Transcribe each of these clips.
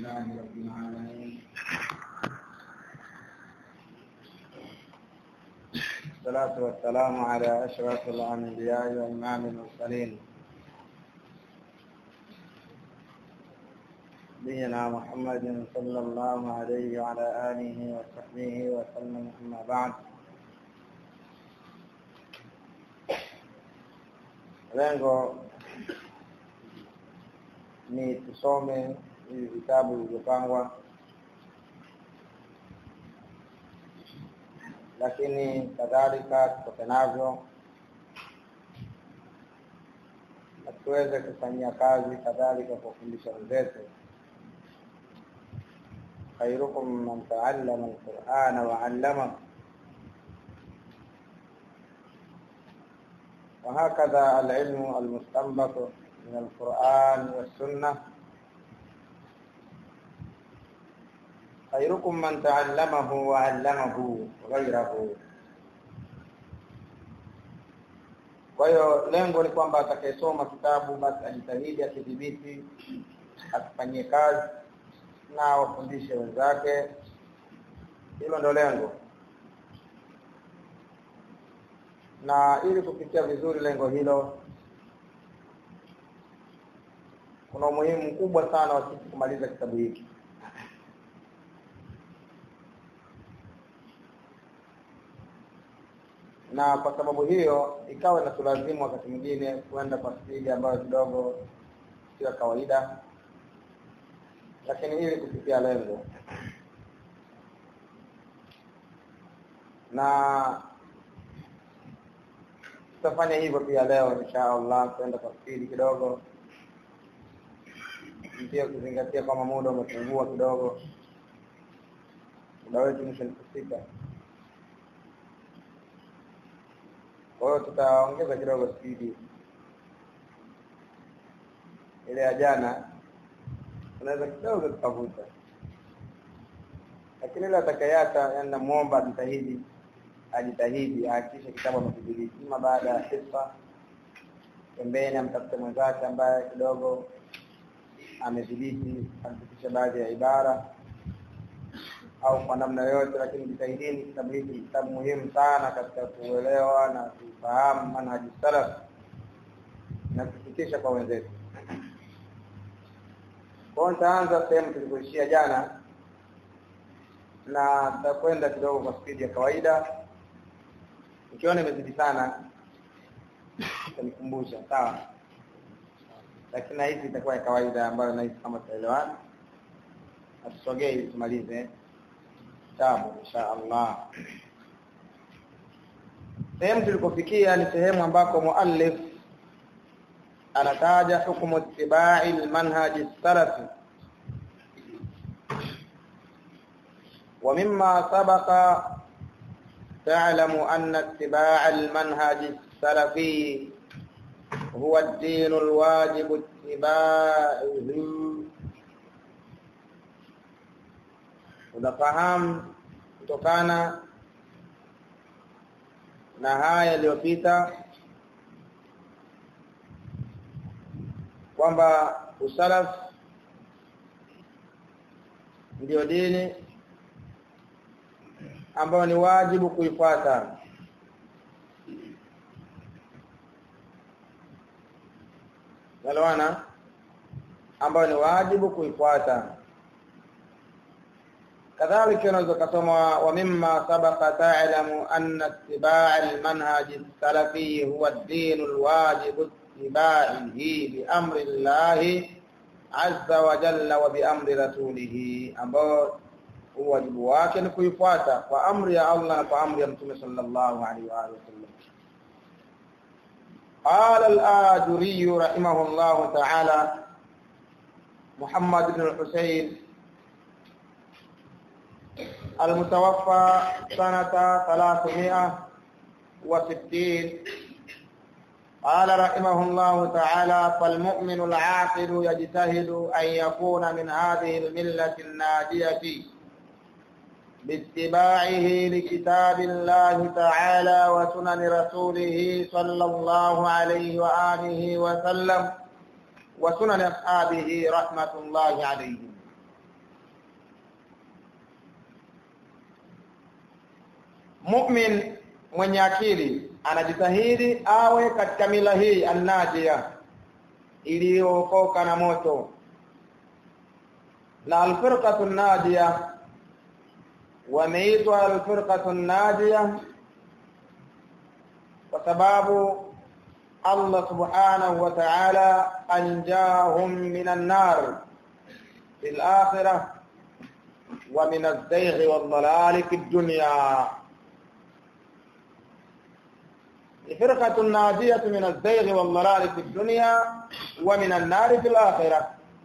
لله رب العالمين الصلاة والسلام على أشرف الأنبياء وإمام المرسلين نبينا محمد صلى الله عليه وعلى آله وصحبه وسلم أما بعد lengo ni tusome hivi vitabu vilivyopangwa lakini kadhalika tutoke navyo na tuweze kufanyia kazi kadhalika kuwafundisha wenzetu khairukum man taallama alqurana waallama وهكذا العلم المستنبط من القرآن والسنة خيركم من تعلمه وعلمه غيره kwa hiyo lengo ni kwamba atakayesoma kitabu basi ajitahidi akidhibiti akifanyie kazi na wafundishe wenzake hilo ndo lengo na ili kufikia vizuri lengo hilo kuna umuhimu mkubwa sana wa sisi kumaliza kitabu hiki na kwa sababu hiyo ikawa inatulazimu wakati mwingine kwenda kwa spidi ambayo kidogo sio kawaida lakini ili kufikia lengo na tutafanya hivyo pia leo insha Allah kwenda kwa spidi kidogo pia kuzingatia kwamba muda umepungua kidogo muda wetu mwisho ni kufika kwa hiyo tutaongeza kidogo spidi ile ya jana tunaweza kidogo tukavuta lakini ile atakayeacha yani namuomba ajitahidi ajitahidi ahakikishe kitabu amekidhibiti ima baada ya hisa pembeni amtafute mwenzake ambaye kidogo amedhibiti amepitisha baadhi ya ibara au kwa namna yoyote lakini jitahidini kitabu hiki ni kitabu muhimu sana katika kuelewa na kufahamu manhaji salaf na kufikisha kwa wenzetu kwao nitaanza sehemu tulikoishia jana na tutakwenda kidogo kwa spidi ya kawaida ukiona imezidi sana utanikumbusha sawa lakini na hizi itakuwa ya kawaida ambayo nahisi kama tutaelewana atusogee ili tumalize kitabu insha Allah sehemu tulikofikia ni sehemu ambako muallif anataja hukumu ittibai lmanhaji salafi ومما سبق تعلم أن اتباع المنهج السلفي هو الدين الواجب اتباعه unafahamu kutokana na haya yaliyopita kwamba usalaf ndio dini ambayo ni wajibu kuifuata Nalwana ambayo ni wajibu kuifuata kadhalika unaweza kusoma wa mimma sabaqa ta'lamu anna ittiba' al-manhaj as-salafi huwa ad-din al-wajib ittiba'ihi bi amri Allah azza wa jalla wa bi amri rasulih ambao wajibu wake ni kuifuata kwa amri ya Allah na kwa amri ya Mtume sallallahu alaihi wa alihi wasallam قال الآجري رحمه الله تعالى محمد بن الحسين المتوفى سنة ثلاثمائة وستين قال رحمه الله تعالى فالمؤمن العاقل يجتهد أن يكون من هذه الملة الناجية باتباعه لكتاب الله تعالى وسنن رسوله صلى الله عليه وآله وسلم وسنن أصحابه رحمة الله عليهم mu'min mwenye akili anajitahidi awe katika mila hii annajia iliyookoka na moto na alfirqatu najia wameitwa alfirqatu najia kwa sababu Allah subhanahu wa ta'ala anjahum minan nar fil akhirah wa min az-zayg wad-dhalal fid dunya فرقة ناجية من الزيغ والضلال في الدنيا ومن النار في الآخرة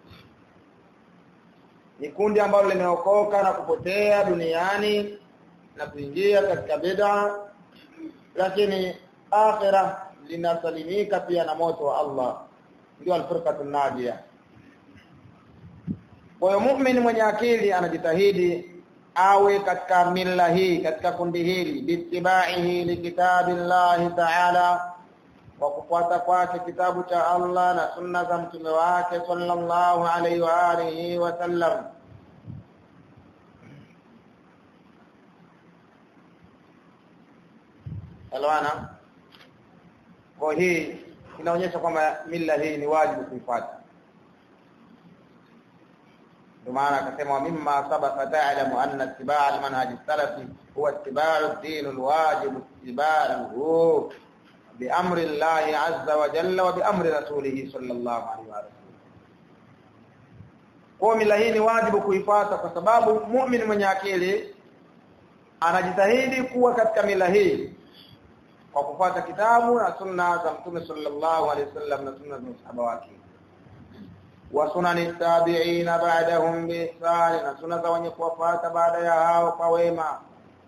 ni kundi ambalo limeokoka na kupotea duniani na kuingia katika bid'a lakini akhira linasalimika pia na moto wa Allah ndio alfirqatu najia kwa hiyo muumini mwenye akili anajitahidi awe katika mila hii katika kundi hili bitibaihi likitabillahi ta'ala kwa kufuata kwake kitabu cha Allah na sunna za mtume wake sallallahu alaihi wa alihi wasallam Alwana kwa hii inaonyesha kwamba mila hii ni wajibu kuifuata ndio maana akasema mimma sabaka ta'lamu anna ittibaa al-manhaj as-salafi huwa ittiba'u ad-din al-wajib ittiba'uhu bi amri Allah 'azza wa jalla wa bi amri rasulih sallallahu alaihi wa sallam kwa mila hii ni wajibu kuifuata kwa sababu muumini mwenye akili anajitahidi kuwa katika mila hii kwa kufuata kitabu na sunna za mtume sallallahu alaihi wasallam na sunna za masahaba wake wa sunani tabi'ina ba'dahum bi ihsan na sunna za wenye kuwafuata baada ya hao kwa wema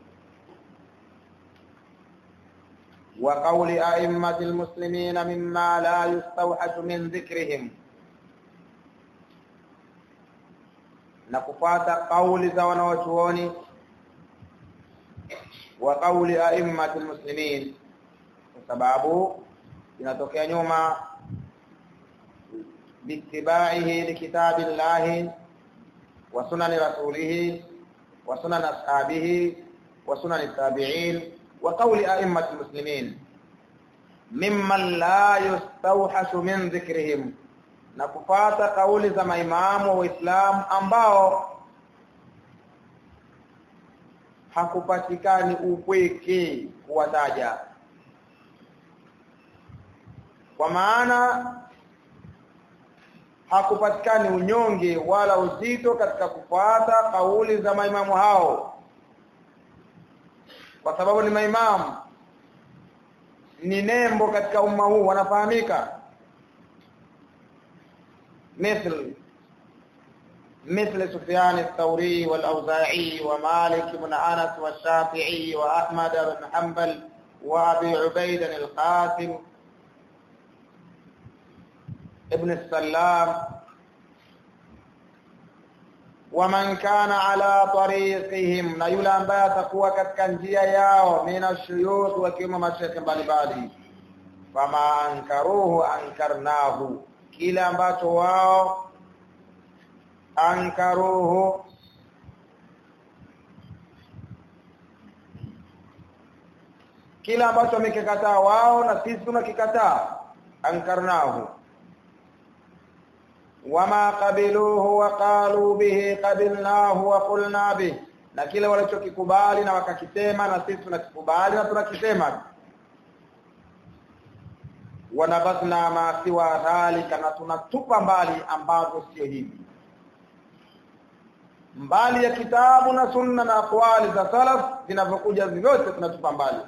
wa qawli a'immati almuslimina mimma la yustawhashu min dhikrihim na kufuata kauli za wanawachuoni wa qawli a'immati almuslimin kwa sababu inatokea nyuma bittibaihi likitabillahi wa sunani rasulihi wa sunan ashabihi wa sunan tabi'in wa qawli a'immati almuslimin mimman la yustawhashu min dhikrihim na kupata kauli za maimamu wa Uislamu ambao hakupatikani upweke kuwataja kwa maana hakupatikani unyonge wala uzito katika kufuata kauli za maimamu hao kwa sababu ni maimamu ni nembo katika umma huu wanafahamika مثل مثل سفيان الثوري والأوزاعي ومالك بن أنس والشافعي وأحمد بن حنبل وأبي عبيد القاسم ابن السلام ومن كان على طريقهم na yule ambaye atakuwa katika njia yao mina shuyukh wakiwemo mashekhe mbalimbali fama ankaruhu ankarnahu kile ambacho wao ankaruhu kile ambacho wamekikataa wao na sisi tunakikataa ankarnahu wama qabiluhu wa qalu bihi qabilnahu wa qulna bihi na kile walichokikubali na wakakisema na sisi tunakikubali na tunakisema wanabasna ma siwa dhalika na tunatupa mbali ambavyo sio hivi mbali ya kitabu na sunna na aqwali za salaf zinavyokuja vyote tunatupa mbali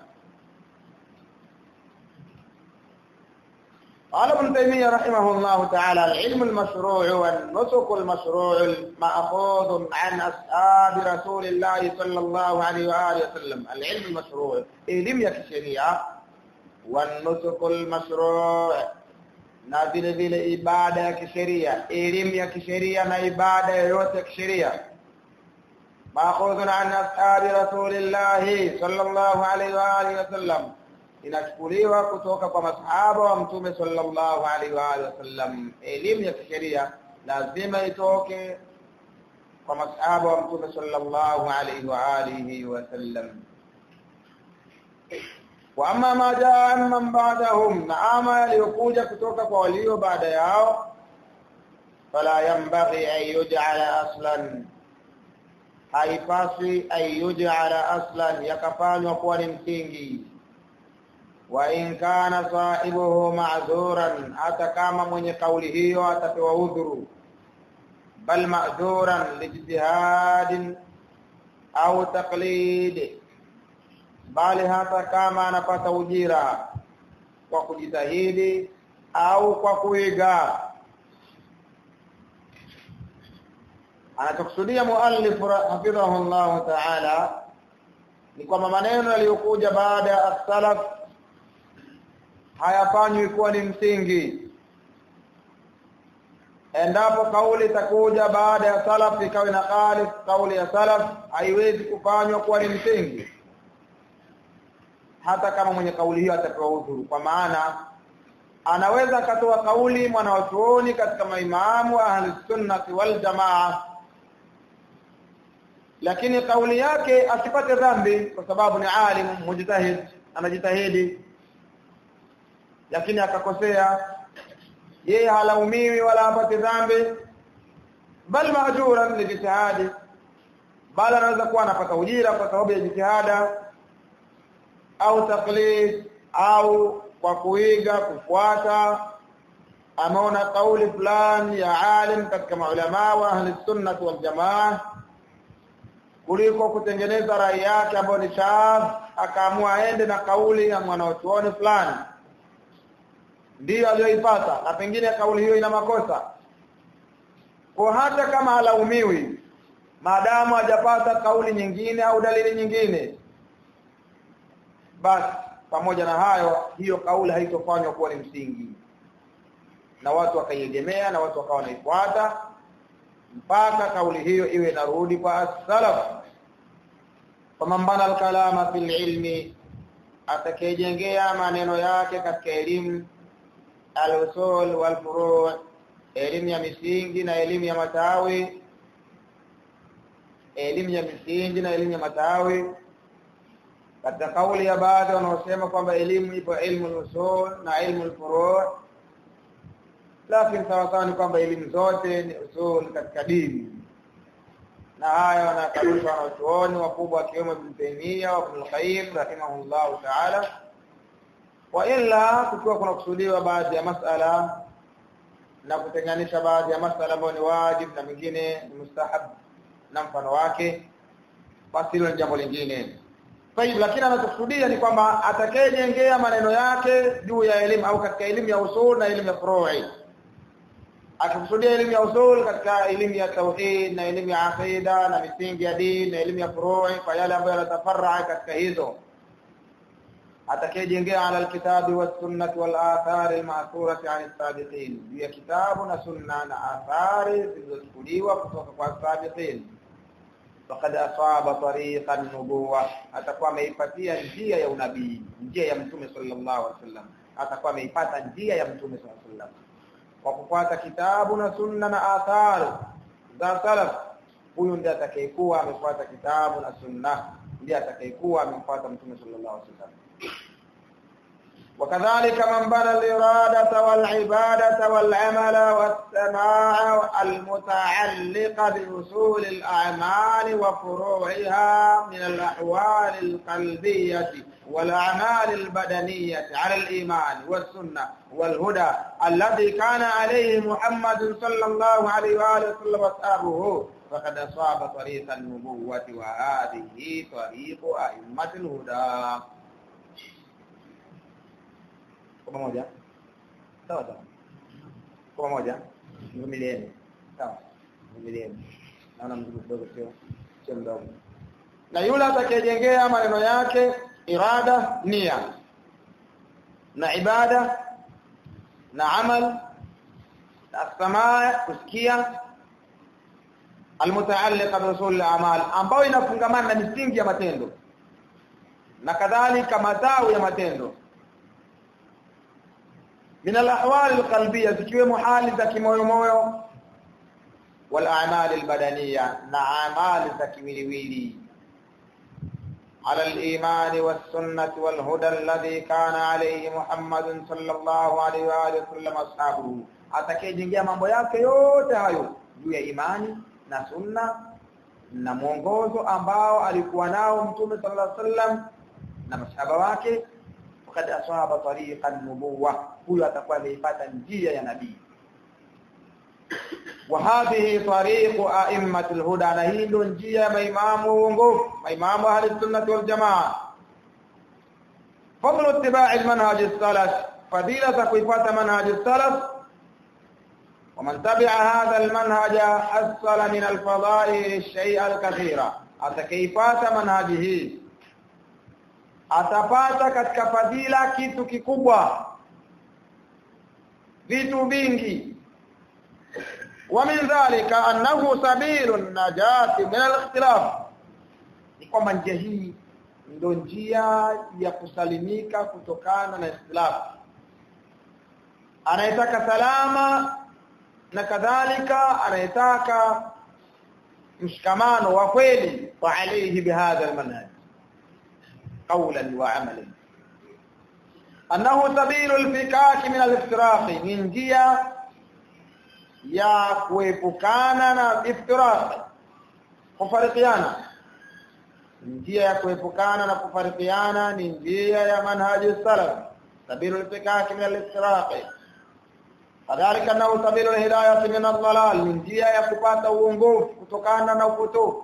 قال ابن تيمية رحمه الله تعالى العلم المشروع والنسك المشروع المأخوذ عن أصحاب رسول الله صلى الله عليه وآله وسلم العلم المشروع علم يا الشريعة والنسك المشروع na vile vile ibada ya kisheria elimu ya kisheria na ibada yoyote ya kisheria maakhudhun an ashabi rasulillahi sallallahu alaihi wa alihi wasallam inachukuliwa kutoka kwa masahaba wa mtume sallallahu alaihi wa alihi wasallam elimu ya kisheria lazima itoke kwa masahaba wa mtume sallallahu alaihi wa alihi wasallam wa amma ma jaa man ba'dahum na ama yaliyokuja kutoka kwa walio baada yao fala yanbaghi an yuj'ala aslan haipaswi an yuj'ala aslan yakafanywa kuwa ni msingi wa in kana sahibuhu ma'dhuran hata kama mwenye kauli hiyo atapewa udhuru bal ma'dhuran lijtihadin au taqlid bali hata kama anapata ujira kwa kujitahidi au kwa kuiga anachokusudia muallif hafidhahu Allah ta'ala ni kwamba maneno yaliyokuja baada ya as-salaf hayafanywi kuwa ni msingi endapo kauli itakuja baada ya salaf ikawa na khalif kauli ya salaf haiwezi kufanywa kuwa ni msingi hata kama mwenye kauli hiyo atapewa udhuru kwa maana anaweza akatoa kauli mwanawachuoni katika maimamu ahli sunnati wal jamaa lakini kauli yake asipate dhambi kwa sababu ni alim mujtahid anajitahidi lakini akakosea yeye halaumiwi wala hapati dhambi bal maajuran li jitihadi bali anaweza kuwa anapata ujira kwa sababu ya jitihada au taklid au kwa kuiga kufuata ameona kauli fulani ya alim katika maulama wa ahli sunnah wal jamaa kuliko kutengeneza rai yake ambayo ni shadh akaamua aende na kauli ya mwanachuoni fulani ndiyo aliyoipata na pengine kauli hiyo ina makosa kwa hata kama halaumiwi maadamu hajapata kauli nyingine au dalili nyingine basi pamoja na hayo hiyo kauli haitofanywa kuwa ni msingi na watu wakaiegemea na watu wakawa wanaifuata mpaka kauli hiyo iwe inarudi kwa as-salaf faman bana al-kalama fil ilmi atakayejengea maneno yake katika elimu al-usul wal furu' elimu ya misingi na elimu ya matawi elimu ya misingi na elimu ya matawi katika kauli ya baadhi wanaosema kwamba elimu ipo ilmu al-usul na ilmu al-furu' lakini sawasawa ni kwamba elimu zote ni usul katika dini na haya wanakarushwa wanachuoni wakubwa wakiwemo Ibn Taymiyyah wa Ibn Qayyim rahimahullahu ta'ala wa illa kukiwa kuna kusudiwa baadhi ya masala na kutenganisha baadhi ya masala ambayo ni wajib na mingine ni mustahab na mfano wake basi hilo ni jambo lingine Tayib lakini anachokusudia ni kwamba atakayejengea maneno yake juu ya elimu au katika elimu ya usul na elimu ya furu'i akikusudia elimu ya usul katika elimu ya tauhid na elimu ya aqida na misingi ya dini na elimu ya furu'i kwa yale ambayo yanatafarra katika hizo atakayejengea ala alkitabi was sunnah wal athar al ma'thurati an as-sabiqin ya kitabu na sunna na athari zilizochukuliwa kutoka kwa as-sabiqin faqad asaba tariqan nubuwa atakuwa ameipatia njia ya unabii njia ya mtume sallallahu alaihi wasallam atakuwa ameipata njia ya mtume sallallahu alaihi wasallam kwa kufuata kitabu na sunna na athari za salaf huyu ndiye atakayekuwa amefuata kitabu na sunna ndiye atakayekuwa amemfuata mtume sallallahu alaihi wasallam وكذلك من بنى الإرادة والعبادة والعمل والسماع المتعلقة بأصول الأعمال وفروعها من الأحوال القلبية والأعمال البدنية على الإيمان والسنة والهدى الذي كان عليه محمد صلى الله عليه وآله وسلم وأصحابه فقد أصاب طريق النبوة وهذه طريق أئمة الهدى kwa pamoja sawa sawa kwa pamoja mvumilieni sawa mvumilieni naona mzigo kidogo sio sio mdogo na yule atakayejengea maneno yake irada nia na ibada na amal na samaa kusikia almutaalliqa bi usul al-a'mal ambayo inafungamana na misingi ya matendo na kadhalika matao ya matendo من الاحوال القلبيه zikiwemo hali za kimoyo moyo wal a'mal al badaniya na amali za kimwiliwili على الإيمان والسنة والهدى الذي كان عليه محمد صلى الله عليه وآله وسلم أصحابه atakayejengea mambo yake yote hayo juu ya imani na sunna na mwongozo ambao alikuwa nao mtume sallallahu alaihi wasallam na masahaba wake fakad aswaba tariqan nubuwa huyo atakuwa ameipata njia ya nabii wa hadhihi tariqu a'immatil huda na hii ndio njia ya maimamu uongofu maimamu ahli sunnah wal jamaa fadlu ittiba'i manhaj as-salaf fadila za kuifuata manhaj as-salaf ومن تبع هذا المنهج حصل من الفضائل الشيء الكثير atakayepata manhaji hii atapata katika fadhila kitu kikubwa vitu vingi ومن ذلك انه سبيل النجاه من الاختلاف ni kwamba njia hii ndio njia ya kusalimika kutokana na ikhtilaf anayetaka salama na kadhalika anayetaka mshikamano wa kweli wa alayhi bihadha almanhaj qawlan wa amalan annahu sabilu alfikak min aliftiraq min njia ya kuepukana na iftiraq kufarikiana njia ya kuepukana na kufarikiana ni njia ya manhaji salaf sabilu alfikak min aliftiraq kadhalika na sabilu alhidayah min ad-dalal ni njia ya kupata uongofu kutokana na upotofu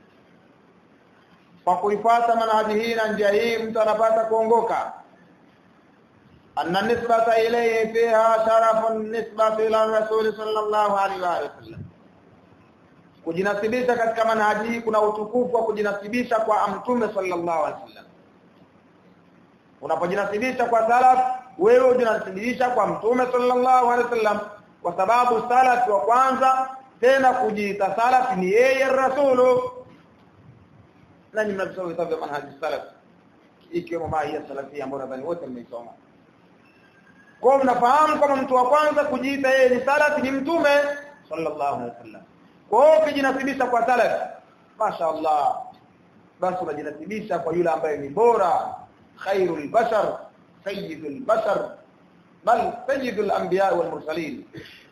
kwa kuifuata manhaji hii na njia hii mtu anapata kuongoka anna nisbata ilayhi fiha sharafun nisbati ila rasul sallallahu alaihi wa sallam kujinasibisha katika manhaji hii kuna utukufu wa kujinasibisha kwa mtume sallallahu alaihi wasallam unapojinasibisha kwa salaf wewe ujinasibisha kwa mtume sallallahu alaihi wasallam kwa sababu salaf wa kwanza tena kujiita salaf ni yeye rasulu na ni mnasoma vitabu vya manhaji salaf ikiwemo mahia salafia ambayo nadhani wote mmeisoma kwa mnafahamu kama mtu wa kwanza kujiita yeye ni salaf ni mtume sallallahu alaihi wasallam kwa hiyo ukijinasibisha kwa salaf mashaallah basi unajinasibisha kwa yule ambaye ni bora khairul bashar sayyidul bashar bal sayyidul anbiya wal mursalin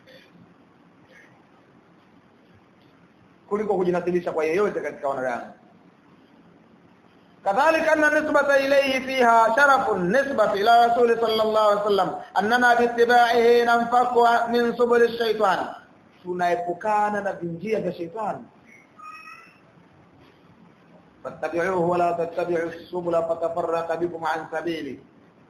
kuliko kujinasibisha kwa yeyote katika wanadamu كذلك أن النسبة إليه فيها شرف النسبة إلى رسول صلى الله عليه وسلم أننا باتباعه ننفك من سبل الشيطان tunaepukana na vinjia vya shetani fattabi'uhu wala tattabi'u subula fatafarraqa bikum an sabili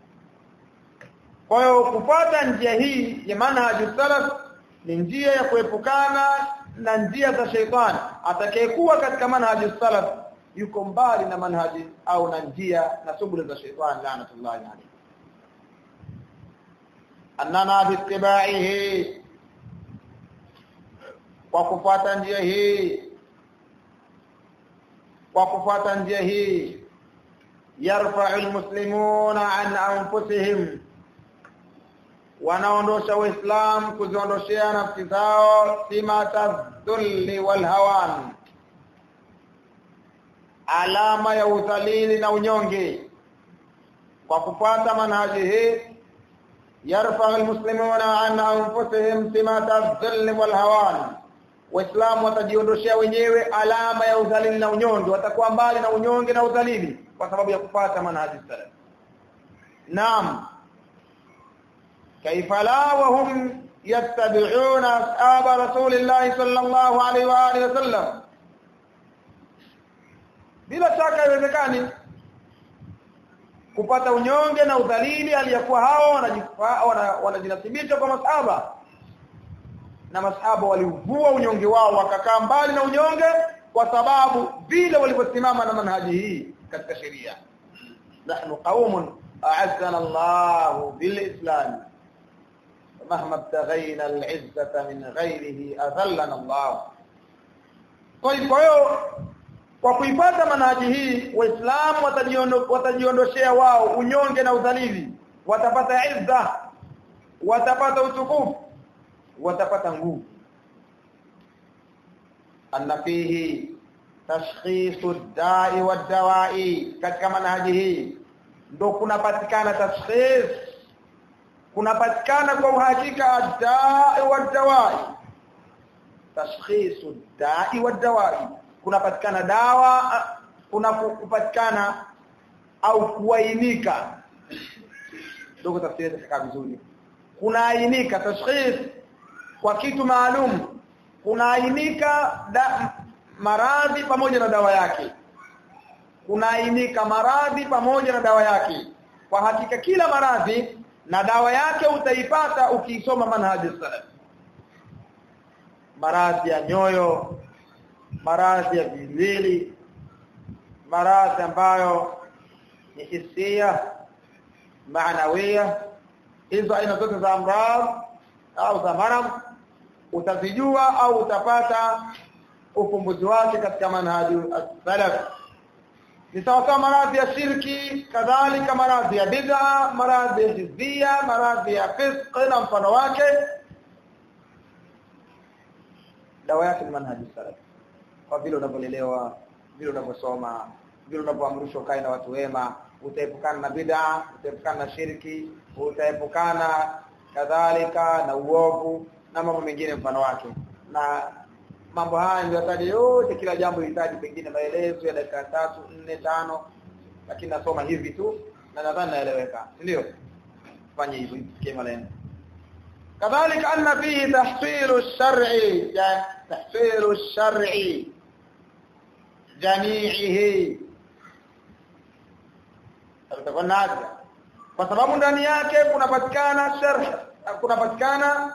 kwa hiyo kufuata njia hii ya manhaji salaf ni njia ya kuepukana na njia za shetani atakayekuwa katika manhaji salaf yuko mbali na manhaji au na njia na subula za shetani laanatullahi alayhi annana bittiba'ihi kwa kufuata njia hii kwa kufuata njia hii yarfa'u almuslimuna an anfusihim wanaondosha uislam kuziondoshea nafsi zao simata dhulli wal hawan alama ya udhalili na unyonge kwa kufuata manhaji hii yarfa'u almuslimuna an anfusihim simata dhulli wal hawan waislamu watajiondoshea wenyewe alama ya udhalili na unyonge watakuwa mbali na unyonge na udhalili kwa sababu ya kupata manhaji salaf naam kaifa la wa hum yattabi'una ashaba rasulillah sallallahu alaihi wa alihi wasallam bila shaka haiwezekani kupata unyonge na udhalili aliyakuwa hao wanajinasibisha kwa masahaba na masahaba walivua unyonge wao wakakaa mbali na unyonge kwa sababu vile walivyosimama na manhaji hii katika sheria nahnu qaumun a'azzana Allah bil-islam mahma ibtaghayna al-'izzata min ghayrihi adhallana Allah kwa hiyo kwa kuipata manhaji hii waislamu watajiondoshea wao unyonge na udhalili watapata izza watapata utukufu watapata nguvu anna fihi tashkhisu dai wa dawai katika manhaji hii ndo kunapatikana tashkhis kunapatikana kwa uhakika dai wa dawai tashkhisu dai wa dawai kunapatikana dawa kuna kupatikana au kuainika ndio tafsiri itakaa vizuri kunaainika tashkhis kwa kitu maalum kunaainika maradhi pamoja na dawa yake kunaainika maradhi pamoja na dawa yake kwa hakika kila maradhi na dawa yake utaipata ukisoma manhaji salaf maradhi ya nyoyo maradhi ya viwili maradhi ambayo ni hisia maanawia hizo aina zote za amradh au za maradhi utazijua au utapata ufumbuzi wake katika manhaji salaf ni sawa maradhi ya shirki kadhalika maradhi ya bid'a maradhi ya hizbia maradhi ya fisq na mfano wake dawa yake ni manhaji salaf kwa vile unavyolelewa vile unavyosoma vile unavyoamrishwa kae na watu wema utaepukana na bid'a utaepukana na shirki utaepukana kadhalika na uovu na mambo mengine mfano wake na mambo haya ndio yataja yote kila jambo lihitaji pengine maelezo ya dakika tatu nne tano lakini nasoma hivi tu na nadhani naeleweka ndio fanye hivyo ifikie malengo kadhalika anna fihi tahsilu ash-shar'i tahsilu ash-shar'i jami'ihi tutakonaje kwa sababu ndani yake kunapatikana sharh kunapatikana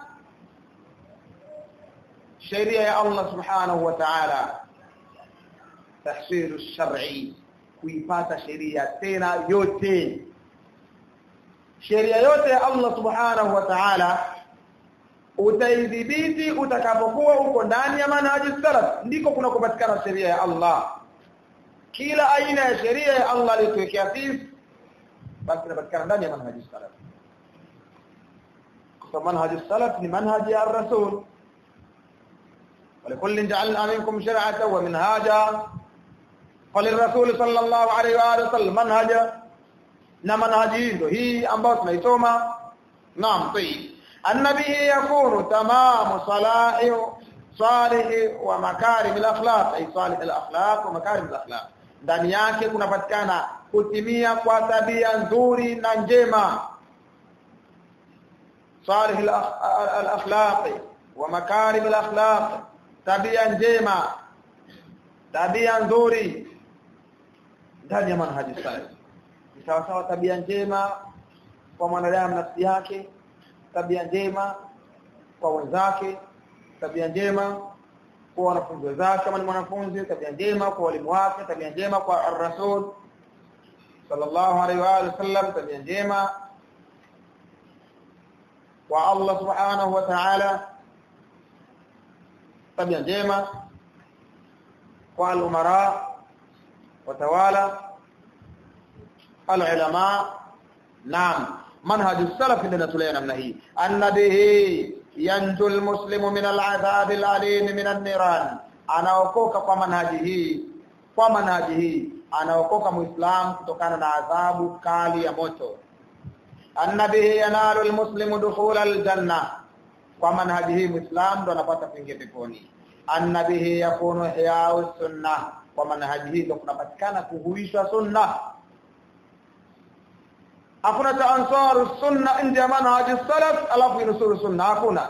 sheria ya Allah subhanahu wa ta'ala tahsilu shar'i kuipata sheria tena yote sheria yote ya Allah subhanahu wa ta'ala utaidhibiti utakapokuwa uko ndani ya manhaji salaf ndiko kuna kupatikana sheria ya Allah kila aina ya sheria ya Allah aliyotuwekea sisi basi inapatikana ndani ya manhaji salaf kwa manhaji salaf ni manhaji ya rasul ولكل جعلنا منكم شرعة ومنهاجا فللرسول صلى الله عليه واله وسلم منهجا na manhaji hizo hii ambayo tunaisoma naam tayyib annabi yakunu tamamu salahi salih wa makarim al-akhlaq ay salih al-akhlaq wa makarim al-akhlaq ndani yake kunapatikana kutimia kwa tabia nzuri na njema salih al-akhlaq wa makarim al-akhlaq tabia njema tabia nzuri ndani ya manhaji salih ni sawa sawa tabia njema kwa mwanadamu nafsi yake tabia njema kwa wenzake tabia njema kwa wanafunzi wenzake kama ni mwanafunzi tabia njema kwa walimu wake tabia njema kwa ar-rasul sallallahu alaihi wa sallam tabia njema kwa Allah subhanahu wa ta'ala tabia njema kwa al-umara watawala al-ulama naam manhaj salaf ndio natulea namna hii annabihi yanju almuslimu min al'adhab al'alim min an-niran anaokoka kwa manhaji hii kwa manhaji hii anaokoka muislam kutokana na adhabu kali ya moto annabihi yanalu almuslimu dukhul aljanna kwa manhaji hii muislam ndo anapata kuingia peponi annabihi yakunu hiya sunna kwa manhaji hii ndo kunapatikana kuhuishwa sunna hakuna ta ansaru sunna nje ya manhaji salaf alafu inusuru sunna hakuna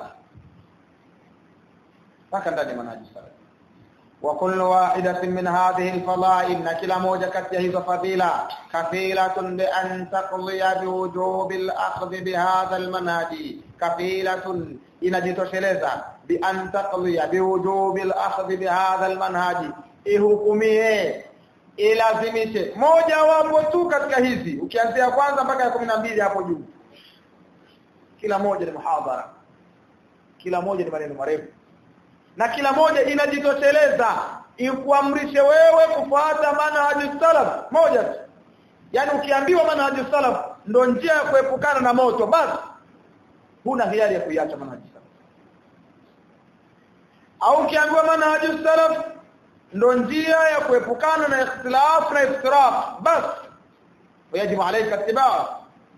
mpaka ndani ya manhaji salaf wa kullu wahidatin min hadhihi alfada'il na kila moja kati ya hizo fadhila kafilatun bi an taqdiya bi wujubi al-akhdh bi hadha al-manhaji kafilatun inajitosheleza bi an taqdiya bi wujubi al-akhdh bi hadha al-manhaji ihukumie ilazimishe moja wapo tu katika hizi ukianzia kwanza mpaka ya kumi na mbili hapo juu kila moja ni muhadhara kila moja ni maneno marefu na kila moja inajitosheleza ikuamrishe wewe kufuata manhaji salaf moja tu yani ukiambiwa manhaji salaf ndo njia ya kuepukana na moto basi huna hiari ya kuiacha manhaji salaf au ukiambiwa manhaji salaf ndo njia ya kuepukana na ikhtilaf na iftiraq bas ويجب عليك اتباعه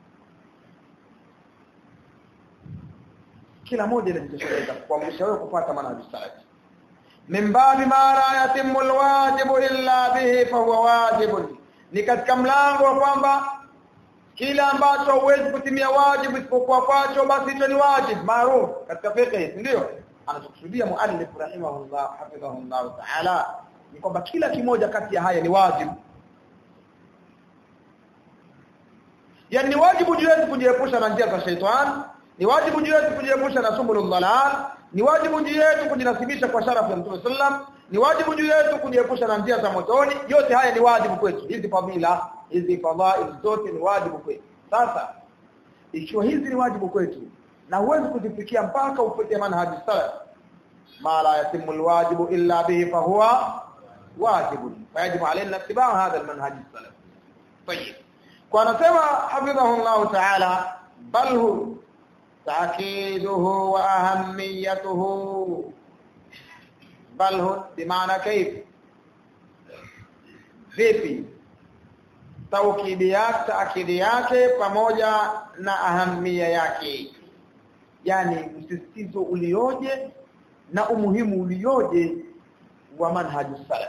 kila moja linajitosheleza kuamrisha wewe kufuata manhaji salafi min babi ma la yatimmu alwajibu illa bihi fa huwa wajibun ni katika mlango wa kwamba kila ambacho huwezi kutimia wajibu isipokuwa kwacho basi hicho ni wajibu maarufu katika fiqh ndio anachokusudia muallif rahimahullah hafidhahullah ta'ala ni kwamba kila kimoja kati ya haya ni wajibu yani ni wajibu juu yetu kujiepusha na njia za shaitani ni wajibu juu yetu kujiepusha na subulul dhalal ni wajibu juu yetu kujinasibisha kwa sharafu ya Mtume sallam ni wajibu juu yetu kujiepusha na njia za motoni yote haya ni wajibu kwetu hizi fadhila hizi fadhail zote ni wajibu kwetu sasa ikiwa hizi ni wajibu kwetu na huwezi kuzifikia mpaka upite manhaji salaf ma la yatimu alwajibu illa bihi fa huwa واجب فيجب علينا اتباع هذا المنهج السلفي طيب ونسمع حفظه الله تعالى بل هو تأكيده وأهميته بل هو بمعنى كيف vipi taukidi yake taakidi yake pamoja na ahamia yake yani msisitizo ulioje na umuhimu ulioje wa manhaju salaf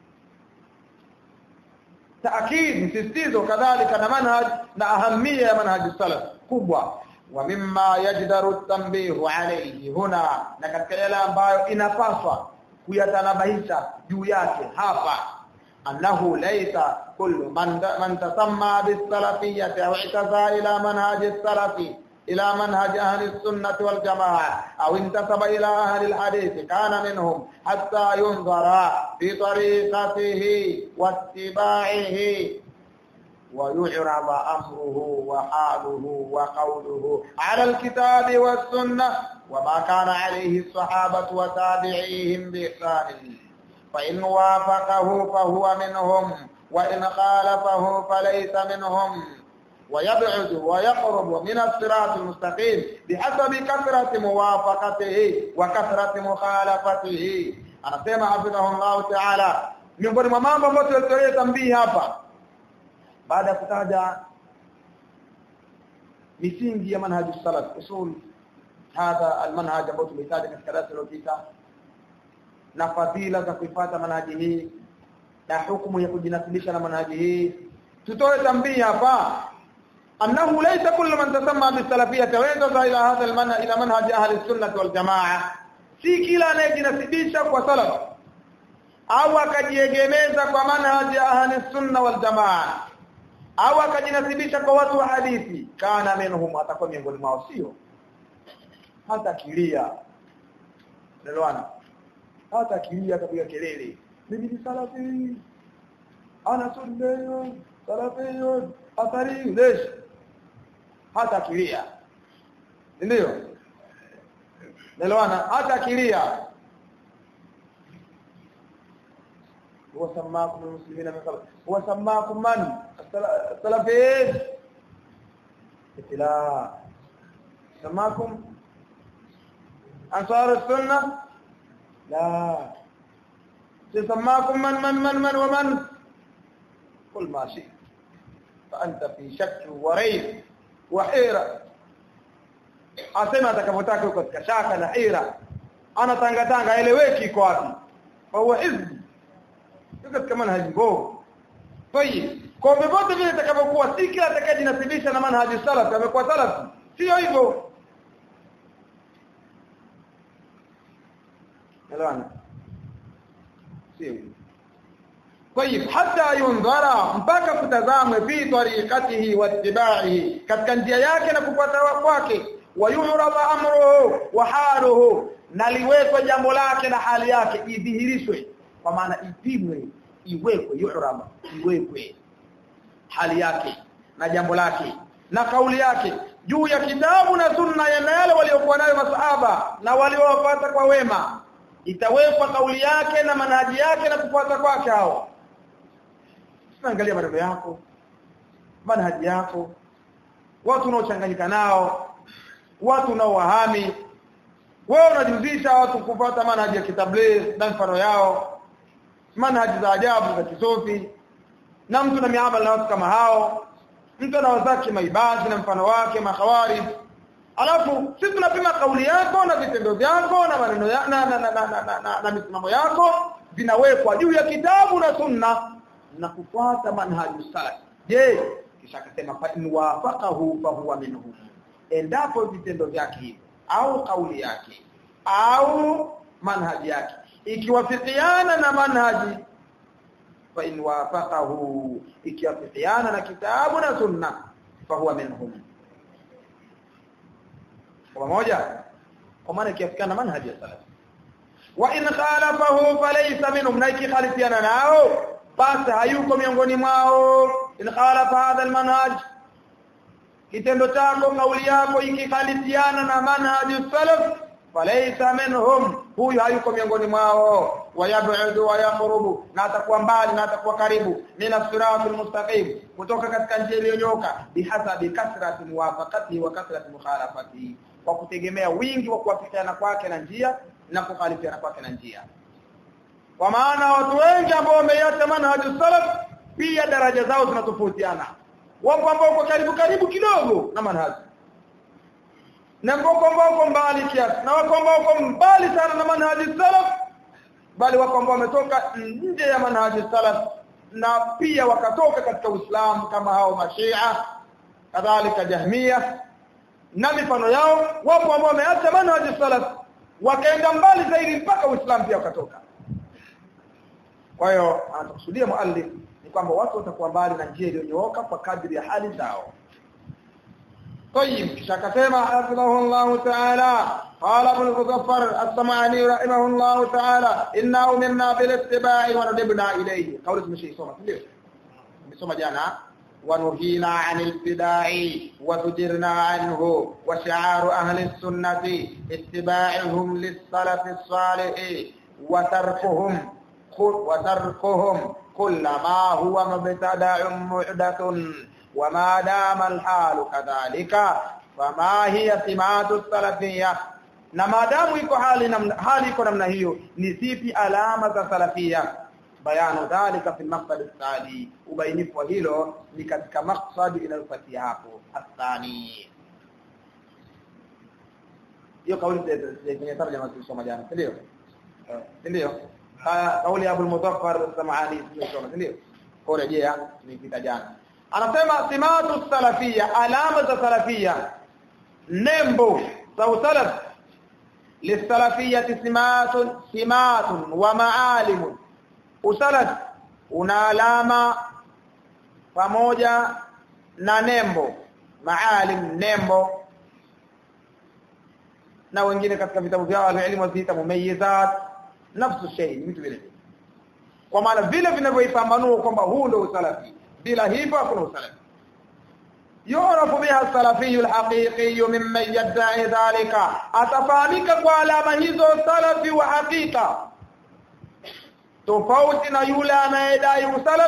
taakid msisitizo kadhalika na manhaj na ahamia ya manhaju salaf kubwa wa mimma yajdaru tanbihu alayhi huna na katika yale ambayo inapaswa kuyatanabahisha juu yake hapa annahu laysa kullu man man tasamma bis-salafiyyati aw i'taza ila manhaj as-salafi إلى منهج أهل السنة والجماعة أو انتسب إلى أهل الحديث كان منهم حتى ينظر في طريقته واتباعه ويعرض أمره وحاله وقوله على الكتاب والسنة وما كان عليه الصحابة وتابعيهم بإحسان فإن وافقه فهو منهم وإن خالفه فليس منهم ويبعد ويقرب من الصراط المستقيم بحسب كثرة موافقته وكثرة مخالفته anasema hafidhahullah ta'ala miongoni mwa mambo ambayo tulitolea tambii hapa baada ya kutaja misingi ya manhaj salaf usul hadha almanhaj ambao tumetaja katika darasa lililopita na fadhila za kuifuata manhaji hii na hukumu ya kujinasibisha na manhaji hii tutoe tambii hapa أنه ليس كل من تسمى بالسلفية وينتظر إلى هذا المنهج إلى منهج أهل السنة والجماعة si kila anayejinasibisha kwa salaf au akajiegemeza kwa manhaji ya ahli sunna wal jamaa au akajinasibisha kwa watu wa hadithi kana minhum atakuwa miongoni mwao sio hata kilia nelewana hata kilia kapiga kelele mimi ni salafi ana sunna salafi athari lesh hata kilia ndio nelewana hata kilia وسماكم المسلمين من قبل وسماكم من السلفيين لا سماكم انصار السنه لا سماكم من من من من ومن قل ما شئت فانت في شك وريب وحيره asema atakapotaka uko katika shaka na hira ana tanga tanga eleweki iko wapi fa huwa hizbi katika manhaji mbovu tayib kwa vyovyote vile itakavyokuwa si kila atakayejinasibisha na manhaji salaf amekuwa salaf sio hivyo elewana sio hivyo طيب حتى ينظر mpaka kutazamwe fi tariqatihi wattiba'ihi katika njia yake na kufuata kwake wayuraba amruhu wa haluhu na liwekwe jambo lake na hali yake idhihirishwe kwa maana ipimwe iwekwe yuraba iwekwe hali yake na jambo lake na kauli yake juu ya kitabu na sunna ya yale waliokuwa nayo masahaba na waliowapata kwa wema itawekwa kauli yake na manhaji yake na kufuata kwake hao angalia maneno yako manhaji yako watu unaochanganyika nao watu unaowahami wewe unajuzisha watu kufuata manhaji ya kitabligh na mfano yao manhaji za ajabu za kisufi na mtu na miamala na watu kama hao mtu anawazaki maibadi na mfano wake mahawari alafu sisi tunapima kauli yako na vitendo vyako na maneno ya, na, na, na, na, na, na, na, na misimamo yako vinawekwa juu ya kitabu na sunna na kufuata manhaji salaf je kisha akasema fa in wafaqahu fa huwa minhum endapo vitendo vyake hivyo au kauli yake au manhaji yake ikiwafikiana na manhaji fa in wafaqahu ikiwafikiana na kitabu na sunna fa huwa minhum kwa moja kwa maana ikiafikiana manhaji ya salaf wa in khalafahu falaysa minhum na ikikhalifiana nao basi hayuko miongoni mwao in khalafa hadha almanhaj kitendo chako kauli yako ikikhalifiana na manhaji salaf falaysa minhum huyu hayuko miongoni mwao wayabudu wayaqrubu na atakuwa mbali na atakuwa karibu mina siratul mustaqim kutoka katika njia iliyonyoka bihasabi kasrati muwafaqati wa kasrati mukhalafati kwa kutegemea wingi wa kuwafikiana kwake na njia na kukhalifiana kwake na njia kwa maana watu wengi ambao wameiacha manhaju salaf pia daraja zao zinatofautiana wapo ambao wako karibu karibu kidogo na manhaji na wako ambao wako mbali kiasi na wako ambao wako mbali sana na manhaji salaf bali wako ambao wametoka nje ya manhaji salaf na pia wakatoka katika Uislamu kama hao mashia kadhalika jahmia na mifano yao wapo ambao wameacha manhaji salaf wakaenda mbali zaidi mpaka Uislamu pia wakatoka kwa hiyo anakusudia muallif ni kwamba watu watakuwa mbali na njia iliyonyooka kwa kadri ya hali zao طيب شكتما حفظه الله تعالى قال ابن المظفر السمعاني رحمه الله تعالى إنا أمرنا بالاتباع وندبنا إليه قول اسم شيء سوما تليه بسوما جانا ونهينا عن الابتداع وزجرنا عنه وشعار أهل السنة اتباعهم للسلف الصالح وتركهم وتركهم كل ما هو مبتدع محدث وما دام الحال كذلك فما هي سمات السلفية na maadamu iko hali namna hali iko namna hiyo ni zipi alama za salafia bayanu dhalika fi maqsad athani ubainifu wa hilo ni katika maqsad inayofuatia hapo athani hiyo kauli kwenye tarjama tulisoma jana ndio ndio kauli ya Abu al-Muzaffar Sam'ani tulisoma ndio kwa rejea nipita jana anasema simatu salafia alama za salafia nembo za usalaf lisalafiyati simatun simatun wa maalim usalaf una alama pamoja na nembo maalim nembo na wengine katika vitabu vyao elimu waziita mumayyizat nafsu shay vitu vile kwa maana vile vinavyoipambanua kwamba huu ndio usalafi bila hivyo hakuna usalafi يعرف بها السلفي الحقيقي ممن يدعي ذلك atafahamika kwa alama hizo salafi wa hakika tofauti na yule anayedai usalaf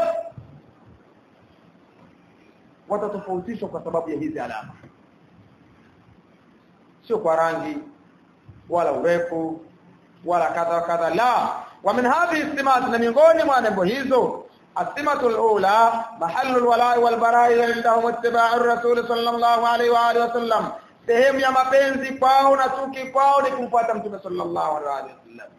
watatofautishwa kwa sababu ya hizi alama sio kwa rangi wala urefu wala kadha kadha la wa min hadhihi simat na miongoni mwa nembo hizo السمة الأولى محل الولاء والبراء عندهم اتباع الرسول صلى الله عليه وآله وسلم sehemu ya mapenzi kwao na chuki kwao ni kumfuata mtume sallallahu alaihi wasallam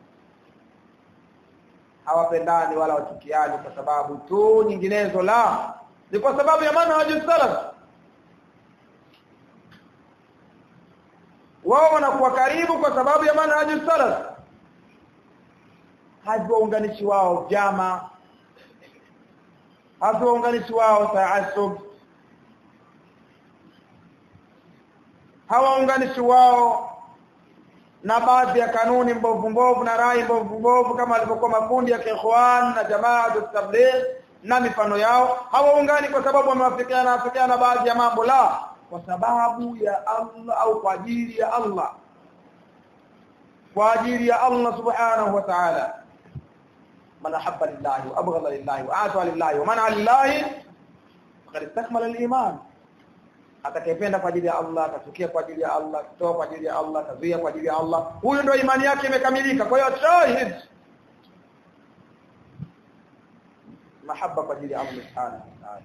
hawapendani wala wachukiani kwa sababu tu nyinginezo la ni kwa sababu ya manhaji salaf wao wanakuwa karibu kwa sababu ya manhaji salaf hajiwaunganishi wao vyama hawaunganishi wao taasub hawaunganishi wao na baadhi ya kanuni mbovu mbovu na rai mbovu mbovu kama alivyokuwa makundi ya Ikhwan na jamaa tabligh na mifano yao hawaungani kwa sababu wamewafikiana wafikiana baadhi ya mambo la kwa sababu ya Allah au kwa ajili ya Allah kwa ajili ya Allah subhanahu wa ta'ala من أحب لله وأبغض لله وآتى لله ومنع لله فقد استكمل الإيمان atakayependa kwa ajili ya Allah atachukia kwa ajili ya Allah kutoa kwa ajili ya Allah kazuia kwa ajili ya Allah huyo ndio imani yake imekamilika kwa hiyo shahid mahaba kwa ajili ya Allah subhanahu wa ta'ala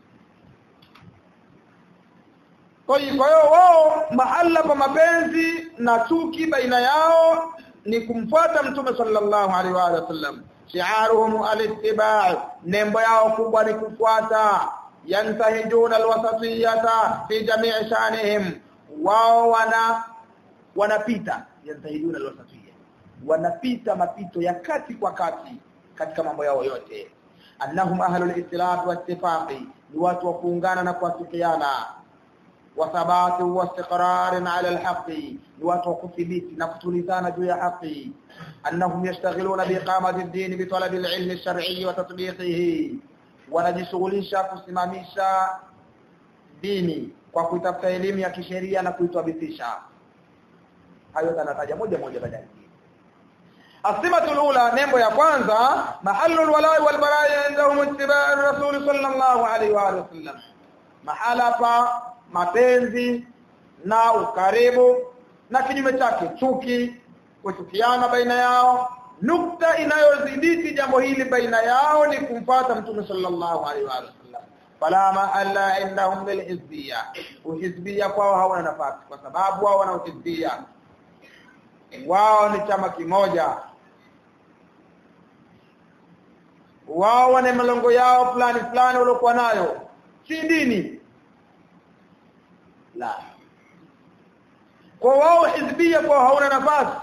kwa hiyo kwa hiyo wao mahala pa mapenzi na chuki baina yao ni kumfuata mtume sallallahu alaihi wa sallam shi'aruhum al-ittiba' nembo yao kubwa ni kufuata yantahijuna alwasatiyata fi jami'i shanihim wao wana wanapita yantahijuna alwasatiyya wanapita mapito ya kati kwa kati katika mambo yao yote annahum ahlul istilaf wa ittifaqi ni watu wa kuungana na kuafikiana وثبات واستقرار على الحق وتوقفيت نقتلزان جوا حق انهم يشتغلون باقامه الدين بطلب العلم الشرعي وتطبيقه wanajishughulisha kusimamisha dini kwa kuitafuta elimu ya kisheria na kuitwabithisha hayo tanataja moja moja baadaye asimatul ula nembo ya kwanza mahallul walai wal barai indahum ittiba'u rasul sallallahu alaihi wa sallam mahala pa mapenzi na ukaribu na kinyume chake chuki kuchukiana baina yao nukta inayozidiki jambo hili baina yao ni kumfuata mtume sallallahu alaihi wa sallam fala mahalla indahum bil hizbiyya uhizbiyya kwao hawana nafasi kwa sababu wao wana uhizbiyya wao ni chama kimoja wao wana malongo yao fulani fulani waliokuwa nayo si dini la kwa wao hizbia kwa hauna nafasi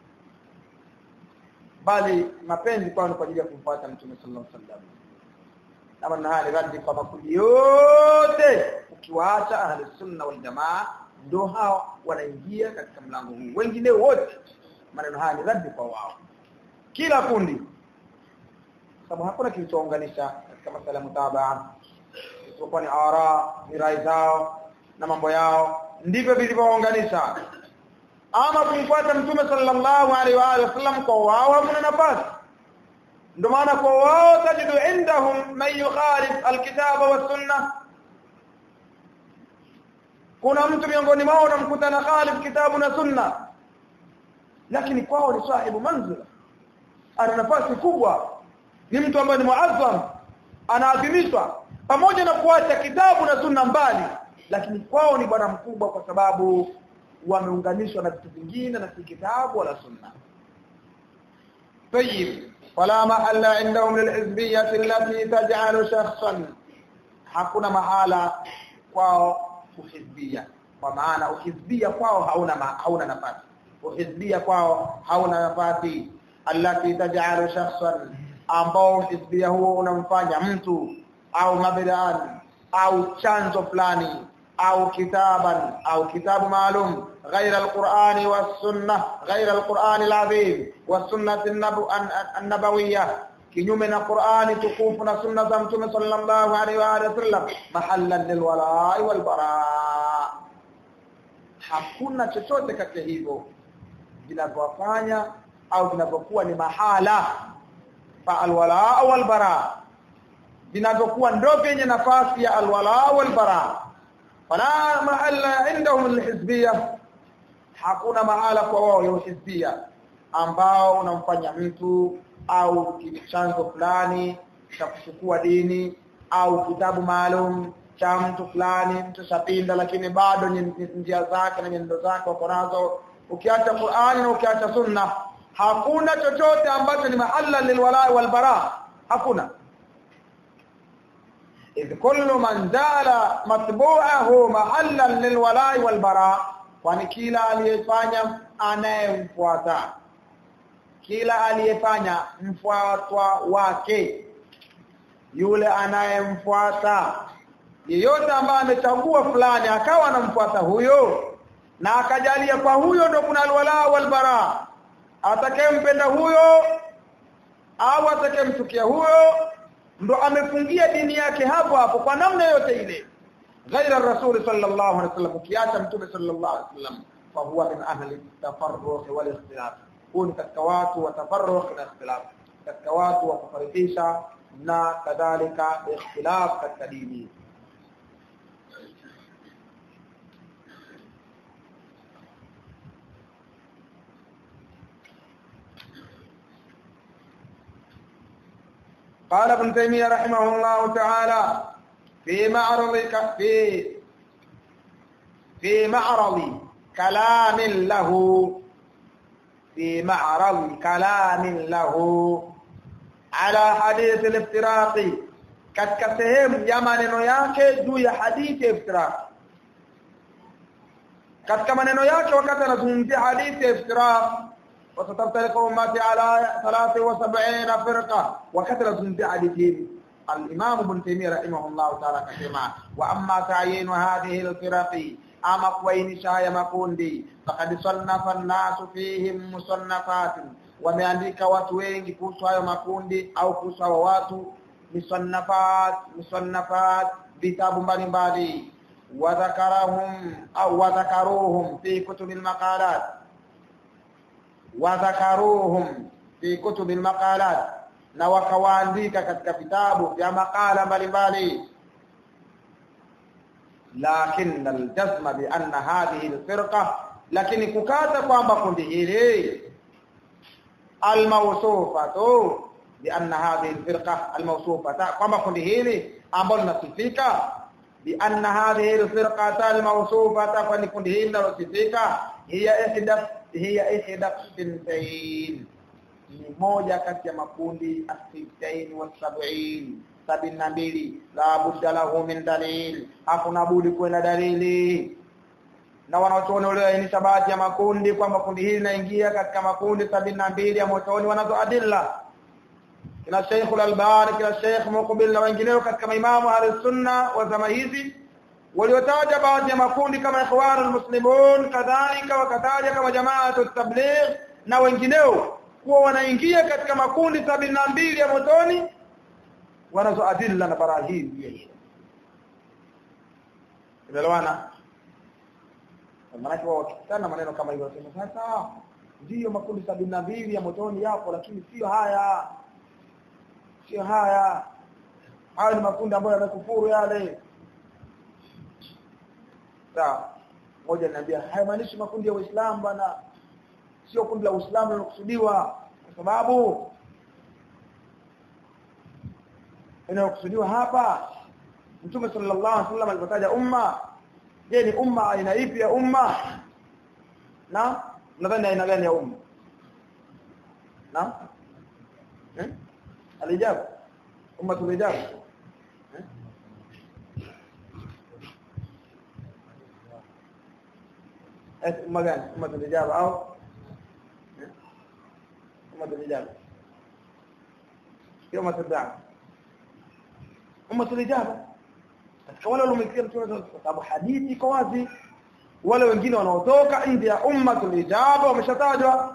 bali mapenzi kwao ni kwa ajili ya kumfuata mtume sallallahu alaihi wasallam kama na hali radhi kwa makundi yote ukiwaacha ahli sunna wal jamaa ndio hao wanaingia katika mlango huu wengine wote maneno haya ni radhi kwa wao kila kundi sababu hakuna kilichounganisha katika masala mutabaa isipokuwa ni ara ni rai zao na mambo yao ndivyo vilivyounganisha ama kumfuata mtume sallallahu alaihi wa alihi wasallam kwa wao hamna nafasi ndio maana kwa wao tajidu indahum man yukhalif alkitaba was sunna kuna mtu miongoni mwao unamkuta na khalif kitabu na sunna lakini kwao ni sahibu manzila ana nafasi kubwa ni mtu ambaye ni muazzam anaadhimishwa pamoja na kuacha kitabu na sunna mbali lakini kwao ni bwana mkubwa kwa sababu wameunganishwa na vitu vingine na si kitabu wala sunna طيب فلا محل عندهم للحزبيه التي تجعل شخصا hakuna mahala kwao uhizbia kwa maana uhizbia kwao hauna ma, hauna nafasi uhizbia kwao hauna nafasi allati taj'alu shakhsan ambao hizbia huo unamfanya mtu au mabdaan au chanzo fulani au kitaban au kitabu maalum غير القرآن والسنة غير القرآن العظيم والسنة النبوية kinyume na Qur'ani tukufu na sunna za Mtume sallallahu alaihi wa alihi wasallam mahallan lilwala'i walbara hakuna chochote kati ya hivyo vinavyofanya au vinavyokuwa ni mahala pa alwala walbara vinavyokuwa ndio vyenye nafasi ya alwala walbara fala mahalla indahum alhizbiyah hakuna mahala kwa wao ya hizbia ambao unamfanya mtu au chanzo fulani cha kuchukua dini au kitabu maalum cha mtu fulani mtu shapinda lakini bado njia zake na nyendo zake wako nazo ukiacha Qur'ani na ukiacha Sunna hakuna chochote ambacho ni mahalla lilwala walbara hakuna idh kullu man jala matbu'ahu mahallan lilwala walbara kwani kila aliyefanya anayemfuata kila aliyefanya mfuatwa wake yule anayemfuata yeyote ambaye amechagua fulani akawa anamfuata huyo na akajalia kwa huyo ndo kuna alwala walbara atakayempenda huyo au atakayemchukia huyo ndo amefungia dini yake hapo hapo kwa namna yote ile ghaira rasul sallallahu alaihi wasallam ukiacha mtume sallallahu alaihi wasallam fa huwa min ahli tafarruq wal ikhtilaf huu ni katika watu wa tafarruq na ikhtilaf katika watu wa kufarikisha na kadhalika ikhtilaf katika dini قال ابن تيمية رحمه الله تعالى في معرض في في معرض كلام له في معرض كلام له على حديث الافتراق katika sehemu ya maneno yake juu ya hadithi ya iftiraq katika maneno yake wakati anazungumzia hadithi ya iftiraq وستفترق امتي على 73 فرقه وكثر من حديثهم الامام ابن تيميه رحمه الله تعالى كما واما تعيين هذه الفرق اما kuainisha haya makundi faqad sannafa an-nas fihim musannafat wameandika watu wengi kuhusu hayo makundi au kuhusu hao watu musannafat musannafat vitabu mbalimbali wadhakarahum au wadhakaruhum fi kutubil maqalat wadhakaruhum fi kutubi almaqalat na wakawaandika katika vitabu vya makala mbalimbali lakin aljazm bi anna hadhihi alfirqa lakini kukata kwamba kundi hili almawsufatu bi anna hadhihi alfirqa almawsufata kwamba kundi hili ambalo linasifika bi anna hadhihi alfirqata almawsufata kwani kundi hili linalosifika hiya ihdath hiya ihda sintain ni moja kati ya makundi asitain wa sab'in sabini na mbili la budda lahu min dalil hakuna budi kuwa na dalili na wanaotuona walioainisha baadhi ya makundi kwamba kundi hili linaingia katika makundi sabini na mbili ya motoni wanazo adilla kina Sheikh al-Albani kina Sheikh Muqbil na wengineo katika maimamu al-sunna wa zama hizi waliotaja baadhi ya makundi kama ikhwanul muslimun kadhalika wakataja kama jamaatu tabligh na wengineo kuwa wanaingia katika makundi sabini na mbili ya motoni wanazo adilla na barahin Umeelewana? Maana wao wakikutana maneno kama hivyo wanasema sasa ndiyo makundi sabini na mbili ya motoni yapo lakini sio haya sio haya hayo ni makundi ambayo yamekufuru yale sawa moja niambia haimaanishi makundi ya Uislamu bana sio kundi la Uislamu lilokusudiwa kwa sababu inayokusudiwa hapa Mtume sallallahu alaihi wasallam alipotaja umma je ni umma aina ipi ya umma na nadhani aina gani ya umma na eh alijabu umma tulijabu eh? eh umma gani umma tulijabu au eh? umma tulijabu sio umma tulijabu umma tulijabu katika wale waliomsikia mtume kwa sababu hadithi iko wazi wale wengine wanaotoka nje ya umma tulijaba wameshatajwa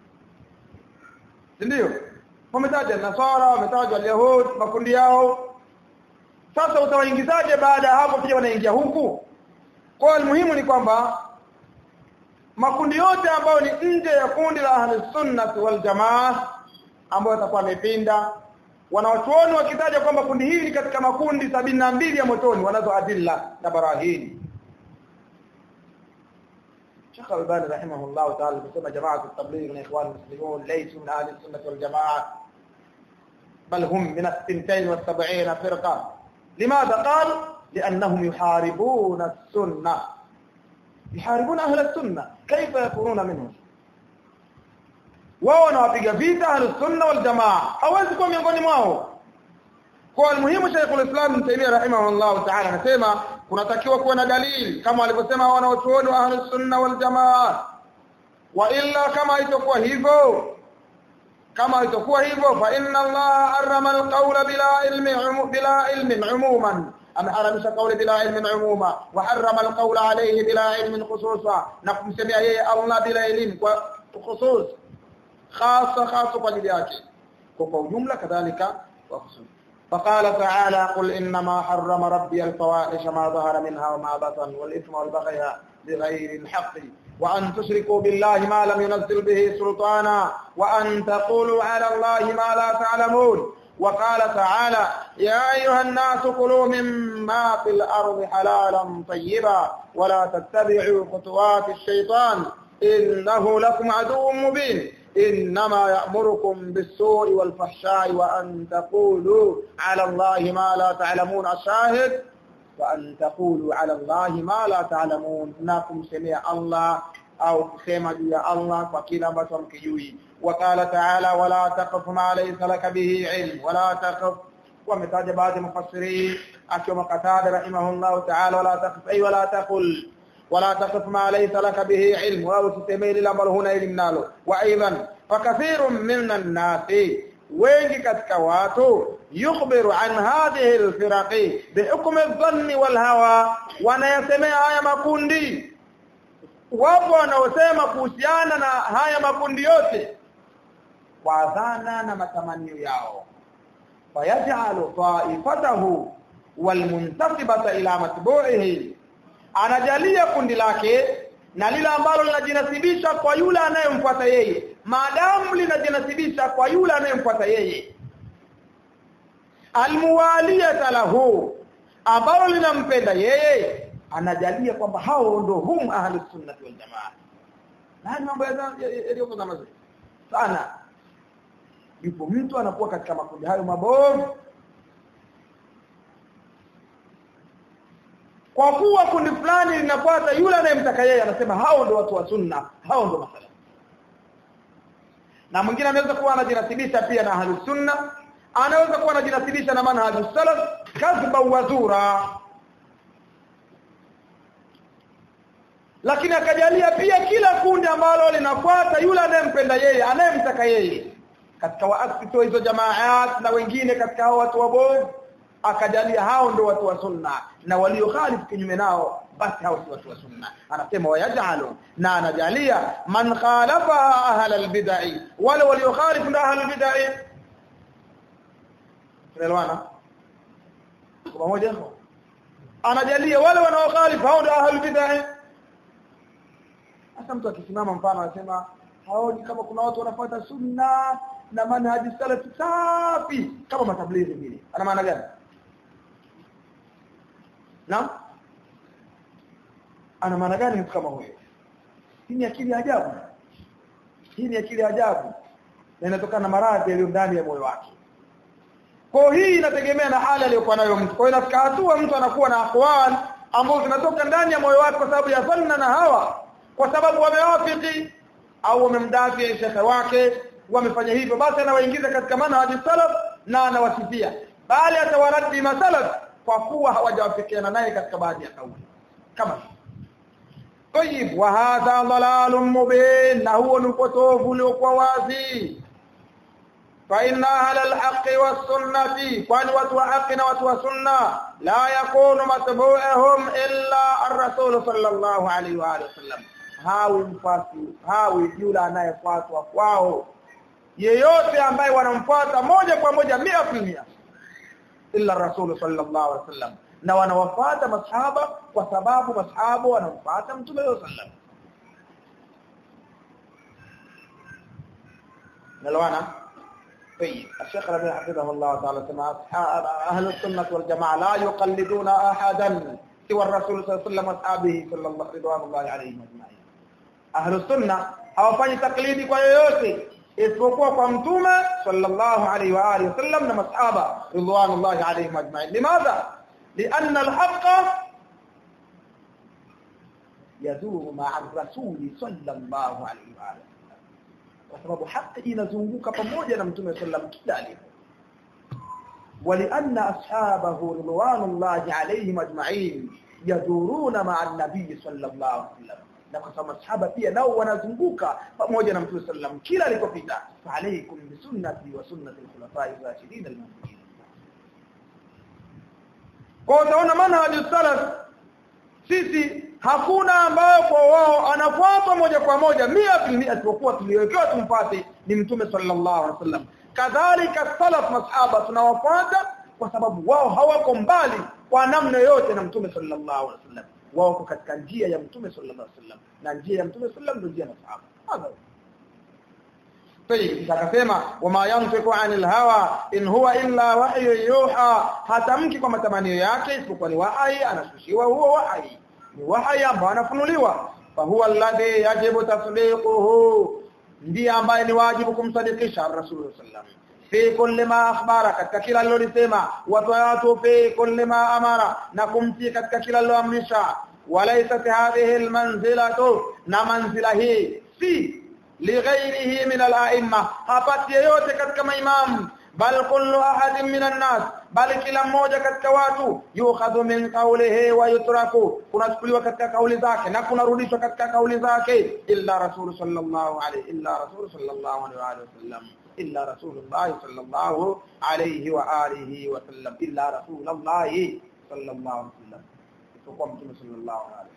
ndio wametaja nasara wametajwa yahud makundi yao sasa utawaingizaje baada ya hapo pia wanaingia huku kwa muhimu ni kwamba makundi yote ambayo ni nje ya kundi la ahli sunnah wal jamaa ambayo yatakuwa yamepinda wanawachuoni wakitaja kwamba kundi hili katika makundi sabini na mbili ya motoni wanazo adilla na barahini Sheikh Al-Albani rahimahullah ta'ala kusema jamaa at-tabligh na ikhwan muslimun laysu min ahli sunnah wal jamaa bal hum min as-sintain wa sab'in firqa limadha qal لانهم يحاربون السنه يحاربون اهل السنه كيف يكونون منهم wao wanawapiga vita ahlus sunna wal jamaa hawezi kuwa miongoni mwao kwa almuhimu Sheikhul Islam Ibn Taymiyyah rahimahullah ta'ala anasema kunatakiwa kuwa na dalili kama walivyosema wanaochuoni wa ahlus sunna wal jamaa wa illa kama itakuwa hivyo kama itakuwa hivyo fa inna Allah harrama alqawla bila ilmi bila ilmin umuman ameharamisha kauli bila ilmin umuma wa harrama alqawla alayhi bila ilmin khususa na kumsemea yeye Allah bila elimu kwa khusus خاصة خاصة قليل yake kwa ujumla kadhalika wa khusus فقال تعالى قل انما حرم ربي الفواحش ما ظهر منها وما بطن والاثم والبغي بغير الحق وان تشركوا بالله ما لم ينزل به سلطانا وان تقولوا على الله ما لا تعلمون وقال تعالى يا ايها الناس كلوا مما في الارض حلالا طيبا ولا تتبعوا خطوات الشيطان انه لكم عدو مبين إنما يأمركم بالسوء والفحشاء وأن تقولوا على الله ما لا تعلمون الشاهد وأن تقولوا على الله ما لا تعلمون ناكم سميع الله أو كسيما يا الله وكلا بطن كيوي وقال تعالى ولا تقف ما ليس لك به علم ولا تقف ومتاج بعض المفسرين أكيوم قتادة رحمه الله تعالى ولا تقف أي ولا تقل ولا تقف ما ليس لك به علم أو تستميل الأمر هنا علم نالو وأيضا فكثير من الناس wengi katika watu yukhbiru an hadhihi alfiraqi bihukm adh-dhann wal hawa wanayasemea haya makundi wapo wanaosema kuhusiana na haya makundi yote kwa dhana na matamanio yao fayaj'alu ta'ifatahu walmuntasibata ila matbu'ihi anajalia kundi lake na lile ambalo linajinasibisha kwa yule anayemfuata yeye maadamu linajinasibisha kwa yule anayemfuata yeye almuwaliyata lahu ambalo linampenda yeye anajalia kwamba hao ndo hum ahli sunnah wal jamaa na mambo yaliyoko kama mazuri sana yupo mtu anakuwa katika makundi hayo mabovu kwa kuwa kundi fulani linafuata yule anayemtaka yeye anasema hao ndo watu wa sunna hao ndo masala na mwingine anaweza kuwa anajinasibisha pia na ahlus sunna anaweza kuwa anajinasibisha na manhajus salaf kadhba wa zura lakini akajalia pia kila kundi ambalo linafuata yule anayempenda yeye anayemtaka yeye katika waasisi hizo jamaat na wengine katika hao watu wabovu akajalia hao ndio watu wa sunna na waliokhalifu kinyume nao basi hao si watu wa sunna anasema wayajalu na anajalia man khalafa ahla albid'i wale waliokhalifu ndio ahla albid'i tunaelewana kwa pamoja anajalia wale wanaokhalifu hao ndio ahla albid'i hasa mtu akisimama mfano anasema haoni kama kuna watu wanafuata sunna na manhaji salafi safi kama matablighi vile ana maana gani Naam? Ana maana gani mtu kama huyo? Hii ni akili ajabu. Hii ni akili ajabu. Na inatokana na maradhi yaliyo ndani ya moyo wake. Kwa hii inategemea na hali aliyokuwa nayo mtu. Kwa hiyo inafika hatua mtu anakuwa na aqwal ambazo zinatoka ndani ya moyo wake kwa sababu ya dhanna na hawa, kwa sababu wamewafiki au wamemdafi shekhe wake, wamefanya hivyo basi anawaingiza katika manhaji salaf na anawasifia. Bali atawaradi masalaf kwa kuwa hawajawafikiana naye katika baadhi ya kauli kama طيب وهذا ضلال مبين هو القطوف uliokuwa wazi فإن أهل الحق والسنة kwani watu wa haki na watu wa sunna la yakunu matbu'uhum illa ar-rasul sallallahu alayhi wa alihi wasallam hawi mfasi hawi yule anayefuatwa kwao yeyote ambaye wanamfuata moja kwa moja 100% illa rasul sallallahu alaihi wasallam na wanawafuata masahaba kwa sababu masahaba wanamfuata mtume sallam nalwana طيب الشيخ ربيع حفظه الله تعالى سمع أهل السنة والجماعة لا يقلدون أحدا سوى الرسول صلى الله عليه وسلم أصحابه صلى الله رضوان الله عليهم أجمعين أهل السنة hawafanyi taklidi kwa yoyote isipokuwa kwa mtume sallallahu alaihi wa alihi wasallam na masahaba ridwanullahi alaihim ajma'in limadha lianna alhaqqa yaduru ma'a ar-rasul sallallahu alaihi wa alihi kwa sababu haki inazunguka pamoja na mtume sallam kila alipo ولأن أصحابه رضوان الله عليهم أجمعين يدورون مع النبي صلى الله عليه وسلم na kwa sababu masahaba pia nao wanazunguka pamoja na Mtume sallam kila alikopita fa alaykum bi sunnati wa sunnati al-khulafa'i ar-rashidin al-mahdiyyin kwa utaona manhaj salaf sisi hakuna ambayo kwa wao anafuata moja kwa moja 100% isipokuwa tuliwekewa tumpate ni Mtume sallallahu alaihi wasallam kadhalika salaf masahaba tunawafuata kwa sababu wao hawako mbali kwa namna yote na Mtume sallallahu alaihi wasallam wao katika njia ya Mtume sallallahu alaihi wasallam na njia ya Mtume sallallahu ndio njia ya masahaba hadha طيب akasema wama yantiqu anil hawa in huwa illa wahyu yuha hatamki kwa matamanio yake isipokuwa ni wahi anashushiwa huo wahi ni wahi ambao anafunuliwa fa huwa alladhi yajibu tasdiquhu ndiye ambaye ni wajibu kumsadikisha Rasulullah sallam fi kulli ma akhbara katika kila alilolisema watu fi kulli ma amara na kumtii katika kila aliloamrisha walaysat hadhihi almanzilatu na manzila hii si lighairihi min al-a'imma hapati yeyote katika maimamu bal kullu ahadin min an-nas bali kila mmoja katika watu yukhadhu min qawlihi wa yutraku kunachukuliwa katika kauli zake na kunarudishwa katika kauli zake illa rasul sallallahu alayhi illa rasul sallallahu alayhi wa sallam illa rasulullah sallallahu alayhi wa alihi wa sallam illa rasulullah sallallahu alayhi wa sallam isipokuwa mtume sallallahu alayhi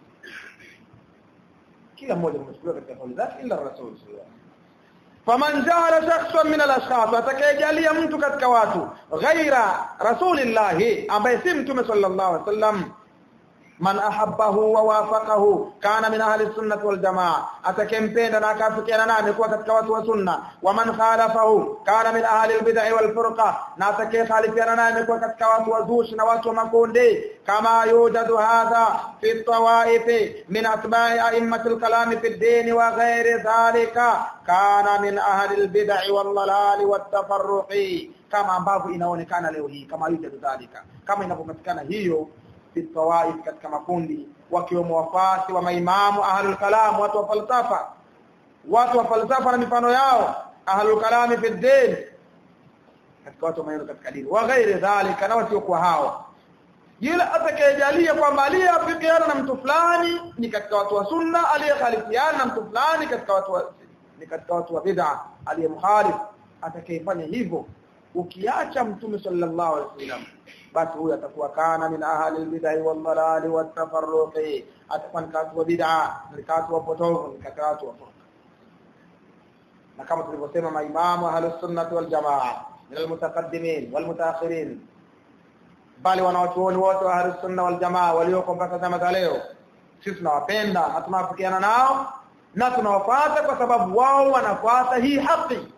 kila mmoja kunachukuliwa katika kauli zake illa rasul sallallahu faman ja'ala shakhsan min al-ashkhas atakayejalia mtu katika watu ghaira rasulillah ambaye si mtume sallallahu alaihi wasallam man ahabbahu wa wafaqahu kana min ahli sunnah wal jamaa atakempenda na akafikiana naye amekuwa katika watu wa sunna wa man khalafahu kana min ahli al-bid'ah wal furqa na atakayekhalifiana naye amekuwa katika watu wa zushi na watu wa makundi kama yujadu hadha fi tawaif min atba'i a'immat al-kalam fi ad-din wa ghairi dhalika kana min ahli al-bid'ah wal dalal wat tafarruqi kama ambavyo inaonekana leo hii kama yujadu dhalika kama inapopatikana hiyo fitawaif katika makundi wakiwemo wafasi wa maimamu ahlul kalam watu wa falsafa watu wa falsafa na mifano yao ahlul kalam fi din katika watu wa maneno katika dini wa ghairi dhalika na wasio kwa hao yule atakayejalia kwamba aliyeafikiana na mtu fulani ni katika watu wa sunna aliyekhalifiana na mtu fulani katika watu wa ni katika watu wa bid'a aliyemkhalif atakayefanya hivyo ukiacha mtume sallallahu alaihi wasallam basi huyo atakuwa kana min ahli albid'ah wal dalal wat tafarruqi atakuwa ni katu wa bid'a ni katu wa potovu ni katu wa furqa na kama tulivyosema maimamu ahli sunnah wal jamaa min almutaqaddimin wal mutaakhirin bali wanawachuoni wote wa ahli sunnah wal jamaa walioko mpaka zama za leo sisi tunawapenda na tunawafikiana nao na tunawafuata kwa sababu wao wanafuata hii haki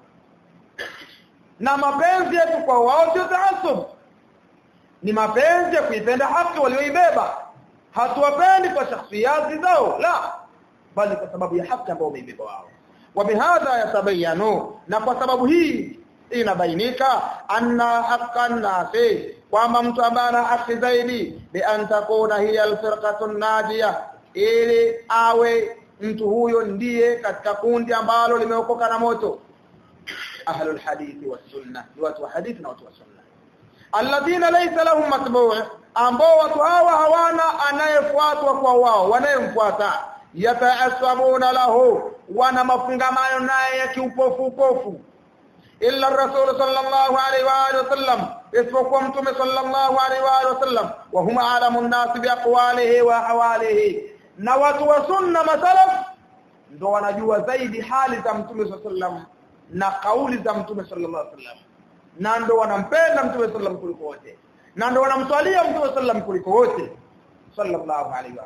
na mapenzi yetu kwa wao sio taasub ni mapenzi ya kuipenda haki walioibeba hatuwapendi kwa shakhsiyati zao la bali kwa sababu ya haki ambayo wameibeba wao wabihadha yatabayanu na kwa sababu hii inabainika anna haqqan nasi kwamba mtu ambaye ana haki zaidi bi an takuna hiya alfirqatu najia ili awe mtu huyo ndiye katika kundi ambalo limeokoka na moto ahlul hadithi was sunna watu wa hadithi na watu wa sunna alladhina laysa lahum matbu' ambao watu hawa hawana anayefuatwa kwa wao wanayemfuata yataasabuna lahu wana mafungamano naye ya kiupofu upofu illa rasul sallallahu alaihi wa alihi wasallam isipokuwa mtume sallallahu alaihi wa alihi wasallam wa huma alamun nas bi aqwalihi wa hawalihi na watu wa sunna masalaf ndo wanajua zaidi hali za mtume sallallahu alaihi wasallam na kauli za mtume sallallahu alaihi wasallam na ndo wanampenda mtume sallam kuliko wote na ndo wanamswalia mtume sallam kuliko wote sallallahu alaihi wa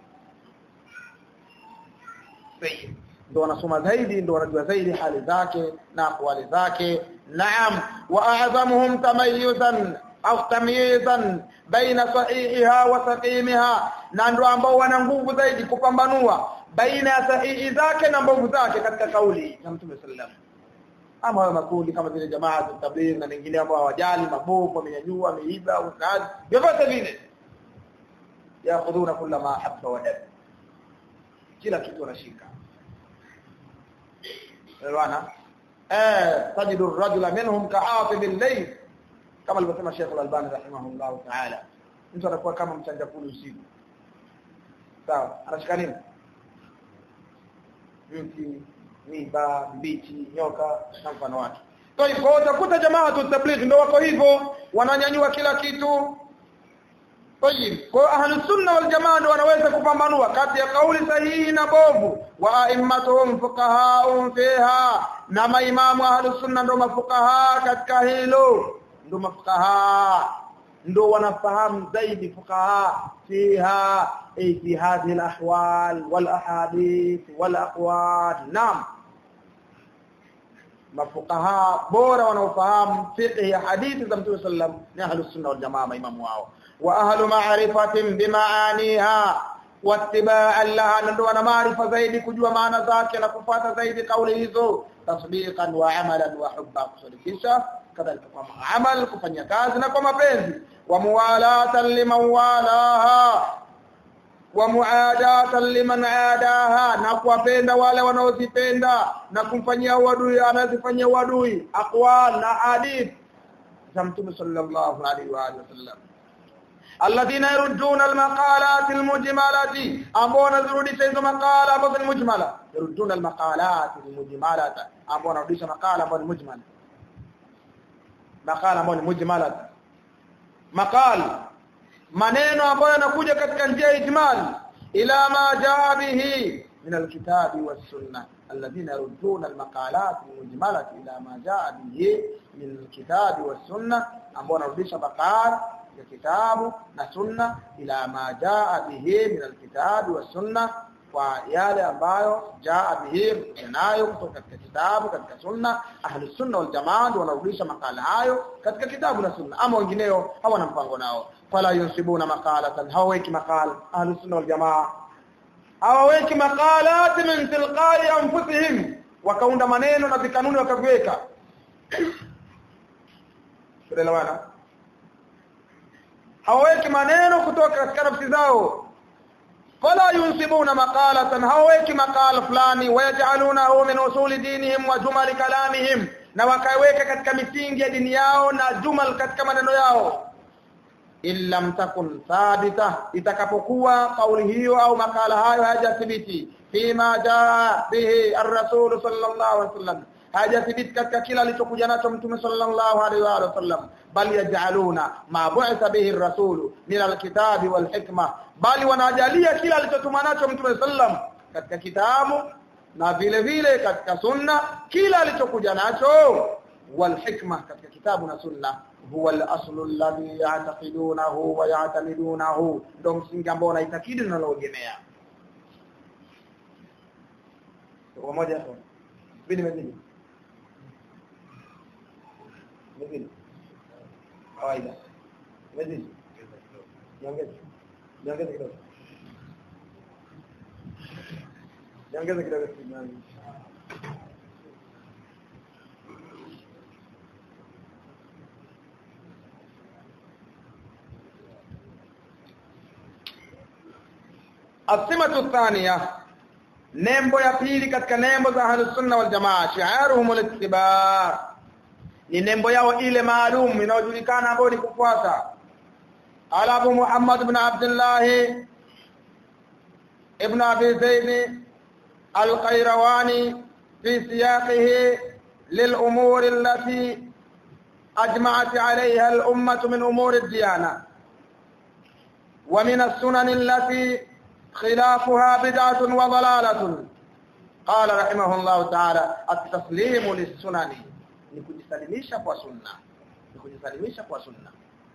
sallam ndo wanasoma zaidi ndo wanajua zaidi hali zake na akwali zake naam wa a'zamuhum tamayyuzan au tamyizan baina sahihiha wa saqimiha na ndo ambao wana nguvu zaidi kupambanua baina ya sahihi zake na mbovu zake katika kauli ya mtume sallam ama hayo makundi kama vile jamaa za tabligh na wengine ambao hawajali mabovu wamenyanyua wameiba au kazi vyovyote vile yakhuduna kula ma habba wa dab kila kitu wanashika elewana eh tajidu ar-rajula minhum ka'atib al-layl kama alivyosema Sheikh Al-Albani rahimahullah ta'ala mtu anakuwa kama mchanja kulu usiku sawa anashika nini mti miba mbichi nyoka na mfano wake kwa hivyo utakuta jamaa tu tabligh ndio wako hivyo wananyanyua kila kitu Tayib. Kwa ahli sunna wal jamaa ndio wanaweza kupambanua kati ya kauli sahihi na bovu wa a'immatuhum fuqahaun fiha na maimamu ahli sunna ndio mafukaha katika hilo ndio mafukaha ndio wanafahamu zaidi fuqaha fiha ay fi hadhihi al-ahwal wal ahadith wal aqwal naam mafuqaha bora wanaofahamu fiqh ya hadithi za Mtume sallam ni ahlus sunna wal jamaa maimamu wao wa ahlu ma'rifatin bimaaniha wattiba'an laha ndio wana maarifa zaidi kujua maana zake na kufuata zaidi kauli hizo tasdiqan wa amalan wa hubba kusadikisha kadhalika kwa amal kufanya kazi na kwa mapenzi wa muwalatan liman walaha wa muadatan liman adaha na kuwapenda wale wanaozipenda na kumfanyia uadui anazifanyia uadui aqwal na hadith za mtume sallallahu alaihi wa alihi wasallam alladhina yarudduna almaqalat almujmalati ambao wanarudisha hizo makala ambazo ni mujmala yarudduna almaqalat almujmalata ambao wanarudisha makala ambayo ni mujmala makala ambayo ni mujmala makala maneno ambayo yanakuja katika njia ya ijmal ila ma jaa bihi min alkitabi was-sunnah alladhina yarudduna almaqalat almujmalati ila ma jaa bihi min alkitabi was-sunnah ambao wanarudisha makala ya kitabu na sunna ila ma jaa bihi min alkitabi was-sunnah kwa yale ambayo jaa bihi nayo kutoka katika kitabu katika sunna ahli sunna wal jamaa wanarudisha makala hayo katika kitabu na sunna ama wengineo hawana mpango nao fala yunsibuna maqalatan haweki maqala ahli sunna wal jamaa hawaweki maqalat min tilqai anfusihim wakaunda maneno na vikanuni wakaviweka tunaelewana hawaweki maneno kutoka katika nafsi zao فلا ينسبون مقالة هويك مقال فلاني ويجعلونه من أصول دينهم وجمل كلامهم na wakaweka katika misingi ya dini yao na jumal katika maneno yao illa mtakun thabita itakapokuwa kauli hiyo au makala hayo hajathibiti fima jaa bihi ar-rasul sallallahu alaihi wasallam hajathibiti katika kila alichokuja nacho mtume sallallahu alaihi wa sallam bal yaj'aluna ma bu'itha bihi ar-rasul min al-kitabi wal hikma bali wanajalia kila alichotuma nacho mtume sallam katika kitabu na vile vile katika sunna kila alichokuja nacho wal hikma katika kitabu na sunna huwa al-aslu alladhi ya'taqidunahu wa ya'tamidunahu ndio msingi ambao unaitakidi na unaogemea kwa moja hapo bidi mezini mezini kawaida mezini niongeze niongeze kidogo niongeze kidogo asimatu thania nembo ya pili katika nembo za ahlus sunna wal jamaa shi'aruhum al-ittiba ni nembo yao ile maalum inayojulikana ambayo ni kufuata ala abu muhammad ibn abdullah ibn abi zaid al-qayrawani fi siyaqihi للأمور التي أجمعت عليها الأمة من أمور الديانة ومن السنن التي خلافها بدعة وضلالة قال رحمه الله تعالى التسليم للسنن nikujisalimisha kwa sunna nikujisalimisha kwa sunna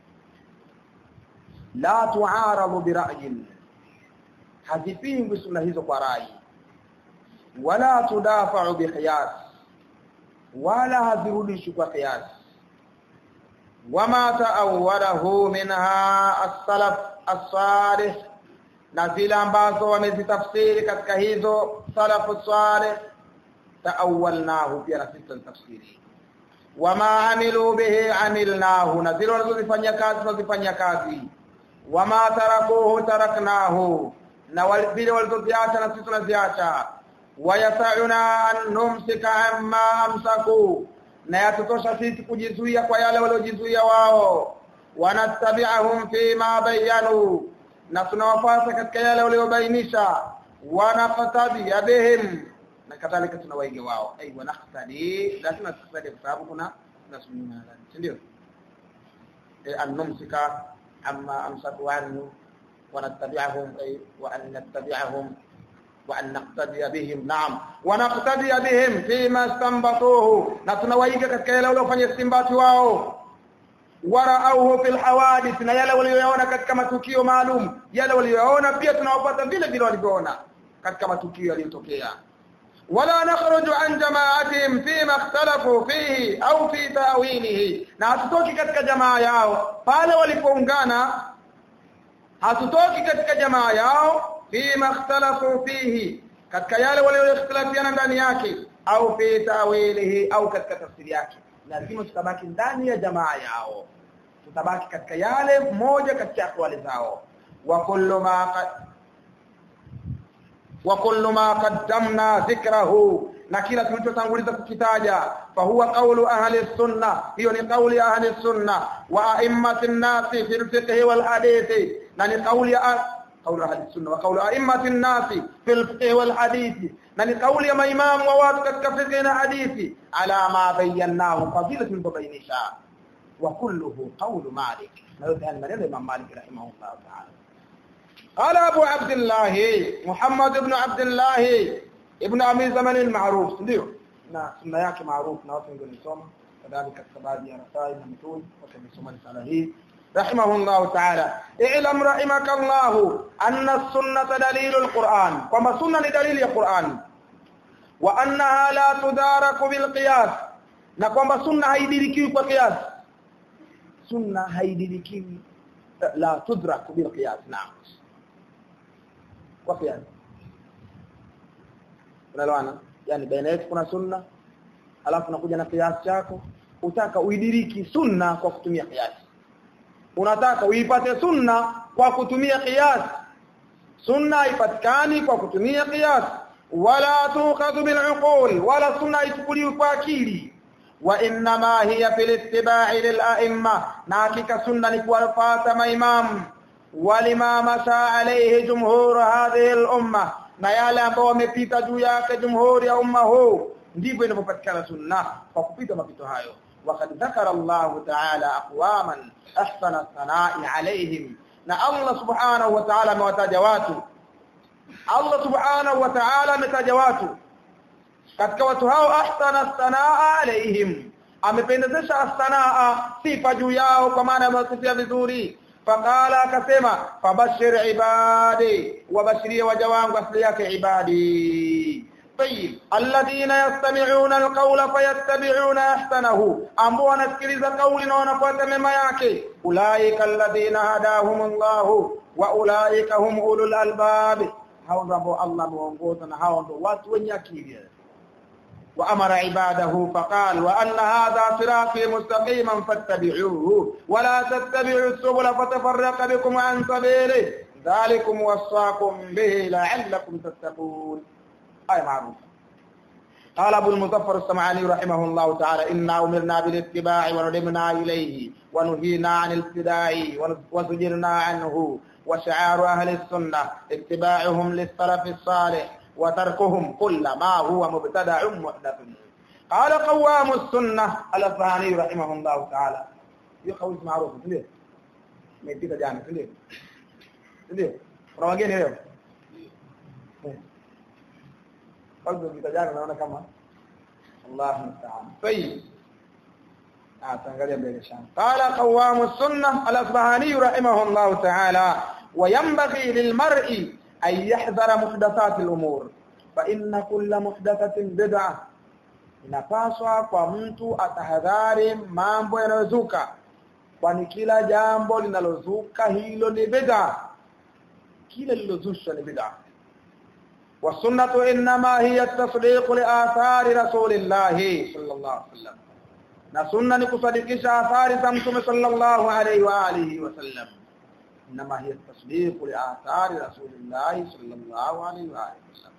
la tuarabu bira'yin hazipingwi sunna hizo kwa rai wala tudafa'u biqiyas wala hazirudishwi kwa qiyas wama ta'awwalahu minha as-salaf as-salih na zile ambazo wamezitafsiri katika hizo salafu salih taawalnahu pia na sisi tafsiri wama amilu bihi amilnahu na zile wanazozifanyia kazi tunazifanyia kazi wama tarakuhu taraknahu na vile walizoziacha na sisi tunaziacha wayasauna an numsika amma amsaku na yatutosha sisi kujizuia kwa yale waliojizuia wao wanattabi'ahum fi ma bayanu na tunawafuata katika yale waliobainisha wanaqtadi bihim na kadhalika tunawaiga wao ai wanaqtadi lazima tuqtadi kwa sababu kuna nasmina ndio eh annumsika amma amsaku anhu ونتبعهم أي وأن نتبعهم وأن نقتدي بهم نعم ونقتدي بهم فيما استنبطوه نتنويك katika yale waliofanya istimbati wao warauhu fil hawadith na yale walioyaona katika matukio maalum yale walioyaona pia tunawapata vile vile walivyoona katika matukio yaliyotokea wala nakhruju an jama'atihim fima ikhtalafu fihi au fi ta'wilihi na hatutoki katika jamaa yao pale walipoungana hatutoki katika jamaa yao fima ikhtalafu fihi katika yale walioikhtilafiana ndani yake au fi tawilihi au katika tafsiri yake lazima tutabaki ndani ya jamaa yao tutabaki katika yale moja katika akwali zao wa kullu ma qad wa kullu ma qaddamna dhikrahu na kila tulichotanguliza kukitaja fa huwa qawlu ahli sunna hiyo ni kauli ya ahli sunna wa a'immatin nasi fil fiqh wal hadith na ni kauli ya قول أهل السنة وقول أئمة الناس في الفقه والحديث نني قول ما إمام وواتك كفقنا حديث على ما بيناه فضيلة ببينشا وكله قول مالك نرد أن من الإمام مالك رحمه الله تعالى قال أبو عبد الله محمد بن عبد الله ابن أمير زمن المعروف ndio na sunna yake maarufu na watu wengi walisoma kadhalika sababu ya rasai na mtuni watu wamesoma risala hii رحمه الله تعالى اعلم رحمك الله أن السنة دليل القرآن كما سنة دليل القرآن وأنها لا تدارك بالقياس نكما سنة هيدركي بالقياس سنة هيدركي لا تدرك بالقياس نعم وقياس unaelewana yani baina yetu kuna sunna alafu nakuja na kiasi chako utaka uidiriki sunna kwa kutumia kiasi unataka uipate sunna kwa kutumia qiyas sunna haipatikani kwa kutumia qiyas wala tuqadu bil uqul wala sunna ichukuliwi kwa akili wa inma hiya fil ittiba'i lil a'imma na hakika sunna ni kuwafuata maimam walima masha alayhi jumhur hadhihi al umma na yale ambao wamepita juu yake jumhuri ya umma huu ndivyo inavyopatikana sunna kwa kupita mapito hayo وقد ذكر الله تعالى اقواما احسن الثناء عليهم na Allah subhanahu wa ta'ala amewataja watu Allah subhanahu wa ta'ala ametaja watu katika watu hao ahsana sanaa alaihim amependezesha sanaa sifa juu yao kwa maana amewasifia vizuri faqala akasema fabashir ibadi wabashirie waja wangu asili yake ibadi طيب الذين يستمعون القول فيتبعون احسنه ambao wanasikiliza kauli na wanafuata mema yake ulaika alladhina hadahum Allah wa ulaika hum ulul albab hao ndio ambao Allah ameongoza na hao ndio watu wenye akili وأمر عباده فقال وأن هذا صراطي مستقيما فاتبعوه ولا تتبعوا السبل فتفرق بكم عن سبيله ذلكم وصاكم به لعلكم تتقون آية معروفة قال أبو المظفر السمعاني رحمه الله تعالى إنا أمرنا بالاتباع وندمنا إليه ونهينا عن الابتداع وزجرنا عنه وشعار أهل السنة اتباعهم للسلف الصالح وتركهم كل ما هو مبتدع محدث قال قوام السنة الأصفهاني رحمه الله تعالى يقول معروف ليه ما يبيت جانا ليه ليه روجين leo kwanza vitajana naona kama Allah musta'an طيب ataangalia mbele sana qala qawam as-sunnah al-asbahani rahimahullah ta'ala وينبغي للمرء أن يحذر محدثات الأمور فإن كل محدثة بدعة inapaswa kwa mtu atahadhari mambo yanayozuka kwani kila jambo linalozuka hilo ni bid'a kila lilozushwa ni bid'a والسنه انما هي التصديق لاثار رسول الله صلى الله عليه وسلم na sunna ni kusadikisha athari za mtume sallallahu alaihi wa alihi wasallam انما هي التصديق لاثار رسول الله صلى الله عليه واله وسلم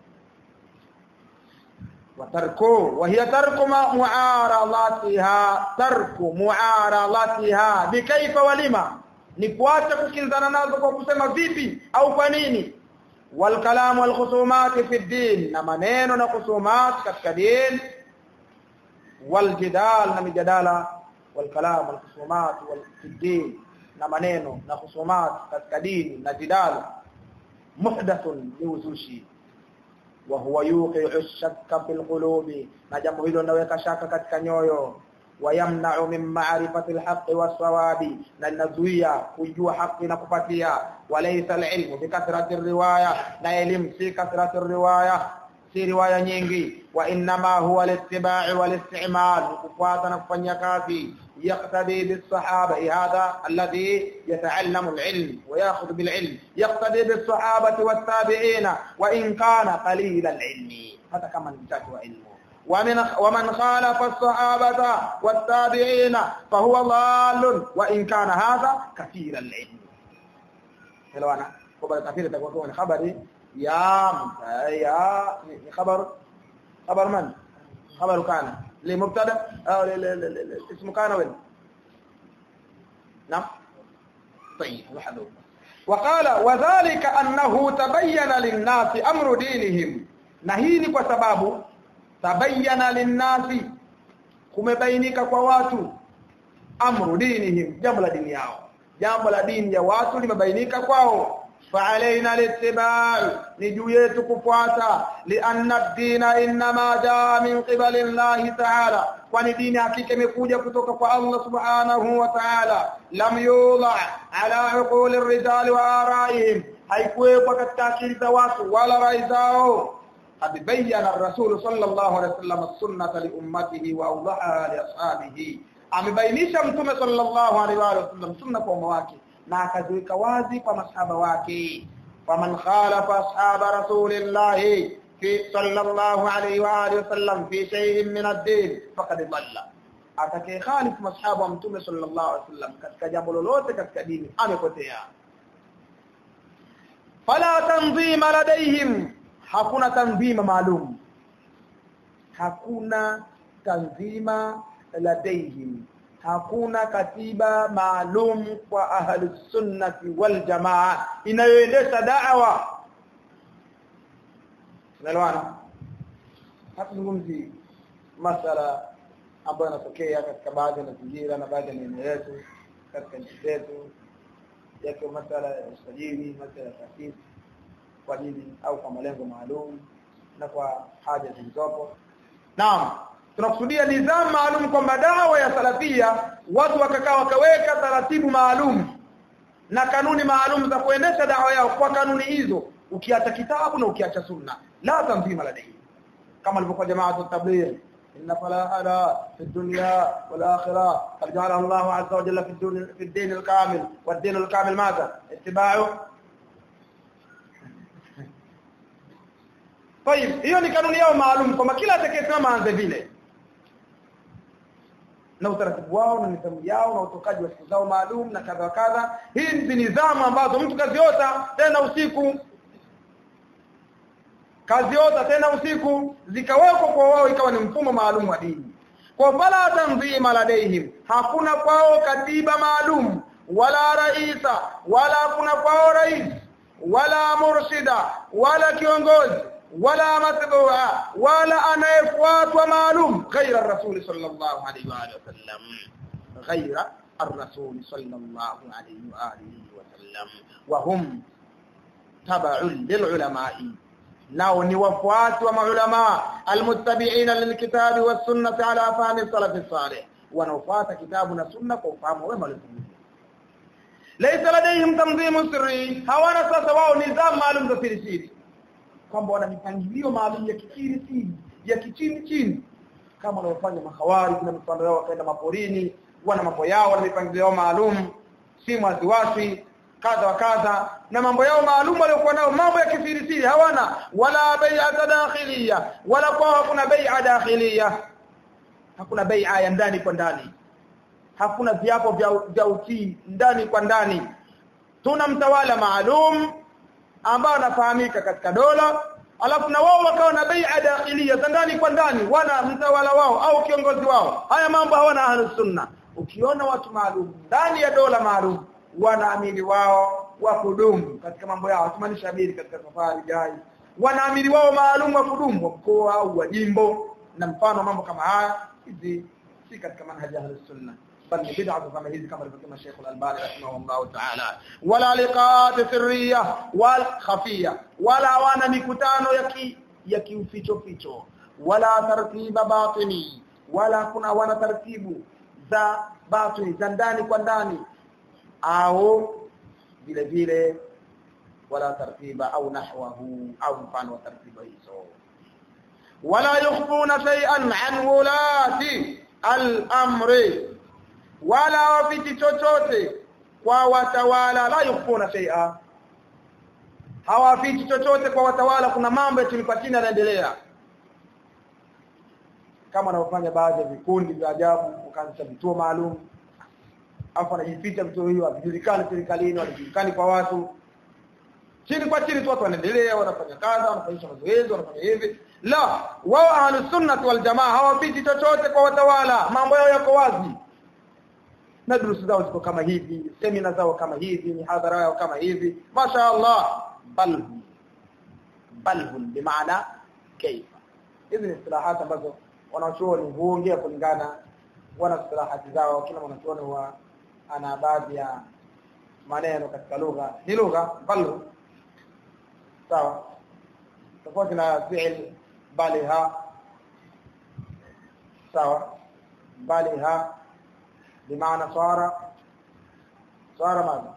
وتركه وهي ترك معارضتها ترك معارضتها بكيف ولما ni kuacha kukinzana nazo kwa kusema vipi au kwa nini والكلام والخصومات في الدين na maneno na khusumat katika din والجدال na mijadala والكلام والخصومات في الدين na maneno na khusumat katika dini na jidala muhdathun liuzushi wa huwa yuqi'u shakka fil qulubi na jambo hilo linaweka shaka katika nyoyo wayamna'u min ma'rifati al-haqqi was-sawabi na linazuia kujua haki na kupatia walaysa al-ilmu bi kathrati riwaya na elimu si kathrati riwaya si riwaya nyingi wa inma huwa al-ittiba' wal-isti'mal kufuata na kufanya kazi يقتدي بالصحابة هذا الذي يتعلم العلم ويأخذ بالعلم يقتدي بالصحابة والتابعين وإن كان قليل العلم هذا كما نمتاك علمه ومن ومن خالف الصحابة والتابعين فهو ضال وإن كان هذا كثير العلم حلوانا خبر كثير تكون خبري يا يا خبر خبر من خبر كان لمبتدا او اسم كان وين نعم طيب محذوف وقال وذلك انه تبين للناس امر دينهم na hii ni kwa sababu tabayyana linnasi kumebainika kwa watu amru dinihim jambo la dini yao jambo la dini ya watu limebainika kwao فعلينا الاتباع نجويت كفواتا لأن الدين إنما جاء من قبل الله تعالى kwani dini hakika imekuja kutoka kwa Allah subhanahu wa ta'ala lam yudha ala uquli rijali wa araihim haikuwekwa katika akili za watu wala rai zao قد بين الرسول صلى الله عليه وسلم السنة لأمته وأوضحها لأصحابه amebainisha mtume sallallahu alaihi wa sallam sunna kwa umma wake na akaziweka wazi kwa masahaba wake faman khalafa ashaba rasulillah fi sallallahu alaihi wa alihi wasallam fi shay'in min ad-din faqad dhalla atakaye khalifu masahaba wa mtume sallallahu alaihi wasallam katika jambo lolote katika dini amepotea fala tanzima ladaihim hakuna tanzima maalum hakuna tanzima ladaihim hakuna katiba maalum kwa ahli sunnati wal jamaa inayoendesha da'wa tunaelewana hatuzungumzi masala ambayo yanatokea katika baadhi ya mazingira na baadhi ya maeneo yetu katika nchi zetu yake masala ya usajili masala ya taasisi kwa ajili au kwa malengo maalum na kwa haja zilizopo naam tunakusudia nidhamu maalum kwamba dawa ya salafia watu wakakaa wakaweka taratibu maalum na kanuni maalum za kuendesha dawa yao kwa kanuni hizo ukiacha kitabu na ukiacha sunna la tanzima ladai kama alivyokuwa jamaa tabligh inna falahana fi dunya wal akhirah qad ja'ala Allah azza wa jalla fi dunya fi ad-din al-kamil wad-din al-kamil madha ittiba'u طيب hiyo ni kanuni yao maalum kwamba kila atakayesimama aanze vile na utaratibu wao na nidhamu yao na utokaji wa siku zao maalum na kadha kadha hii ni nidhamu ambazo mtu kaziota tena usiku kaziota tena usiku zikawekwa kwa wao ikawa ni mfumo maalum wa dini kwa fala tanzima ladaihim hakuna kwao katiba maalum wala raisa wala hakuna kwao rais wala murshida wala kiongozi wala matbua wala anayefuatwa maalum ghaira rasul sallallahu alaihi wa alihi wasallam ghaira الرسول صلى الله عليه وآله وسلم وهم تبع للعلماء nao ni wafuasi wa maulama almuttabi'ina lilkitabi was-sunnati ala fahmi salaf salih wanaofuata kitabu na sunna kwa ufahamu wema waliotumia laysa ladayhim tanzimu sirri hawana sasa wao nidhamu maalum za siri siri kwamba wana mipangilio maalum ya kisiri siri ya kichini chini kama wanaofanya mahawari na mifano yao wakaenda maporini wana mambo yao na mipangilio yao maalum si mwaziwasi kadha wa kadha na mambo yao maalum waliokuwa nao mambo ya kisiri siri hawana wala bai'a dakhiliya wala kwa hakuna bai'a dakhiliya hakuna bai'a ya ndani kwa ndani hakuna viapo vya, vya utii ndani kwa ndani tuna mtawala maalum ambao anafahamika katika dola alafu na wao wakawa na bai'a dakhiliya za ndani kwa ndani wana mtawala wao au kiongozi wao haya mambo hawana ahlus sunna ukiona watu maalum ndani ya dola maalum wanaamiri wao wa kudumu katika mambo yao tumaanisha amiri katika safari jai wanaamiri wao maalum wa kudumu wa mkoa au wa jimbo na mfano mambo kama haya hizi si katika manhaji ya sunna bal ni bid'a kama hizi kama alivyosema Sheikh Al-Albani rahimahullah ta'ala wala liqat sirriya wal khafiya wala wana mikutano ya ki ya kiuficho ficho wala tartiba batini wala kuna wana taratibu za batini za ndani kwa ndani au vile vile wala tartiba au nahwahu au mfano wa tartiba hizo wala yukhfuna shay'an an wulati al-amri wala wafiti chochote kwa watawala la yukhfuna shay'a hawafiti chochote kwa watawala kuna mambo ya chini kwa chini yanaendelea kama wanaofanya baadhi ya vikundi vya ajabu ukaanzisha vituo maalum afu anajificha vituo hivyo havijulikani serikalini havijulikani kwa watu chini kwa chini tu watu wanaendelea wanafanya kazi wanafanya mazoezi wanafanya hivi la wao ahlus sunnah wal jamaa hawapiti chochote kwa watawala mambo yao yako wazi na durusu zao ziko kama hivi semina zao kama hivi mihadhara yao kama hivi masha Allah bal bal bimaana kaifa hizi ni istilahati ambazo wanachuoni huongea kulingana wana istilahati zao kila mwanachuoni huwa ana baadhi ya maneno katika lugha ni lugha bal sawa tofauti na fi'l baliha sawa baliha بمعنى صار صار ماذا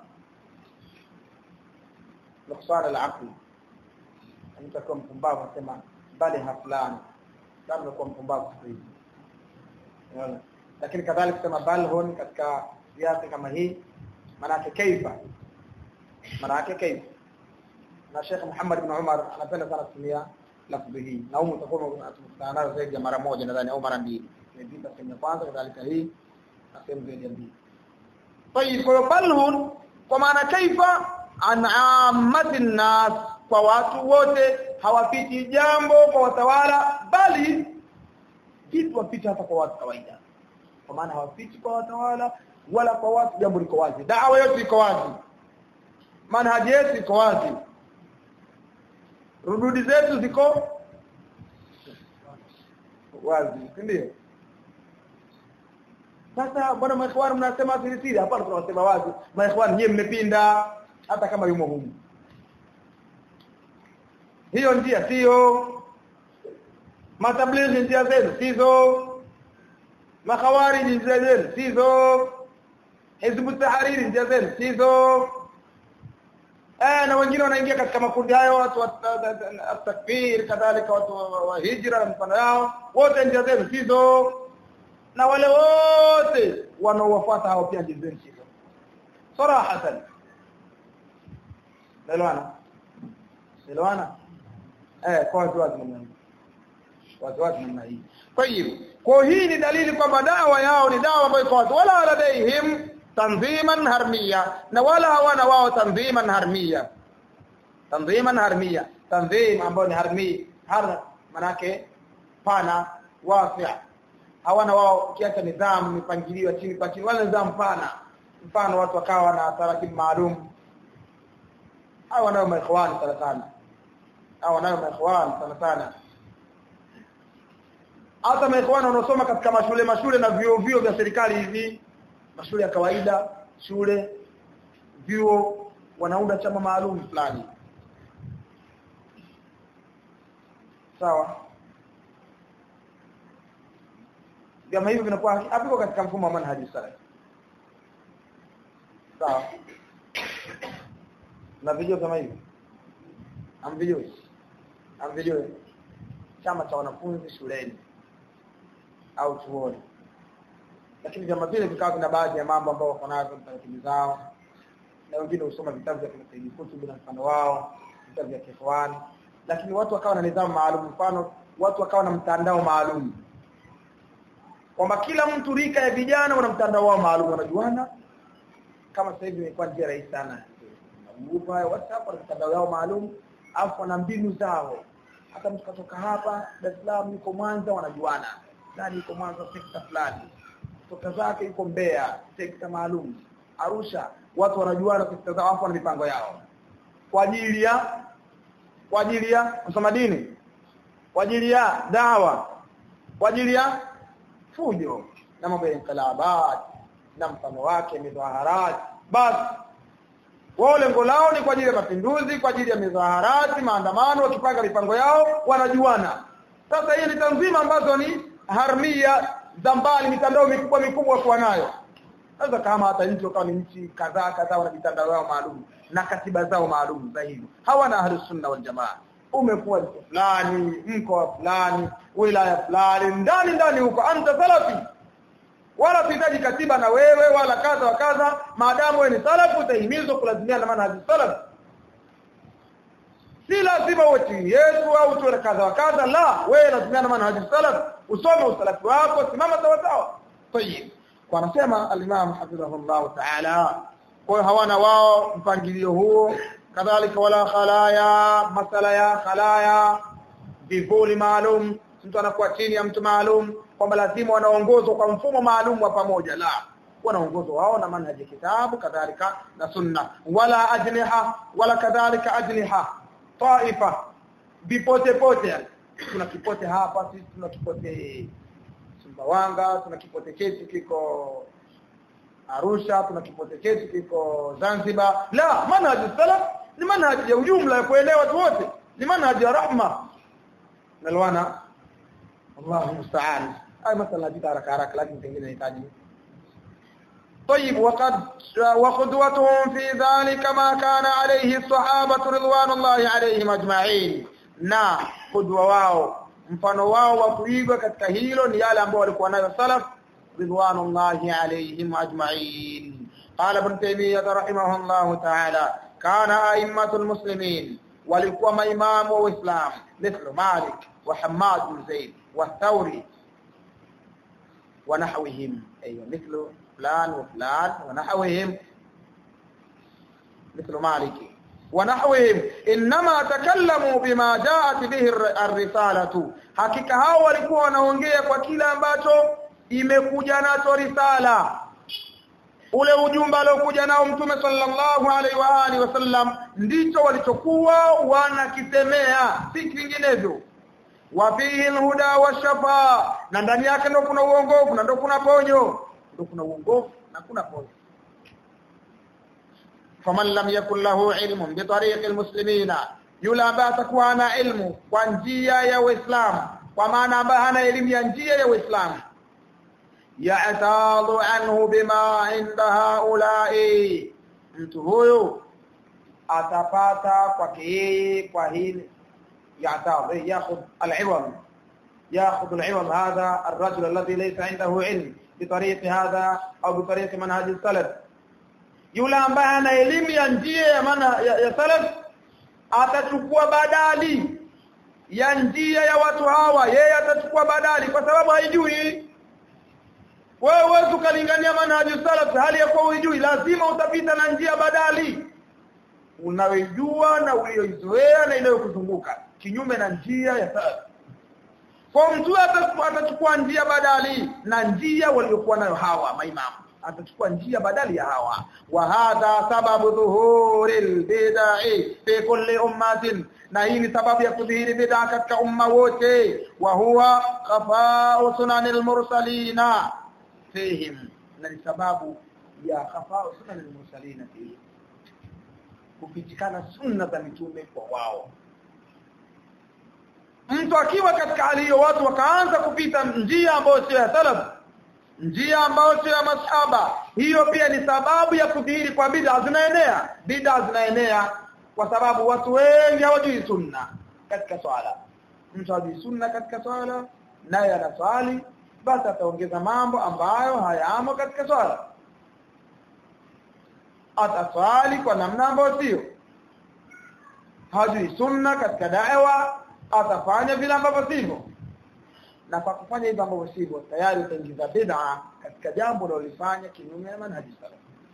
نقصان العقل أن تكون mpumbavu sema baliha fulani labda kuwa mpumbavu hivi lakini kadhalika kusema balhun katika viasi kama hii maana yake kaifa maana yake kaifa na Sheikh Muhammad ibn Umar anapenda sana kutumia lafzi hii na humu utakuwa unakutana nayo zaidi ya mara moja nadhani au mara mbili imepita sehemu ya kwanza kadhalika hii na sehemu zaidi ya mbili طيب balhun kwa maana kaifa an ammati nas kwa watu wote hawapiti jambo kwa watawala bali kitu wapita hata kwa watu kawaida kwa maana hawapiti kwa watawala wala kwa watu jambo liko wazi dawa yote iko wazi manhaji yetu iko wazi rududi zetu ziko wazi ndio sasa bwana maikhwan mnasema siri siri hapana tunasema wazi maikhwan nyie mmepinda hata kama yumo humu hiyo njia sio matablighi njia zenu sizo makhawariji njia zenu sizo hizbu tahariri njia zenu sizo eh na wengine wanaingia katika makundi hayo watu wa takfir kadhalika watu wa hijra na mfano yao wote njia zenu sizo na wale wote wanaowafuata hao pia njia zenu sizo sarahatan Elewana? Elewana? Eh, kwa watu wazi namna hii. Watu wazi namna hii. Kwa hiyo, kwa hii ni dalili kwamba dawa yao ni dawa ambayo kwa watu wala ladaihim tanziman harmiya na wala hawana wao tanziman harmiya. Tanziman harmiya. Tanzim ambayo ni harmi, har manake pana wasi. Hawana wao kiacha nidhamu mipangilio chini kwa chini wala nidhamu pana. Mfano watu wakawa na taratibu maalum hawa nayo maikhwani sana sana hawa nayo maikhwani sana sana hata maikhwani wanaosoma katika mashule mashule na vyuo vyuo vya serikali hivi mashule ya kawaida shule vyuo wanaunda chama maalum fulani sawa vyama hivyo vinakuwa haviko katika mfumo wa manhaji salaf sawa na video kama hivi amvijui amvijui chama cha wanafunzi shuleni au chuoni lakini vyama vile vikawa vina baadhi ya mambo ambayo wako nayo taratibu zao na wengine husoma vitabu vya Sayyid Qutb na mfano wao vitabu vya Kikhwan lakini watu wakawa na nidhamu maalum mfano watu wakawa na mtandao maalum kwamba kila mtu rika ya vijana wana mtandao wao maalum wanajuana kama sasa hivi imekuwa njia rahisi sana grupu hayo WhatsApp wana mitandao yao maalum afu na mbinu zao hata mtu katoka hapa Dar es Salaam yuko Mwanza wanajuana nani yuko Mwanza sekta fulani kutoka zake yuko Mbeya sekta maalum Arusha watu wanajuana sekta zao afu na mipango yao kwa ajili ya kwa ajili ya kusoma dini kwa ajili ya dawa kwa ajili ya fujo na mambo ya inkalabat na mfano wake midhaharat basi wao lengo lao ni kwa ajili ya mapinduzi kwa ajili ya midhaharati maandamano wakipanga mipango yao wanajuana sasa hii ni tanzima ambazo ni harmia za mbali mitandao mikubwa mikubwa kwa nayo sasa kama hata nchi kama ni nchi kadhaa kadhaa wana mitandao yao maalum na katiba zao maalum za hivyo hawana ahlus sunna wal jamaa umekuwa mko fulani mkoa fulani wilaya fulani ndani ndani huko anta salafi wala tuhitaji katiba na wewe wala kadha wa kadha maadamu wewe ni salafu utahimizwa kulazimiana na manhaji salaf si lazima uwe chini yetu au tuwe kadha wa kadha la wewe lazimiana na manhaji salaf usome usalafi wako simama sawa sawa tayib kwa anasema al-Imam hafidhahullah ta'ala kwa hawana wao mpangilio huo kadhalika wala khalaya masala ya khalaya vivuli maalum mtu anakuwa chini ya mtu maalum kwamba lazima wanaongozwa kwa mfumo maalum wa pamoja la wanaongozwa wao na manhaji kitabu kadhalika na sunna wala ajniha wala kadhalika ajniha taifa vipote pote tuna kipote hapa sisi tuna kipote Sumbawanga tuna kipote chetu kiko Arusha tuna kipote chetu kiko Zanzibar la manhaji salaf ni manhaji ya ujumla ya kuelewa watu wote ni manhaji ya rahma nalwana Allahu musta'an ay masala hadithi haraka haraka lakini pengine inahitaji طيب وقد وقدوتهم في ذلك ما كان عليه الصحابة رضوان الله عليهم أجمعين na kudwa wao mfano wao wa kuigwa katika hilo ni yale ambao walikuwa nayo salaf ridwanullahi alayhim ajma'in qala ibn taymiyyah rahimahullah ta'ala kana a'immatul muslimin walikuwa maimamu wa uislamu mithlu malik wa hammad bin zaid wa thawri wa nahwihim aywa mithlu فلان وفلان ونحوهم مثل مالك ونحوهم انما تكلموا بما جاءت به الرساله hakika hao walikuwa wanaongea kwa kile ambacho imekuja nacho risala ule ujumbe aliokuja nao mtume sallallahu alaihi wa alihi wasallam ndicho walichokuwa wanakisemea si vinginevyo wa fihi alhuda washafa na ndani yake ndio kuna uongofu na ndio kuna ponyo ndio kuna uongofu na kuna ponyo faman lam yakul lahu ilmun bi tariqi almuslimina yule ambaye atakuwa ana ilmu kwa njia ya uislamu kwa maana ambaye hana elimu ya njia ya uislamu ya'tadu anhu bima inda haula'i mtu huyo atapata kwake yeye kwa hili ya'tadu yakhudh al-iwam ياخذ العوض هذا الرجل الذي ليس عنده علم بطريق هذا au بطريق منهج السلف yule ambaye ana elimu ya njia ya maana ya, ya salaf atachukua badali ya njia ya watu hawa yeye atachukua badali kwa sababu haijui wewe huwezi ukalingania manhaji salaf hali ya kuwa hujui lazima utapita na njia badali unayojua na uliyoizoea na inayokuzunguka kinyume na njia ya salaf kwa mtu atachukua njia badali na njia waliokuwa nayo hawa maimamu atachukua njia badali ya hawa wa hadha sababu dhuhuril bid'i fi kulli ummatin na hii ni sababu ya kudhihiri bid'a katika umma wote wa huwa khafa'u sunanil mursalina fihim na ni sababu ya khafa'u sunanil mursalina fihim kupitikana sunna za mitume kwa wao mtu akiwa katika hali hiyo watu wakaanza kupita njia ambayo sio ya salaf njia ambayo sio ya masahaba hiyo pia ni sababu ya kudhihiri kwa bid'a zinaenea bid'a zinaenea kwa sababu watu wengi hawajui sunna katika swala mtu hajui sunna katika swala naye anaswali basi ataongeza mambo ambayo hayamo katika swala ataswali kwa namna ambayo sio hajui sunna katika da'wa atafanya vile ambavyo sivyo na kwa kufanya hivyo ambavyo sivyo tayari utaingiza bid'a katika jambo unalofanya kinyume na manhaji salaf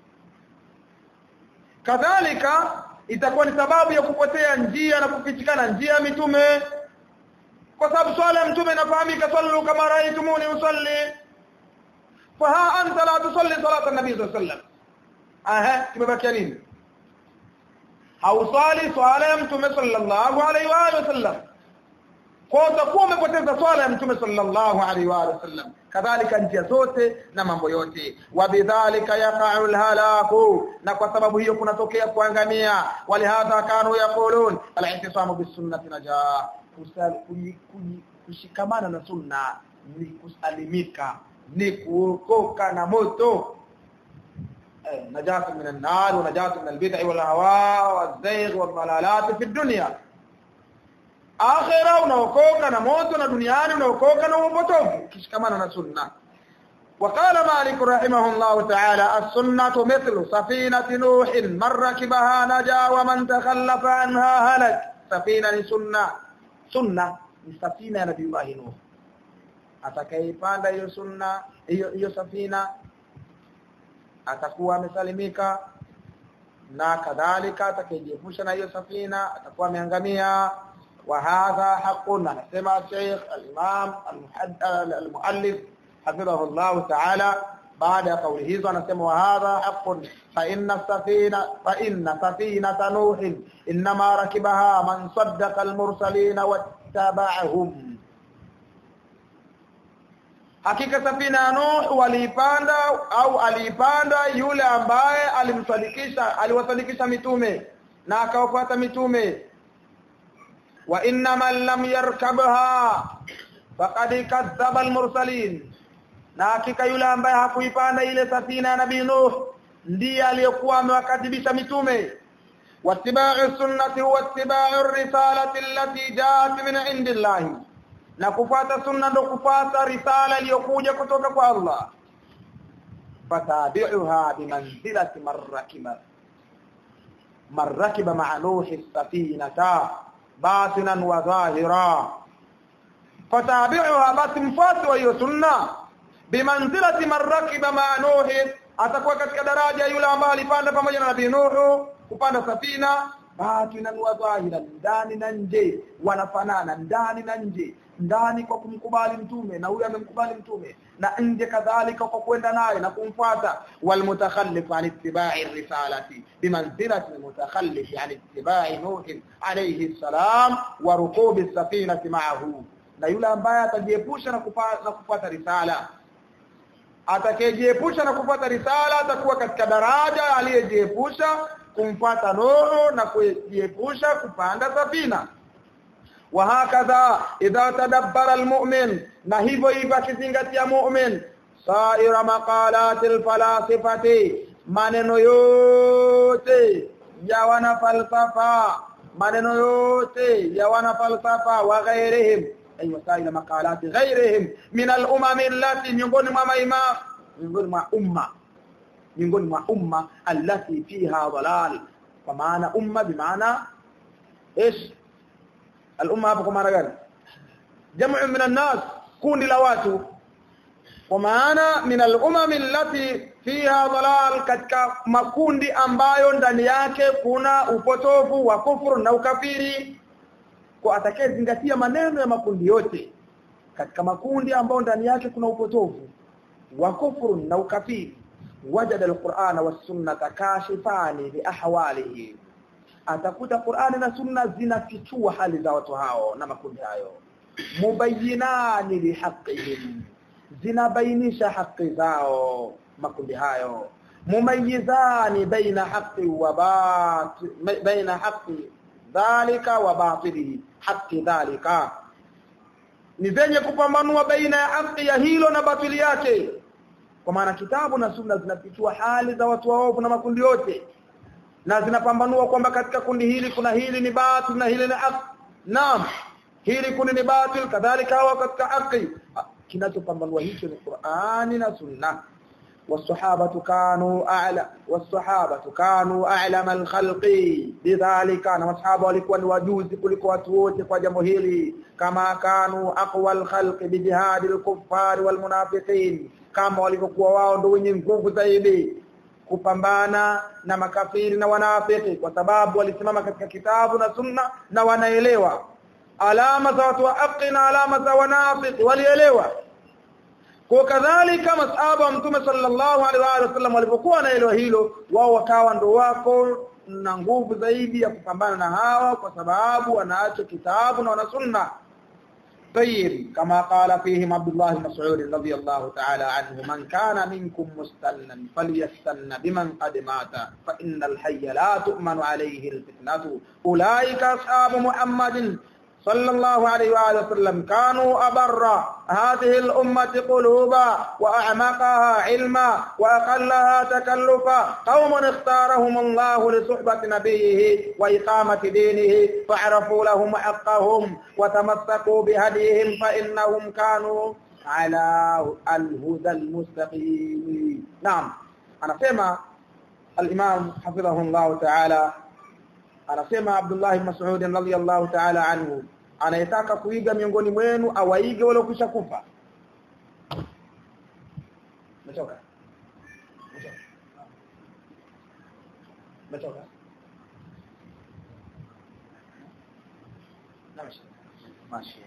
kadhalika itakuwa ni sababu ya kupotea njia na kupitikana njia ya mitume kwa sababu swala ya mtume inafahamika sallu kama raaitumuni usalli fa ha anta la tusalli salata nabii sallallahu alaihi wasallam aha kimebakia nini hauswali swala ya mtume sallallahu alaihi wa alihi wasallam kwa utakuwa umepoteza swala ya mtume sallallahu alaihi wa alihi wasallam kadhalika njia zote na mambo yote wabidhalika yaqa'u alhalaku na kwa sababu hiyo kunatokea kuangamia walihadha kanu yaqulun al-ihtisamu bisunnati najah kushikamana na sunna ni kusalimika ni kuokoka na moto najatu min an-nar wa najatu min al-bid'i wal hawa wal-zayg wal dalalat fi ad-dunya akhira unaokoka na moto na duniani unaokoka na upotofu kishikamana na sunna وقال مالك رحمه الله تعالى السنة مثل سفينة نوح من ركبها نجا ومن تخلف عنها هلك سفينة سنة سنة سفينة نبي الله نوح atakayeipanda hiyo sunna hiyo hiyo safina atakuwa amesalimika na kadhalika atakayejiepusha na hiyo safina atakuwa ameangamia wa hadha haqqun anasema Sheikh al-Imam al-Muallif hafidhahu Allah ta'ala baada ya kauli hizo anasema wa hadha haqqun fa inna safina fa inna safinata nuh inma rakibaha man saddaqa al-mursalin wattaba'ahum hakika safina ya Nuh waliipanda au aliipanda yule ambaye alimsadikisha aliwasadikisha mitume na akawafuata mitume wa inna man lam yarkabha faqad kadhaba almursalin na hakika yule ambaye hakuipanda ile safina ya nabii Nuh ndiye aliyekuwa amewakadhibisha mitume wattiba'u sunnati huwa ittiba'u risalati allati ja'at min indillahi na kufuata sunna ndo kufuata risala iliyokuja kutoka kwa Allah fatabi'uha bimanzilati marrakiba marrakiba ma'a nuhi safinata batinan wa dhahira fatabi'uha basi mfuasi wa hiyo sunna bimanzilati marrakiba ma'a nuhi atakuwa katika daraja yule ambaye alipanda pamoja na nabii Nuhu kupanda safina batinan wa dhahiran ndani na nje wanafanana ndani na nje ndani kwa kumkubali mtume na huyo amemkubali mtume na nje kadhalika kwa kwenda naye na kumfuata walmutakhallif an ittiba'i risalati bimanzilati almutakhallif an ittiba'i nuh alayhi salam wa rukubi safinati ma'ahu na yule ambaye atajiepusha na kufuata na kufuata risala atakayejiepusha na kufuata risala atakuwa katika daraja aliyejiepusha kumfuata Nuhu na kujiepusha kupanda safina وهكذا إذا تدبر المؤمن na hivyo hivyo akizingatia mu'min saira maqalati alfalasifati maneno yote ya wana falsafa maneno yote ya wana falsafa wa ghairihim ay wasaila maqalati ghairihim min al-umam allati miongoni mwa maima miongoni mwa umma miongoni mwa umma allati fiha dalal kwa maana umma bimaana ايش الامه hapo kwa maana gani jamu min an-nas kundi la watu kwa maana min al-umam allati fiha dalal katika makundi ambayo ndani yake kuna upotofu wa kufuru na ukafiri kwa atakayezingatia maneno ya makundi yote katika makundi ambayo ndani yake kuna upotofu wa kufuru na ukafiri wajada al-Qur'ana was-sunnata kashifani li ahwalihi atakuta Qur'ani na Sunna zinafichua hali za watu hao na makundi hayo mubayyinani lihaqihim zinabainisha haki zao makundi hayo mumayyizani baina haqqi wa batil baina haqqi dhalika wa batilihi haqqi dhalika ni zenye kupambanua baina ya haki ya hilo na batili yake kwa maana kitabu na sunna zinafichua hali za watu waovu na makundi yote na zinapambanua kwamba katika kundi hili kuna hili ni batil na hili ni haki naam hili kundi ni batil kadhalika hawa katika haki kinachopambanua hicho ni Qur'ani na Sunna والصحابه كانوا اعلى والصحابه كانوا اعلم الخلق بذلك na masahaba walikuwa ni wajuzi kuliko watu wote kwa jambo hili kama kanu aqwa alkhalq bijihad alkuffar walmunafiqin kama walivyokuwa wao ndio wenye nguvu zaidi kupambana na makafiri na wanafiki kwa sababu walisimama katika kitabu na sunna na wanaelewa alama za watu wa haki na alama za wanafiki walielewa kwa kadhalika masahaba wa mtume sallallahu alaihi wasallam walipokuwa wanaelewa hilo wao wakawa ndo wako na nguvu zaidi ya kupambana na hawa kwa sababu wanaacho kitabu na wana sunna طيب كما قال فيهم عبد الله بن مسعود رضي الله تعالى عنه من كان منكم مستنا فليستن بمن قد مات فإن الحي لا تؤمن عليه الفتنة أولئك أصحاب محمد صلى الله عليه وآله وسلم كانوا أبر هذه الأمة قلوبا وأعمقها علما وأقلها تكلفا قوم اختارهم الله لصحبة نبيه وإقامة دينه فعرفوا لهم حقهم وتمسكوا بهديهم فإنهم كانوا على الهدى المستقيم نعم أنا سمع الإمام حفظه الله تعالى anasema Abdullah ibn Mas'ud radhiyallahu ta'ala anhu anayetaka kuiga miongoni mwenu awaige wale kisha kufa Umetoka? Umetoka? Mashi.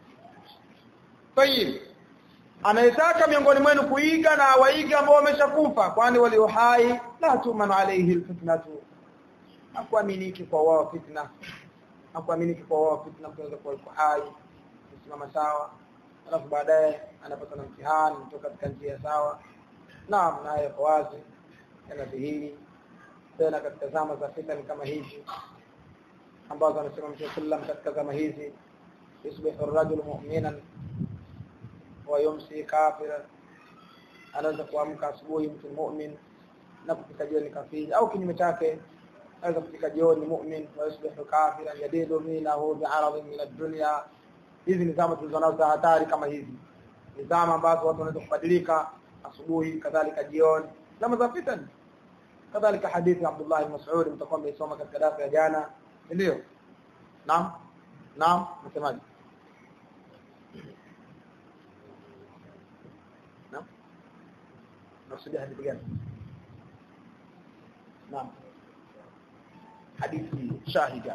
Tayib. Anayetaka miongoni mwenu kuiga na waiga ambao wameshakufa kwani walio hai la tuman alayhi alfitnatu. Hakuaminiki kwa wao fitna. Hakuaminiki kwa wao fitna kuweza kuwa yuko hai kusimama sawa alafu baadaye anapata na mtihani kutoka katika njia sawa. Naam, naye kwa wazi yanadhihiri tena katika zama za fitna kama hizi ambazo anasema Mtume sallam katika zama hizi yusbihu ar-rajulu mu'minan wa yumsi kafiran anaweza kuamka asubuhi mtu mu'min na kufika jioni kafiri au kinyume chake anaweza kufika jioni mu'min wa yusbihu kafiran yadidu minahu bi'aradin min ad-dunya hizi ni zama tulizonazo za hatari kama hizi ni zama ambazo watu wanaweza kubadilika asubuhi kadhalika jioni zama za fitna kadhalika hadithi ya Abdullah ibn Mas'ud mtakuwa mmesoma katika darasa ya jana ndio naam naam msemaji naam nakusudia hadithi gani naam hadithi shahida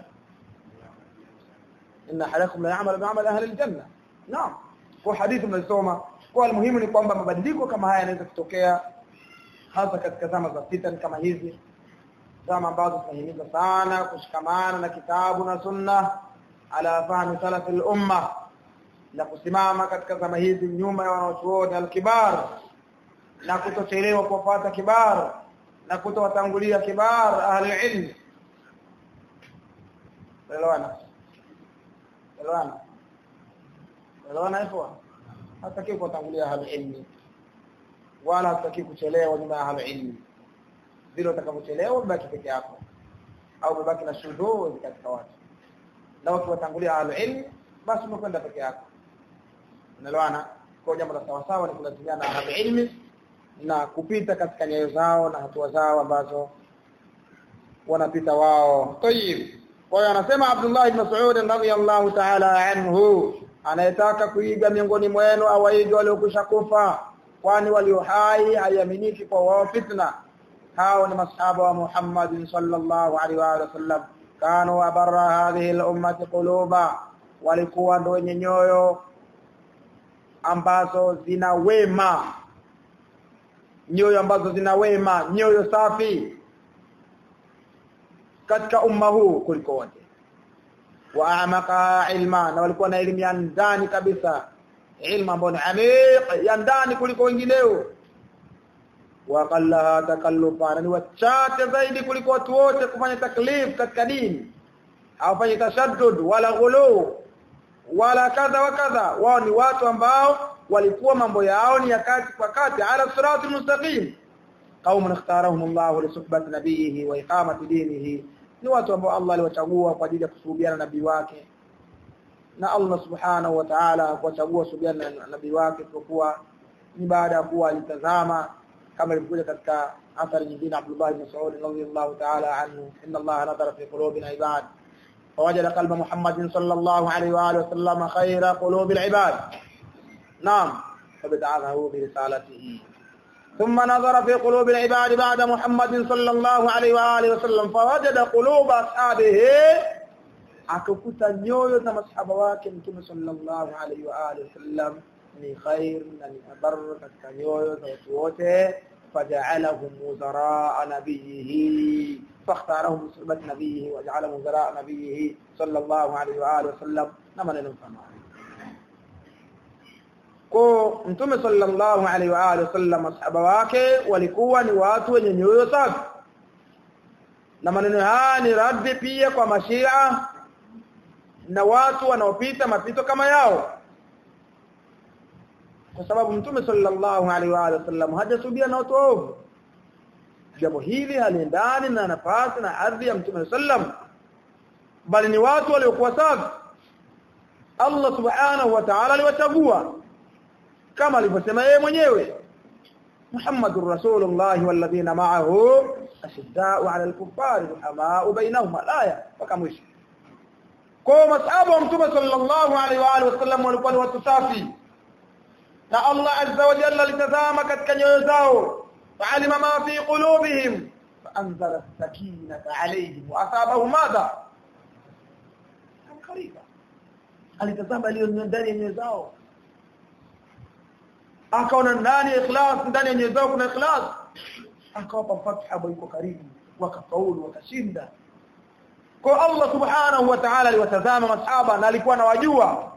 إن أحدكم لا يعمل بعمل أهل الجنة نعم kwa hadithi mnasoma kwa muhimu ni kwamba mabadiliko kama haya yanaweza kutokea hasa katika zama za fitan kama hizi zama ambazo tunahimiza sana kushikamana na kitabu na sunna ala fahmi salaf al-umma na kusimama katika zama hizi nyuma ya wanachuoni al-kibar na kutochelewa kufuata kibar na kutowatangulia kibar ahli ilm elewana elewana elewana hivyo hataki kuwatangulia ahli ilmi wala hataki kuchelewa nyuma ya ahli ilmi vile utakavyochelewa ubaki peke yako au ubaki na shudhuri katika watu na ukiwatangulia ahli ilmi basi umekwenda peke yako unaelewana kwa jambo la sawa sawa ni kulazimiana na ahli ilmi na kupita katika nyayo zao na hatua zao ambazo wanapita wao tayib kwa hiyo anasema Abdullah ibn Mas'ud radhiyallahu ta'ala anhu anayetaka kuiga miongoni mwenu awaige waliokwisha kufa kwani walio hai haiaminiki kwa wao fitna hao ni masahaba wa Muhammad sallallahu alaihi wa sallam kanu abarra hadhihi al-ummati quluba walikuwa ndio wenye nyoyo ambazo zina wema nyoyo ambazo zina wema nyoyo safi katika umma huu kuliko wote wa amaka ilma na walikuwa na elimu ya ndani kabisa ilmu ambayo ni amiq ya ndani kuliko wengineo wa qallaha takallufa ni wachache zaidi kuliko watu wote kufanya taklif katika dini au fanya tashaddud wala ghulu wala kadha wa kadha wao ni watu ambao walikuwa mambo yao ni ya kati kwa kati ala siratul mustaqim qaumun ikhtarahum Allah li suhbati nabiyhi wa iqamati dinihi ni watu ambao Allah aliwachagua kwa ajili ya kusuhubiana nabii wake na Allah subhanahu wa ta'ala kuwachagua suhubiana na nabii wake kwa ni baada ya kuwa alitazama kama ilivyokuja katika athari nyingine Abdullah ibn Mas'ud radhiyallahu ta'ala anhu inna Allah nadhara fi qulubina ibad فوجد قلب محمد صلى الله عليه واله وسلم خير قلوب العباد نعم فبدعه برسالته ثم نظر في قلوب العباد بعد محمد صلى الله عليه واله وسلم فوجد قلوب اصحابه akakuta nyoyo za masahaba wake mtume sallallahu alaihi wa alihi wasallam ni khair na ni bar katika nyoyo za watu wote faja'alahum wuzara nabiyhi فاختارهم بصحبة نبيه وجعلهم وزراء نبيه صلى الله عليه وآله وسلم نما نفهم ko mtume sallallahu alaihi wa alihi wasallam masahaba wake walikuwa ni watu wenye nyoyo safi na maneno haya ni raddi pia kwa mashia na watu wanaopita mapito kama yao kwa sababu mtume sallallahu alaihi wa alihi wasallam hajasubia na watu waovu jambo hili haliendani na nafasi na ardhi ya mtume sallam bali ni watu waliokuwa safi Allah subhanahu wa ta'ala aliwachagua kama alivyosema yeye mwenyewe Muhammadur Rasulullah walladhina ma'ahu ashidda'u 'ala al-kuffari ruhama'u bainahum alaya mpaka mwisho kwa masahaba wa mtume sallallahu alaihi wa alihi wasallam walikuwa ni watu safi na Allah azza wa jalla alitazama katika nyoyo zao fa'alima ma fi qulubihim فأنزل السكينة عليهم وأصابهم ماذا قريبا alitazama aliyo ndani ya nyoyo zao akaona ndani ya ikhlas ndani ya nyoyo zao kuna ikhlas akawapa fatha ambayo iko karibu wakafaulu wakashinda kwa Allah subhanahu wa ta'ala aliwatazama masahaba na alikuwa anawajua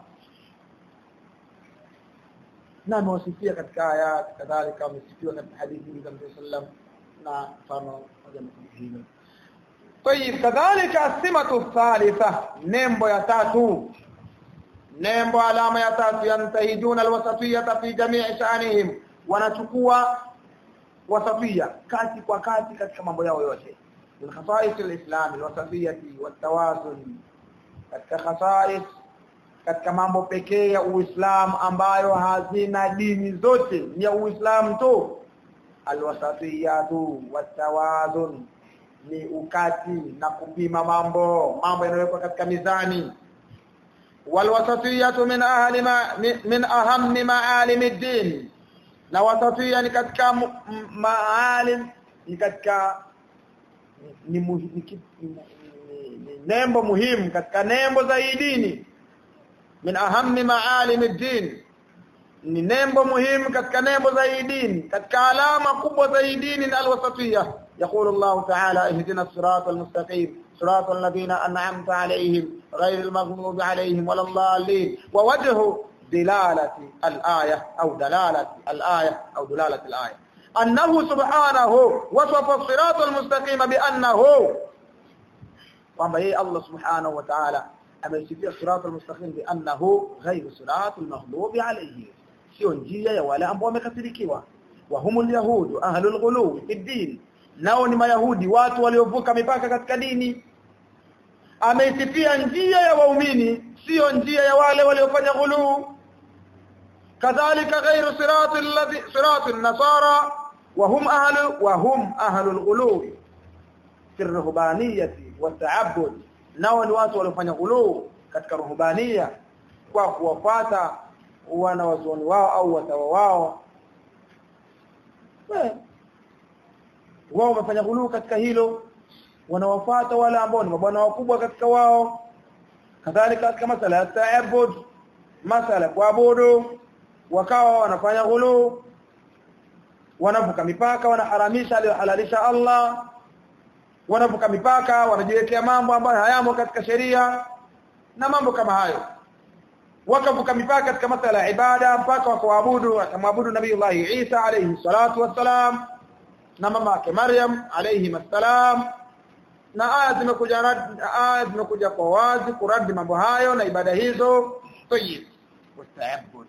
na amewasifia katika aya kadhalika amesifiwa katika hadithi za Mtume sallam na mfano moja hilo طيب كذلك السمه الثالثه nembo ya tatu nembo alama ya tatu yantahijuna alwasatiyata fi jami'i sha'anihim wanachukua wasafia kati kwa kati katika mambo yao yote min khasa'is alislam alwasatiyati watawazun katika khasa'is katika mambo pekee ya Uislamu ambayo hazina dini zote ni ya Uislamu tu alwasatiyatu watawazun ni ukati na kupima mambo mambo yanayowekwa katika mizani walwasatiyatu min ahli ma, min ahammi maalim ad-din na wasatiya ni katika maalim ni katika ni, ni, ni, ni nembo muhimu katika nembo za dini min ahammi maalim ad-din ni nembo muhimu katika nembo za dini katika alama kubwa za dini ni alwasatiyya يقول الله تعالى اهدنا الصراط المستقيم صراط الذين أنعمت عليهم غير المغضوب عليهم ولا الضالين ووجه دلالة الآية أو دلالة الآية أو دلالة الآية أنه سبحانه وصف الصراط المستقيم بأنه وما هي الله سبحانه وتعالى أما يسفي الصراط المستقيم بأنه غير صراط المغضوب عليهم sio njia ya wale ambao wamekasirikiwa wa humul yahudu ahlul ghuluw fi din nao ni mayahudi watu waliovuka mipaka katika dini ameisifia njia ya waumini sio njia ya wale waliofanya ghulu kadhalika ghairu sirati alladhi sirati an-nasara wa hum ahlu wa hum ahlu al-ghulu fi ar-ruhbaniyati wa ta'abbud nao ni watu waliofanya ghulu katika ruhbania kwa kuwafuata wanawazuoni wao au watawa wao wao wamefanya ghuluu katika hilo wanawafuata wale ambao ni mabwana wakubwa katika wao kadhalika katika masala ya ta'abbud masala kuabudu wakawa wanafanya ghuluu wanavuka mipaka wanaharamisha aliyohalalisha Allah wanavuka mipaka wanajiwekea mambo ambayo hayamo katika sheria na mambo kama hayo wakavuka mipaka katika masala ya ibada mpaka wakaabudu akamwabudu nabii Allah Isa alayhi salatu wassalam na mama yake Maryam alayhi assalam na aya zimekuja aya zimekuja kwa wazi kuradi mambo hayo na ibada hizo tayyib wasta'abud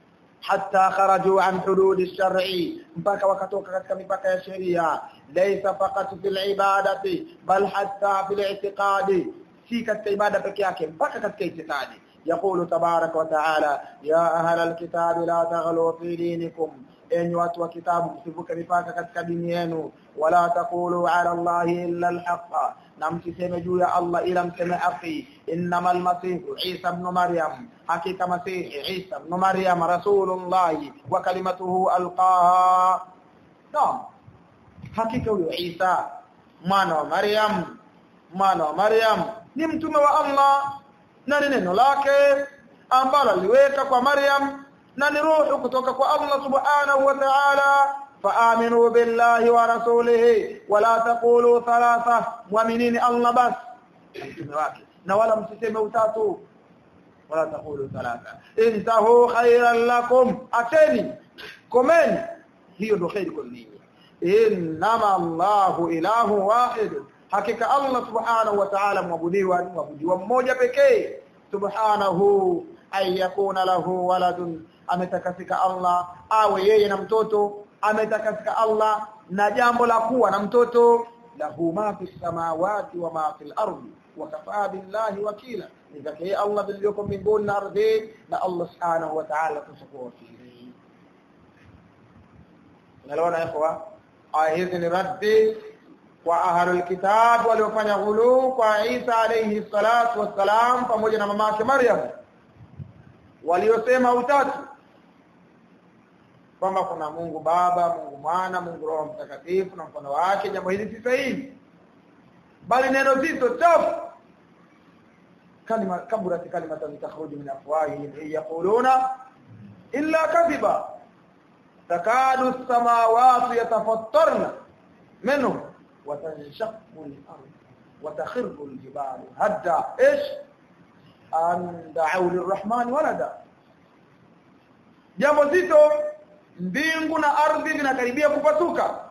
hatta kharaju an hudud ash-shar'i mpaka wakatoka katika mipaka ya sheria laysa faqat fil ibadati bal hatta fil i'tiqadi si katika ibada peke yake mpaka katika itikadi يقول تبارك وتعالى يا أهل الكتاب لا تغلوا في دينكم enyi watu wa kitabu msivuke mipaka katika dini yenu wala taqulu ala allahi illa alhaqa na msiseme juu ya Allah ila mseme haki innamal masih Isa ibn Maryam hakika masih Isa ibn Maryam rasulullah wa kalimatuhu alqaha naam hakika huyo Isa mwana wa Maryam mwana wa Maryam ni mtume wa Allah na ni neno lake ambalo aliweka kwa Maryam na ni ruhu kutoka kwa Allah subhanahu wa ta'ala faaminu billahi wa rasulihi wala taqulu thalatha mu'minini Allah bas mtume wake na wala msiseme utatu wala taqulu thalatha intahu khairan lakum ateni komeni hiyo ndio khairi kwa ninyi innama Allahu ilahu wahid hakika Allah subhanahu wa ta'ala mwabudiwa ni mwabudiwa mmoja pekee subhanahu ay yakuna lahu waladun ametakasika Allah awe yeye na mtoto ametakasika Allah na jambo la kuwa na mtoto lahu ma fi samawati wa ma fil ardi wa kafaa billahi wakila ni zake Allah biliyoko mbinguni na ardhi na Allah subhanahu wa ta'ala kusukua wakili nalona ikhwa aya hizi ni raddi kwa ahlul kitab waliofanya ghulu kwa Isa alayhi salatu wassalam pamoja na mamake Maryam waliosema utatu kwamba kuna Mungu Baba, Mungu Mwana, Mungu Roho Mtakatifu na mfano wake jambo hili si sahihi bali neno zito chafu kalima kaburat kalimatan takhruju min afwahihim yaquluna illa kadhiba takadu as-samawati yatafattarna minhu wa tanshaqqu al-ard wa takhirru al-jibalu hadda ish an da'u lir-rahman walada jambo zito mbingu na ardhi vinakaribia kupasuka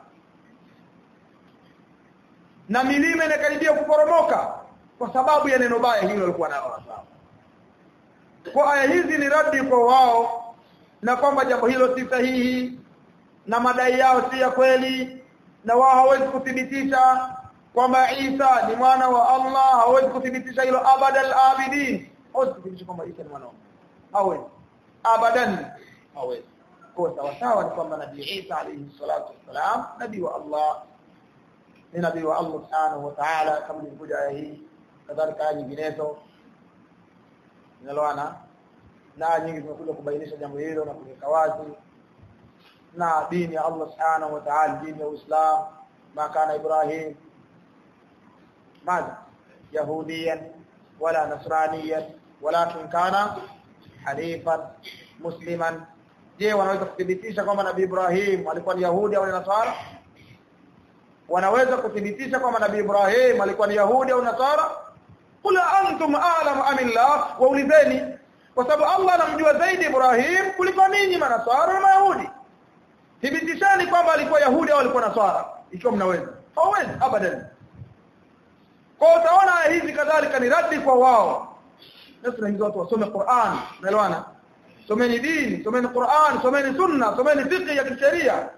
na milima inakaribia kuporomoka kwa sababu ya neno baya hilo walikuwa nalo wasahaba kwa aya hizi ni radi kwa wao na kwamba jambo hilo si sahihi na madai yao si ya kweli na wao hawezi kuthibitisha kwamba Isa ni mwana wa Allah hawezi kuthibitisha hilo abadal abidin hawezi kuthibitisha kwamba Isa ni mwana wa hawezi abadan hawezi kwa sawa sawa ni kwamba nabii Isa alayhi salatu wassalam nabii wa Allah ni nabii wa Allah subhanahu wa ta'ala kama ilivyokuja aya hii kadhalika aya nyinginezo zinaloana na nyingi zimekuja kubainisha jambo hilo na kuweka wazi na dini ya Allah subhanahu wa ta'ala dini ya Uislamu ma kana Ibrahim ماذا يهوديا ولا نصرانيا ولكن كان حنيفا مسلما je wanaweza kuthibitisha kwamba nabii Ibrahim alikuwa ni Yahudi au ni Nasara wanaweza kuthibitisha kwamba nabii Ibrahim alikuwa ni Yahudi au Nasara kula antum a'lamu amillah waulizeni kwa sababu Allah anamjua zaidi Ibrahim kuliko ninyi manasara na Mayahudi thibitishani kwamba alikuwa Yahudi au alikuwa Nasara ikiwa mnaweza hawezi abadan kwa utaona hizi kadhalika ni radi kwa wao na tunahizo watu wasome Qur'an unaelewana someni dini someni Qur'an someni sunna someni fiqh ya kisheria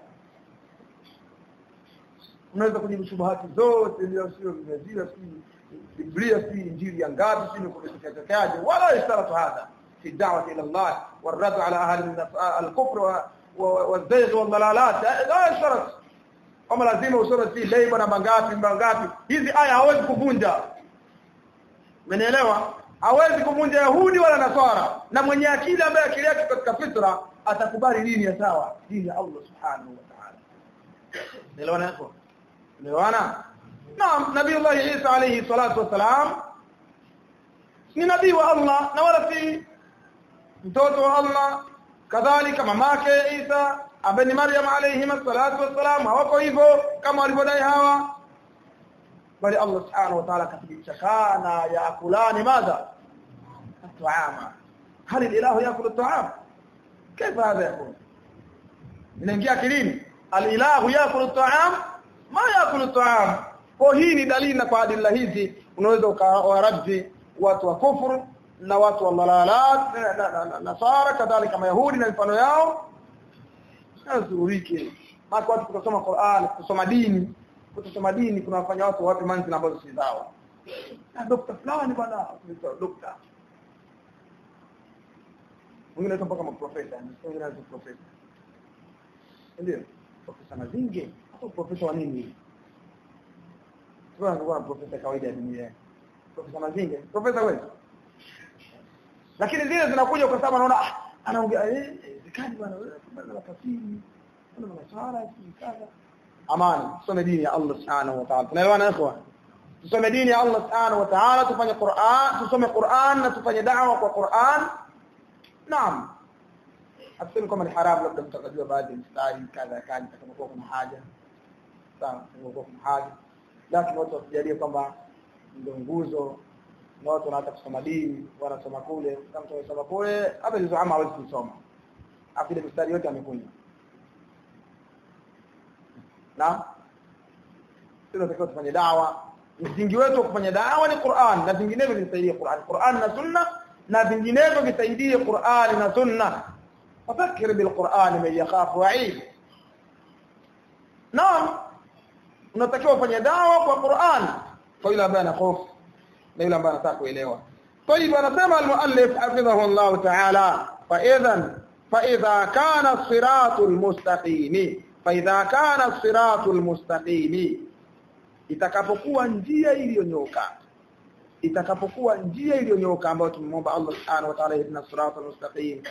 unaweza kujibu shubuhati zote ndio sio vimezira si Biblia si injili ya ngapi si kumekekaje wala istaratu hadha fi da'wati ila Allah والرد على اهل الكفر والزيغ والضلالات لا يشترط kama lazima usome si leo na mangapi mangapi hizi aya hawezi kuvunja Umenielewa hawezi kuvunja Yahudi wala Nasara na mwenye akili ambaye akili yake katika fitra atakubali dini ya sawa dini ya Allah subhanahu wa ta'ala Unaelewana hapo Unaelewana Naam Nabii Allah Isa alayhi salatu wasalam ni nabii wa Allah na wala si mtoto wa Allah kadhalika mamake Isa ambaye ni Maryam alayhi salatu wassalam hawako hivyo kama walivyodai hawa bali Allah subhanahu wa ta'ala kathibitisha kana yakulani madha at'ama hal ilahu yakulu at'am kaifa hadha yakun inaingia akilini alilahu yakulu at'am ma yakulu at'am kwa hii ni dalili na kwa adila hizi unaweza ukawaradhi watu wa kufuru na watu wa dalalat na nasara kadhalika mayahudi na mfano yao azurike maka watu kusoma Qur'an kusoma dini kusoma dini kunawafanya watu wape manzila ambazo si zao na dokta fulani bwana dokta mwingine anaitwa mpaka maprofesa mwingine anaitwa profesa ndio profesa mazinge hapo profesa wa nini Sio anakuwa profesa kawaida ya dunia profesa mazinge profesa wewe lakini zile zinakuja kwa sababu anaona ah anaongea eh zikani bwana wewe bwana nafasiri bwana maswala kadha amani tusome dini ya Allah subhanahu wa ta'ala tunaelewana ikhwa tusome dini ya Allah subhanahu wa ta'ala tufanye Qur'an tusome Qur'an na tufanye da'wa kwa Qur'an naam asema kama ni haram labda mtakajua baadhi ya mstari kadha kadha kama kwa kuna haja sawa kama kuna haja lakini watu wasijalie kwamba ndio nguzo na watu wanataka kusoma dini wanasoma kule kama mtu anasoma kule hata hizo ama hawezi kusoma afile mstari yote amekunywa na sisi tunatakiwa tufanye dawa msingi wetu wa kufanya dawa ni Qur'an na vinginevyo visaidie Qur'an Qur'an na sunna na vinginevyo visaidie Qur'an na sunna fafakir bil Qur'an man yakhafu wa'id naam unatakiwa kufanya dawa kwa Qur'an kwa yule ambaye anahofu na yule ambaye anataka kuelewa طيب anasema al-muallif hafidhahu Allah ta'ala fa idhan fa idha kana as-siratul mustaqim fa idha kana as-siratul mustaqim itakapokuwa njia iliyonyoka itakapokuwa njia iliyonyoka ambayo tumemwomba Allah subhanahu wa ta'ala ibn as-siratul mustaqim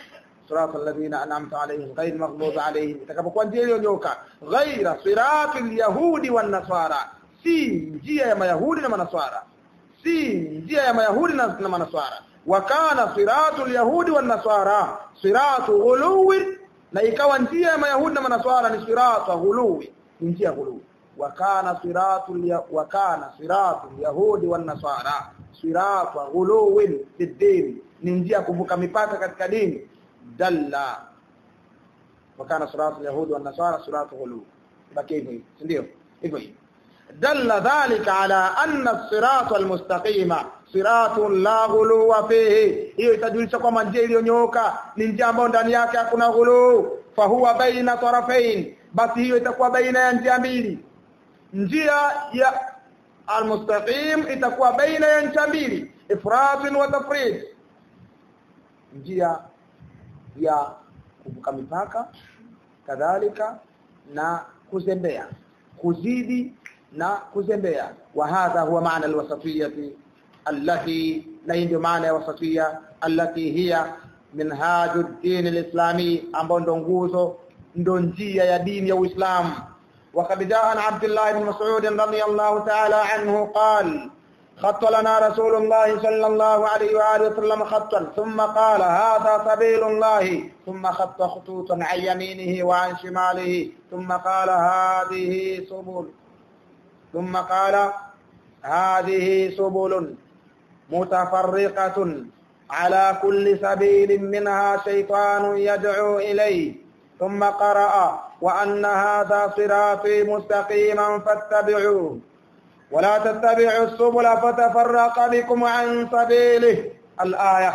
صراط الذين أنعمت عليهم غير المغضوب عليهم itakapokuwa njia iliyonyoka ghaira sirati alyahudi wan nasara si njia ya mayahudi na manaswara si njia ya mayahudi na, na manaswara wa kana siratu alyahudi wan nasara siratu ghuluwi na ikawa njia ya mayahudi na manaswara ni siratu ghuluwi ni njia ya ghuluwi wa kana siratu wa kana siratu alyahudi wan nasara siratu ghuluwi fi din ni njia ya kuvuka mipaka katika dini dalla wakana siratu yahudi wan nasara siratu ghulu baki hivyo ndio hivyo dalla dhalika ala anna as-sirata al-mustaqima siratun la ghuluwa fihi hiyo itajulisha kwamba njia iliyonyooka ni njia ambayo ndani yake hakuna ghulu fahuwa baina tarafain basi hiyo itakuwa baina ya njia mbili njia ya al-mustaqim itakuwa baina ya njia mbili ifrat wa tafrid njia ya kuvuka mipaka kadhalika na kuzembea kuzidi na kuzembea wa hadha huwa maana alwasatiyati allati na ndio maana ya wasatiyya allati hiya minhaju ad-din al-islami ambao ndo nguzo ndo njia ya dini ya Uislamu وقد جاء عن عبد الله بن مسعود رضي الله تعالى عنه قال خط لنا رسول الله صلى الله عليه وآله وسلم خطا ثم قال هذا سبيل الله ثم خط خطوطا عن يمينه وعن شماله ثم قال هذه سبل ثم قال هذه سبل متفرقة على كل سبيل منها شيطان يدعو إليه ثم قرأ وأن هذا صراطي مستقيما فاتبعوه ولا تتبعوا السبل فتفرق بكم عن سبيله الآية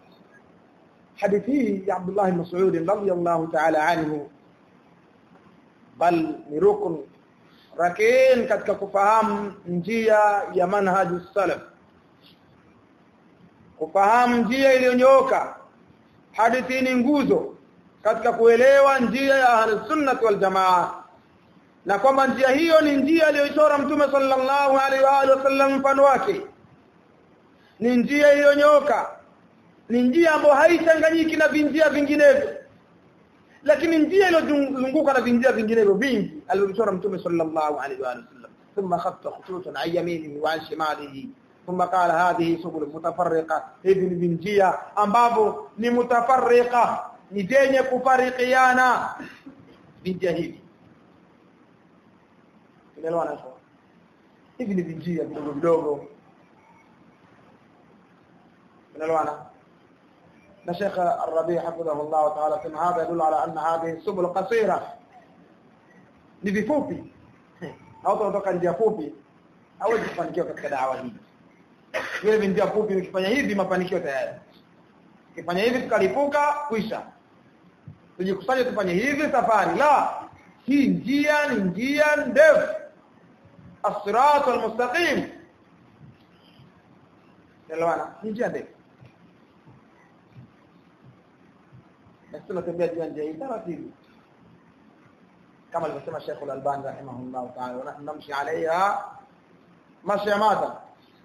حديثي عبد الله بن مسعود رضي الله تعالى عنه بل نركن rakini katika kufahamu njia ya manhaju salaf kufahamu njia iliyonyooka hadithi ni nguzo katika kuelewa njia ya ahlus sunnah wal jamaa na kwamba njia hiyo ni njia aliyochora mtume sallallahu alaihi wa alihi wasallam mfano wake ni njia iliyonyoka ni njia ambayo haichanganyiki na vinjia vinginevyo lakini njia iliyozunguka na vinjia vinginevyo vingi aliyochora mtume sallallahu alaihi wa alihi wasallam thumma khatta khututan an yaminihi wa an shimalihi thumma qala hadhihi subul mutafarriqa hivi ni vinjia ambavyo ni mutafarriqa ni zenye kufarikiana vinjia hivi Unaelewana hapo? Hivi ni vinjia vidogo vidogo. Unaelewana? Na Sheikh Ar-Rabi hafidhahu Allah ta'ala kama hada yadullu ala anna hadhihi subul qasira. Ni vifupi. Au tunatoka njia fupi hawezi kufanikiwa katika dawa hii. Vile vinjia fupi ukifanya hivi mafanikio tayari. Ukifanya hivi tukalipuka kwisha. Tujikusanye tufanye hivi safari. La, hii njia ni njia ndefu الصراط المستقيم elewana ni njia ndefu na tunatembea juu ya njia hii taratibu kama alivyosema Sheikh Al-Albani rahimahullah ta'ala namshi alaiha mashi mata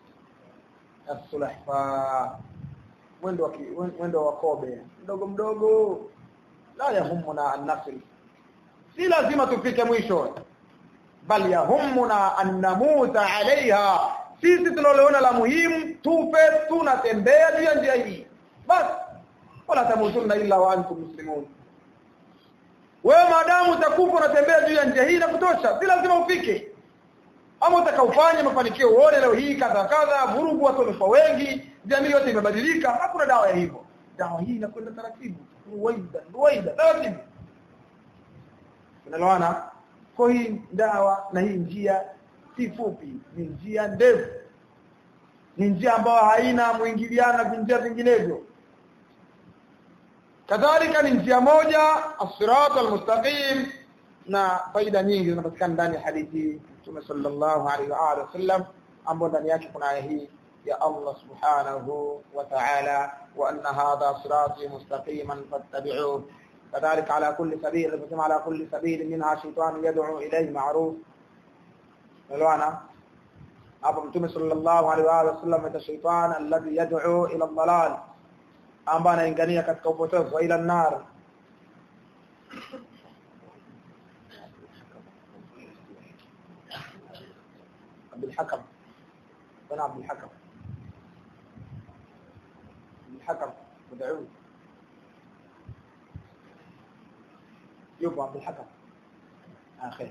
as-sulahfa mwendo wa mwendo wa kobe mdogo mdogo la yahumuna an-nasr si lazima tufike mwisho bal yahumuna an namuta alaiha sisi tunaloona la muhimu tufe tunatembea juu ya njia hii basi wala tamutunna illa wa antum muslimun wewe maadamu utakufa unatembea juu ya njia hii na kutosha si lazima ufike ama utakaufanya mafanikio uone leo hii kadha kadha vurugu watu wamekuwa wengi jamii yote imebadilika hakuna dawa ya hivyo dawa hii inakwenda taratibu ruwaida ruwaida taratibu unaelewana kwa hii dawa na hii njia si fupi ni njia ndefu ni njia ambayo haina mwingiliano na njia vinginevyo kadhalika ni njia moja as-sirat al-mustaqim na faida nyingi zinapatikana ndani ya hadithi Mtume sallallahu alaihi wa alihi wasallam ambapo ndani yake kuna aya hii ya Allah subhanahu wa ta'ala wa anna hadha sirati mustaqiman fattabi'uhu كذلك على كل سبيل الفتم على كل سبيل منها شيطان يدعو إليه معروف ملوانا أبو متوم صلى الله عليه وآله وسلم الشيطان الذي يدعو إلى الضلال ambaye anaingania katika upotevu wa ila nar عبد الحكم بن عبد الحكم عبد الحكم مدعو يبقى عبد الحكم آه خير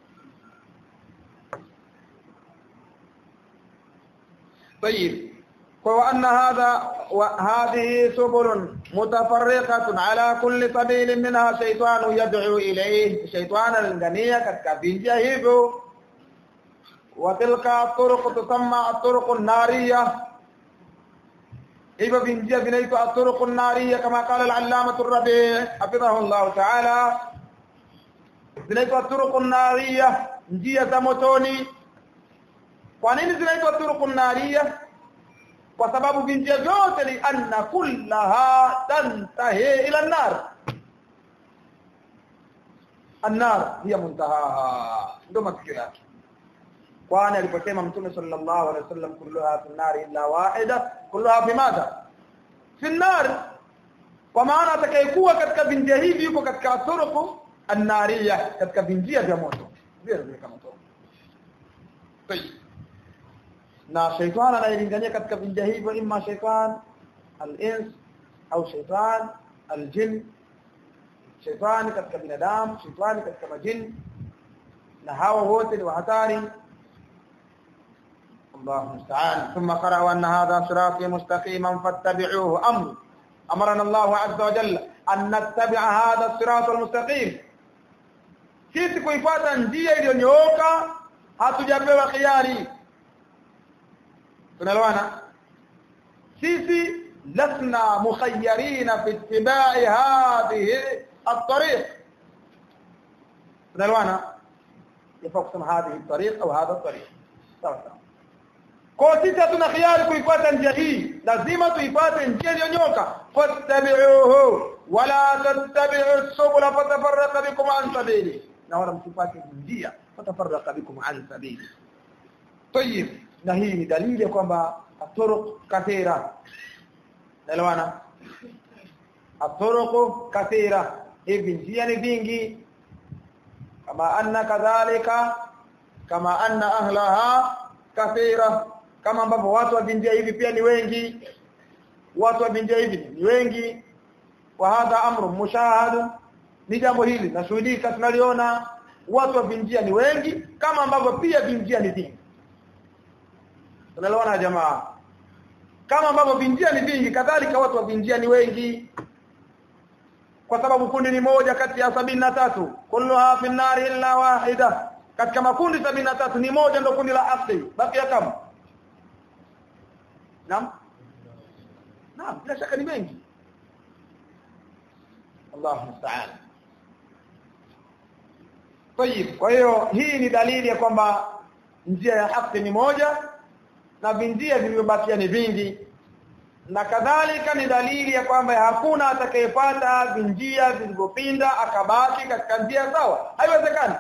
طيب وأن هذا وهذه سبل متفرقة على كل سبيل منها شيطان يدعو إليه شيطان الغنية كتكبين hivyo وتلك الطرق تسمى الطرق النارية hivyo vinjia vinaitwa الطرق النارية كما قال العلامة الربيع حفظه الله تعالى zinaitwa الطرق النارية njia za motoni kwa nini zinaitwa turuq nariya kwa sababu vinjia vyote li anna kullaha tantahi ila an-nar an-nar hiya muntahaha ndo mafikio yake kwani aliposema mtume sallallahu alaihi wasallam kulluha fi an-nar illa wahida kulluha fi madha fi an-nar kwa maana atakayekuwa katika vinjia hivi yuko katika turuq an-nariya katika vinjia vya moto vile vile kama moto na shaitan anayelingania katika vinja hivyo imma shaitan al-ins au shaitan al-jin shaitan katika binadamu shaitan katika majini na hawa wote ni hatari الله المستعان ثم قرأوا أن هذا صراطي مستقيما فاتبعوه أمر أمرنا الله عز وجل أن نتبع هذا الصراط المستقيم sisi kuifuata njia iliyonyooka hatujapewa khiari tunaelewana sisi lasna mukhayyarina fi ittiba'i hadhihi at-tariq tunaelewana yafaa kusema hadhihi at-tariq au hadha at-tariq sawa sawa kwa sisi hatuna khiari kuifuata njia hii lazima tuifuate njia iliyonyoka fattabi'uhu wala tattabi'u subula fatafarraqa bikum an sabili na wala msipate njia fatafarraqa bikum an sabili طيب na hii ni dalili ya kwamba aturuq kathira naelewana aturuq kathira hivi njia ni vingi kama anna kadhalika kama anna ahlaha kathira kama ambavyo watu wa njia hivi pia ni wengi watu wa njia hivi ni wengi wa hadha amru mushahad ni jambo hili nashuhudika tunaliona watu wa njia ni wengi kama ambavyo pia njia ni vingi tunaelewana jamaa kama ambavyo vinjia ni vingi kadhalika watu wa vinjia ni wengi kwa sababu kundi ni moja kati ya sabini na tatu kulluha fi nari illa wahida katika makundi sabini na tatu ni moja ndio kundi la asli baki kama naam naam bila shaka ni mengi Allahu musta'an طيب kwa hiyo hii ni dalili ya kwamba njia ya haki ni moja na vinjia vilivyobakia ni vingi na kadhalika ni dalili ya kwamba hakuna atakayepata vinjia vilivyopinda akabaki katika njia sawa haiwezekani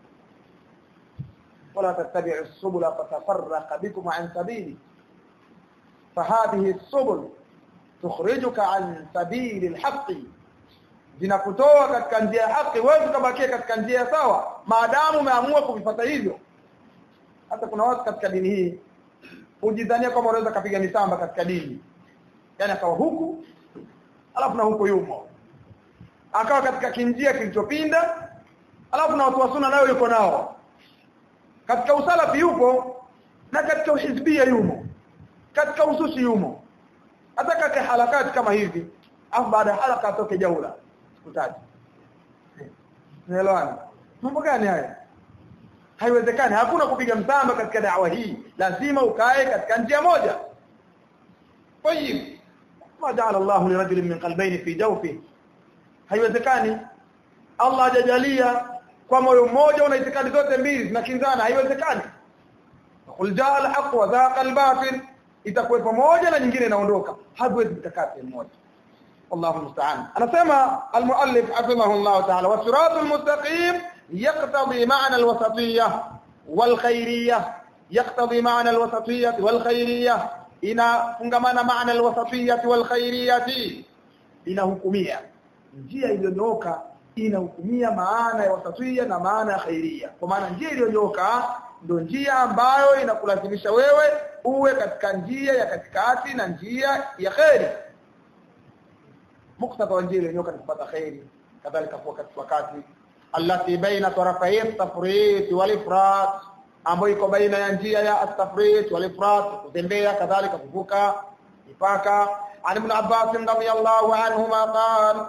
wala tattabi'u subula fatafarraqa bikum an sabili fahadhihi subul tukhrijuka an sabili alhaqi zinakutoa katika njia ya haki wewe ukabakia katika njia sawa maadamu umeamua kuvifuata hivyo hata kuna watu katika dini hii hujidhania kwamba unaweza kapiga misamba katika dini yani akawa huku alafu na huko yumo akawa katika kinjia kilichopinda alafu na watu wa sunna nayo yuko nao katika usalafi yupo na katika uhizbia yumo katika ususi yumo hata katika harakati kama hivi afu baada ya haraka atoke jaula sikutaji Unaelewana? Mambo gani haya? Haiwezekani, hakuna kupiga msamba katika dawa hii. Lazima ukae katika njia moja. Tayyib. Ma ja'ala Allah li rajulin min qalbayn fi jawfi. Haiwezekani. Allah hajajalia kwa moyo mmoja una itikadi zote mbili zinakinzana, haiwezekani. Qul jaa al-haq wa zaqa al-batil. Itakuwepo moja na nyingine inaondoka. Haiwezi kukaa sehemu moja. والله المستعان انا سمع المؤلف حفظه الله تعالى والصراط المستقيم يقتضي معنى الوسطيه والخيريه يقتضي معنى الوسطيه والخيريه inafungamana maana alwasatiyati walkhairiyati inahukumia njia iliyonyooka inahukumia maana ya wasatiyya na maana ya khairia kwa maana njia iliyonyooka ndio njia ambayo inakulazimisha wewe uwe katika njia ya katikati na njia ya khairi muktadha wa njia iliyonyooka ni kupata khairi kadhalika kwa katika wakati allati baina tarafai at-tafrit wal ifrat ambayo iko baina ya njia ya at-tafrit wal ifrat kutembea kadhalika kuvuka mipaka عن ابن عباس رضي الله عنهما قال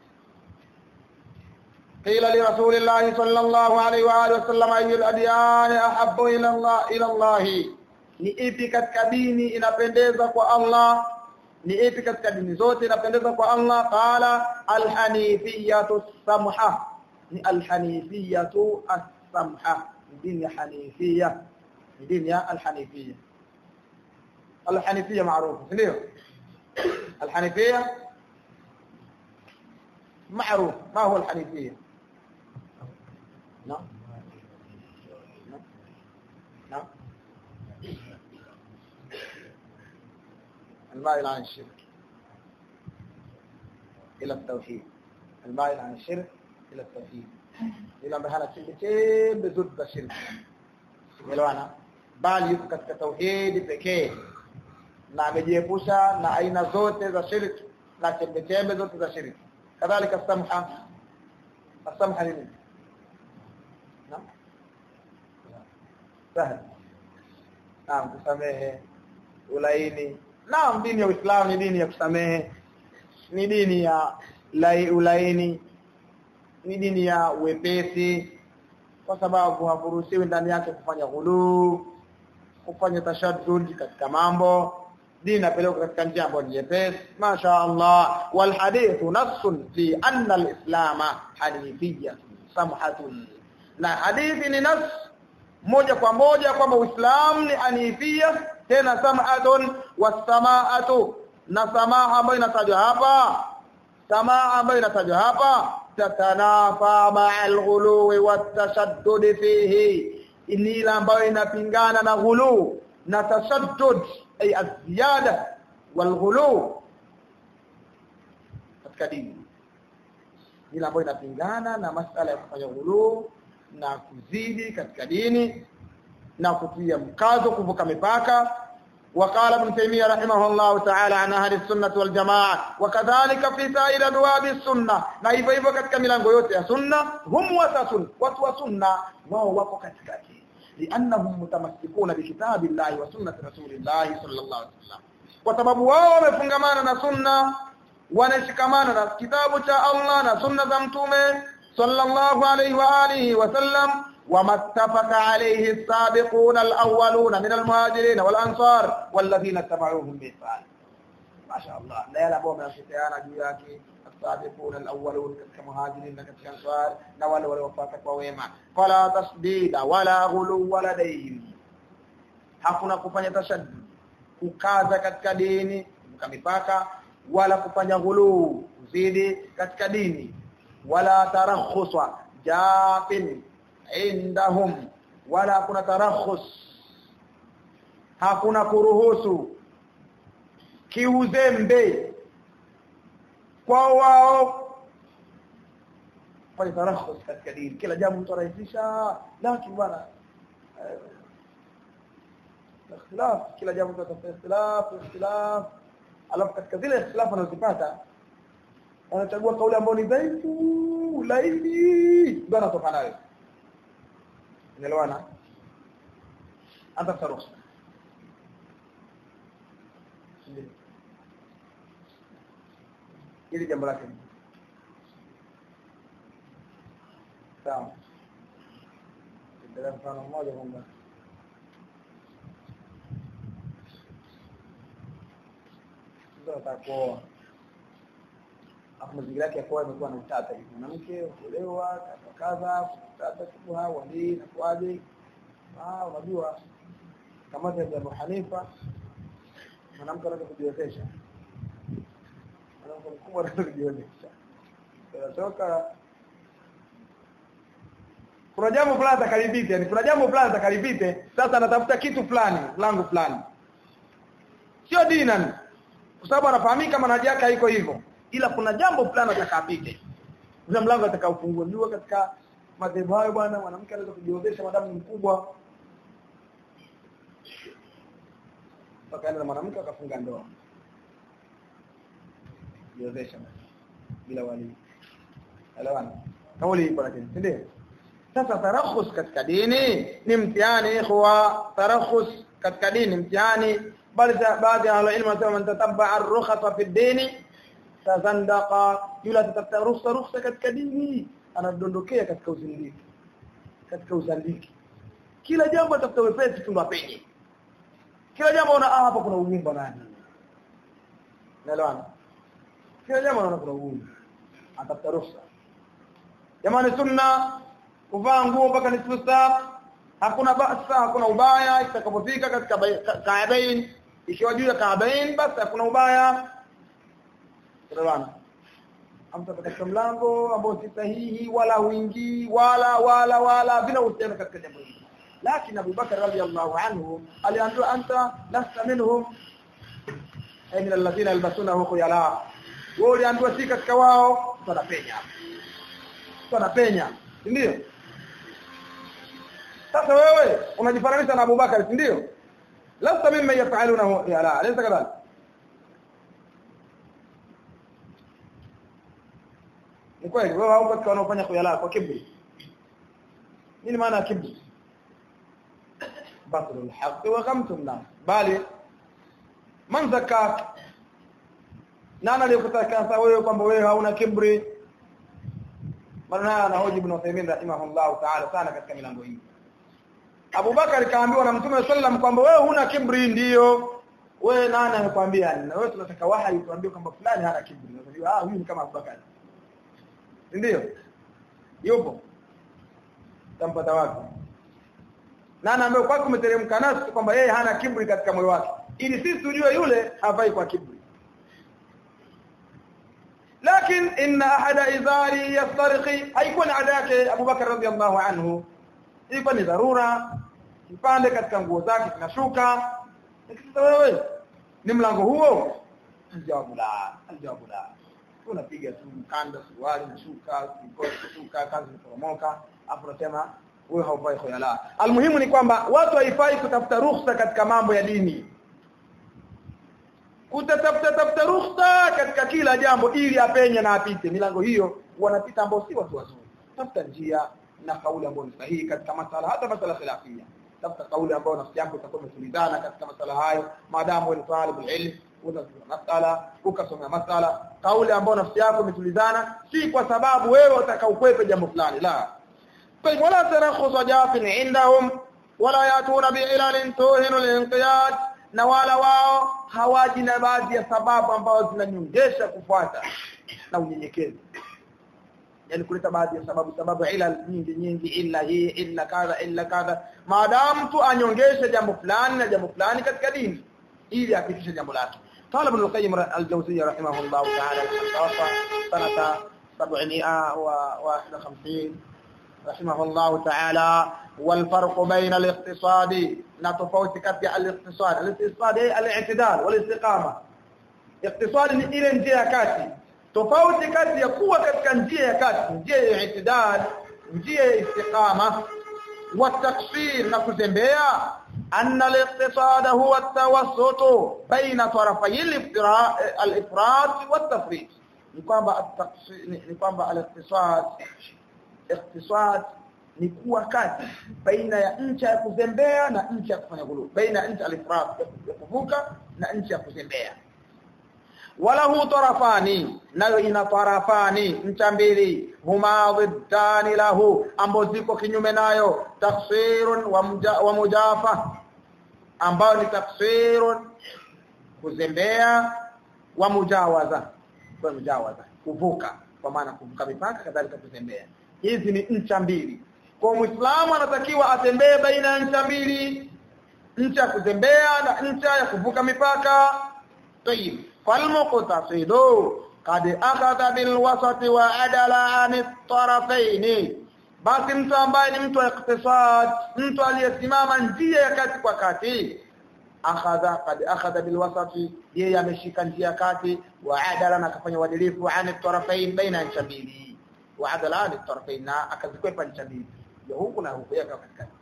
قيل لرسول الله صلى الله عليه واله وسلم اي الاديان احب الى الله الى الله ni ipi katika dini inapendeza kwa Allah ni ipi katika dini zote inapendeza kwa Allah qala alhanifiyatu samha ni alhanifiyatu as-samha dini ya hanifia dini ya alhanifia alhanifia maarufu ndio الحنيفية معروف ما هو الحنيفية نعم نعم المائل عن الشرك إلى التوحيد المائل عن الشرك إلى التوحيد إلى بهنا كلمتين بزد الشرك elewana bali yuko katika tauhidi pekee na amejiepusha na aina zote za shirki na chembechembe zote za shirki kadhalika samha samha nini naam sahal naam kusamehe ulaini naam dini ya Uislamu ni dini ya kusamehe ni dini ya lai ulaini ni dini ya wepesi kwa sababu hakuruhusiwi ndani yake kufanya ghuluu kufanya tashaddud katika mambo dini inapelekwa katika njia ambayo ni nyepesi masha Allah wal hadithu nassun fi anna al-islam hanifiyya samhatun na hadithi ni nas moja kwa moja kwamba uislamu ni hanifia tena samhatun wasamaatu na samaha ambayo inatajwa hapa samaha ambayo inatajwa hapa tatanafa ma'al ghuluwi watashaddud fihi ni ile ambayo inapingana na ghulu na tashaddud ay aziyada walghulu katika dini ile ambayo inapingana na masala ya kufanya ghulu na kuzidi katika dini na kutia mkazo kuvuka mipaka وقال ابن تيميه رحمه الله تعالى عن اهل السنه والجماعه وكذلك في سائر ابواب السنه na hivyo hivyo katika milango yote ya sunna hum wasatun watu wa sunna wao wako katikati liannahum mutamassikuna bikitabi llahi wa sunnati rasulillahi sallallahu alaihi wasallam kwa sababu wao wamefungamana na sunna wanashikamana na kitabu cha Allah na sunna za mtume sallallahu alaihi wa alihi wasallam وما اتفق عليه السابقون الأولون من المهاجرين والأنصار والذين اتبعوهم بإحسان ما شاء الله لا يلعبوا من الشتيان جياكي السابقون الأولون كمهاجرين كالأنصار نوال والوفاتك وويما فلا تصديد ولا غلو لديهم hakuna kufanya tashaddud kukaza katika dini kuvuka mipaka wala kufanya ghuluu kuzidi katika dini wala tarakhuswa jafin indahum wala kuna tarakhus hakuna kuruhusu kiuzembe kwa wao fanya tarakhus katika dini kila jambo mtu rahisisha lakini bwana ikhtilaf kila jambo mtu atafuta ikhtilaf ikhtilaf alafu katika zile ikhtilaf anazipata wanachagua kauli ambayo ni dhaifu laini ndio anatoka nayo unaelewana hata taruhusa ili jambo lake sawa ndio mfano mmoja kwamba ndio atakuoa hapo mazingira yake ya kuoa imekuwa na utata hivi mwanamke kuolewa kadha kadha shubha wali na kwaje ah unajua kama ya Abu Hanifa mwanamke anaweza kujiwezesha mwanamke mkubwa anaweza kujiwezesha tunatoka kuna jambo fulani atakalipite yani kuna jambo fulani atakalipite sasa anatafuta kitu fulani langu fulani sio dinan kwa sababu anafahamika manhaji yake haiko hivyo ila kuna jambo fulani atakapite kuna mlango atakaofungua ndio katika madhehebu hayo bwana mwanamke anaweza kujiozesha madamu ni mkubwa mpaka na mwanamke akafunga ndoa jiozesha bila wali elewana kauli ipo lakini ndio sasa tarakhus katika dini ni mtihani ikhwa tarakhus katika dini mtihani bali baadhi ya ilmu wanasema man tatabba ar-rukhsa fi dini tazandaqa yule atatafuta ruhusa ruhusa katika dini anadondokea katika uzindiki katika uzandiki kila jambo atafuta wepesi tu apenye kila jambo una ah hapa kuna ugumba nani naelewana kila jambo unaona kuna ugumba atafuta ruhusa jamani sunna kuvaa nguo mpaka nisfu saa hakuna basa hakuna ubaya itakapofika katika kaabain ikiwa juu ya kaabain basi hakuna ubaya Tunaelewana? Amta katika mlango ambao si sahihi wala huingii wala wala wala bila uhusiano katika jambo hili. Lakini Abu Bakar radhiallahu anhu aliambiwa anta lasta minhum ay min alladhina yalbasuna khuyala. Wao aliambiwa si katika wao tunapenya. Tunapenya. Ndio? Sasa wewe unajifananisha na Abu Bakar, si ndio? Lasta mimma yafaluna khuyala. Alaysa kadhalika? ni kweli wewe hauko katika wanaofanya khuyala kwa kibri nini maana ya kibri batlul haqq wa ghamtun nas bali man zakak nani aliyekutaka wewe kwamba wewe hauna kibri maana anahoji ibn Uthaymeen rahimahullah ta'ala sana katika milango hii Abu Bakar kaambiwa na Mtume sallam kwamba wewe huna kibri ndiyo wewe nani amekwambia na wewe tunataka wahi tuambie kwamba fulani hana kibri unajua ah huyu ni kama Abu Bakar ndio yupo tampata wapi nani ambaye kwako umeteremka nasi kwamba yeye hana kibri katika moyo wake ili sisi tujue yule hafai kwa kibri lakini inna ahada idhari yastarqi haikuwa ni ada yake Abu Bakar radhiallahu anhu ilikuwa ni dharura kipande katika nguo zake kinashuka nikisema wewe ni mlango huo jawabu la aljawabu la unapiga tu mkanda suruali nashuka shuka kazi kuporomoka afu unasema wewe haufai khuyala almuhimu ni kwamba watu haifai kutafuta ruhusa katika mambo ya dini kutatafuta tafuta ruhusa katika kila jambo ili apenye na apite milango hiyo wanapita ambao si watu wazuri tafuta njia na kauli ambayo ni sahihi katika masala hata masala khilafia tafuta kauli ambayo nafsi yako itakuwa imetulizana katika masala hayo maadamu wewe ni talibul ilm unasoma masala ukasoma masala kauli ambayo nafsi yako imetulizana si kwa sababu wewe utakaukwepe jambo fulani la kwa hivyo la tarakhus jafin indahum wala yatuna bi'ilalin tuhinu linqiyad na wala wao hawaji na baadhi ya sababu ambazo zinanyongesha kufuata na unyenyekevu yani kuleta baadhi ya sababu sababu ila nyingi nyingi illa hii illa kadha illa kadha maadamu tu anyongeshe jambo fulani na jambo fulani katika dini ili afikishe jambo lake قال ابن القيم الجوزية رحمه الله تعالى توفى سنة 751 رحمه الله تعالى والفرق بين الاقتصاد نتفوت كتي الاقتصاد الاقتصاد هي الاعتدال والاستقامة اقتصاد ni ile njia ya kati tofauti kati ya kuwa katika njia ya kati njia ya itidal njia ya istiqama wa taksir na kuzembea أن الاقتصاد هو التوسط بين طرفي الإفراط والتفريط ni kwamba ni kwamba al-iqtisad iqtisad ni kuwa kati baina ya ncha ya kuzembea na ncha ya kufanya ghulu baina ya ncha al-ifrat ya kuvuka na ncha ya kuzembea walahu tarafani nayo ina tarafani ncha mbili huma dhiddani lahu ambazo ziko kinyume nayo taksirun wa, muja, wa mujafa ambayo ni taksirun kuzembea wa mujawaza kwa mujawaza kuvuka kwa maana kuvuka mipaka kadhalika kuzembea hizi ni ncha mbili kwa muislamu anatakiwa atembee baina ya ncha mbili ncha ya kuzembea na ncha ya kuvuka mipaka tayib falmuqtasidu kad akhadha bil wasati wa adala an tarafaini basi mtu ambaye ni mtu wa iktisad mtu aliyesimama njia ya kati kwa kati akhadha qad akhadha bilwasati yeye ameshika njia kati wa adala na akafanya uadilifu ani tarafain baina ncha mbili wa adala ani tarafain na akazikwepa ncha mbili ndio huku na huku yaka katikati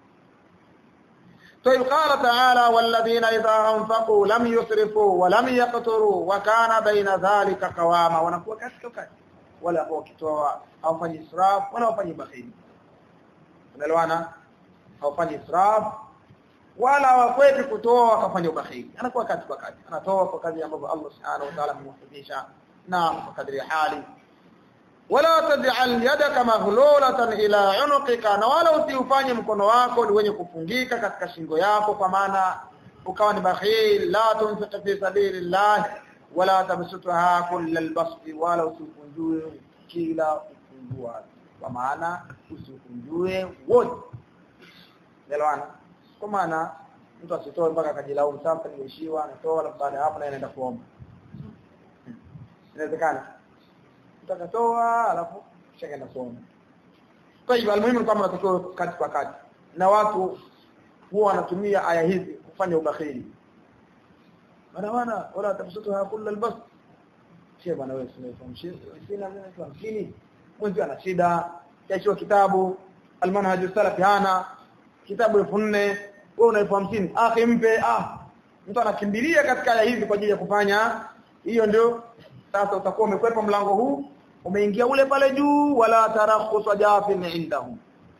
طيب قال تعالى والذين إذا أنفقوا لم يسرفوا ولم يقتروا وكان بين ذلك قواما wanakuwa katika kati wala wakitoa hawafanyi israf wala hawafanyi bakhili unaelewana hawafanyi israf wala hawakweti kutoa wakafanya ubakhili anakuwa kati kwa kati anatoa kwa kadri ambavyo Allah subhanahu wa ta'ala amemwafundisha na kwa kadri hali wala taj'al yadaka maghlulatan ila unuqika na wala usiufanye mkono wako ni wenye kufungika katika shingo yako kwa maana ukawa ni bakhil la tunfiq fi sabilillah wala tabsutha kullal basti wala usikunjue kila kufungua kwa maana usikunjue wote elewana kwa maana mtu asitoe mpaka akajilaumu sasa nimeishiwa anatoa alafu baada ya hapo naye anaenda kuomba inawezekana mtu akatoa alafu kisha kaenda kuomba kwa hivyo almuhimu ni kwamba unatakiwa kati kwa kati na watu huwa wanatumia aya hizi kufanya ubakhili bana bana wala tabsutu kulla albas sio bana wewe sina sina hamsini mwenzi ana shida kesho kitabu almanhaj salafi hana kitabu elfu nne wewe una elfu hamsini akhi mpe ah mtu anakimbilia katika aya hizi kwa ajili ya kufanya hiyo ndio sasa utakuwa umekwepa mlango huu umeingia ule pale juu wala tarakhus jafin indahum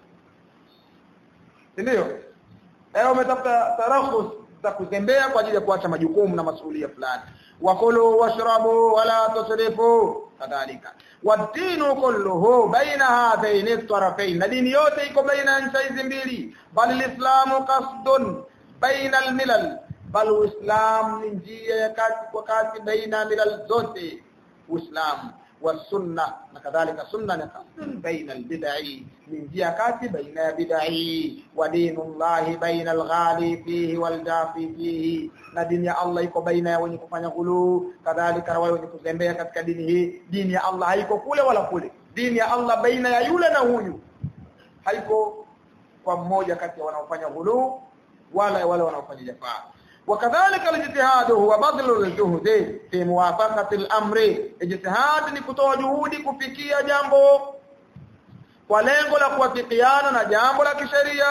ndio eh umetafuta tarakhus za kuzembea kwa ajili ya kuacha majukumu na masuhulia fulani wakulu washrabu wala tusrifu kadhalika wadinu kulluhu baina hadhaini tarafain na dini yote iko baina ncha hizi mbili bal alislamu qasdun baina almilal bal uislam ni njia ya kati kwa kati baina milal zote uislamu والسنه وكذلك سنه قصد بين البدع من جهه بين بدع ودين الله بين الغالي فيه والجافي فيه na dini ya Allah iko baina ya wenye kufanya ghulu kadhalika na wale wenye kuzembea katika dini hii dini ya Allah haiko kule wala kule dini ya Allah baina ya yule na huyu haiko kwa mmoja kati ya wanaofanya ghulu wala wale wanaofanya jafaa وكذلك الاجتهاد هو بذل الجهد في موافقه الامر اجتهاد ni kutoa juhudi kufikia jambo kwa lengo la kuwafikiana na jambo la kisheria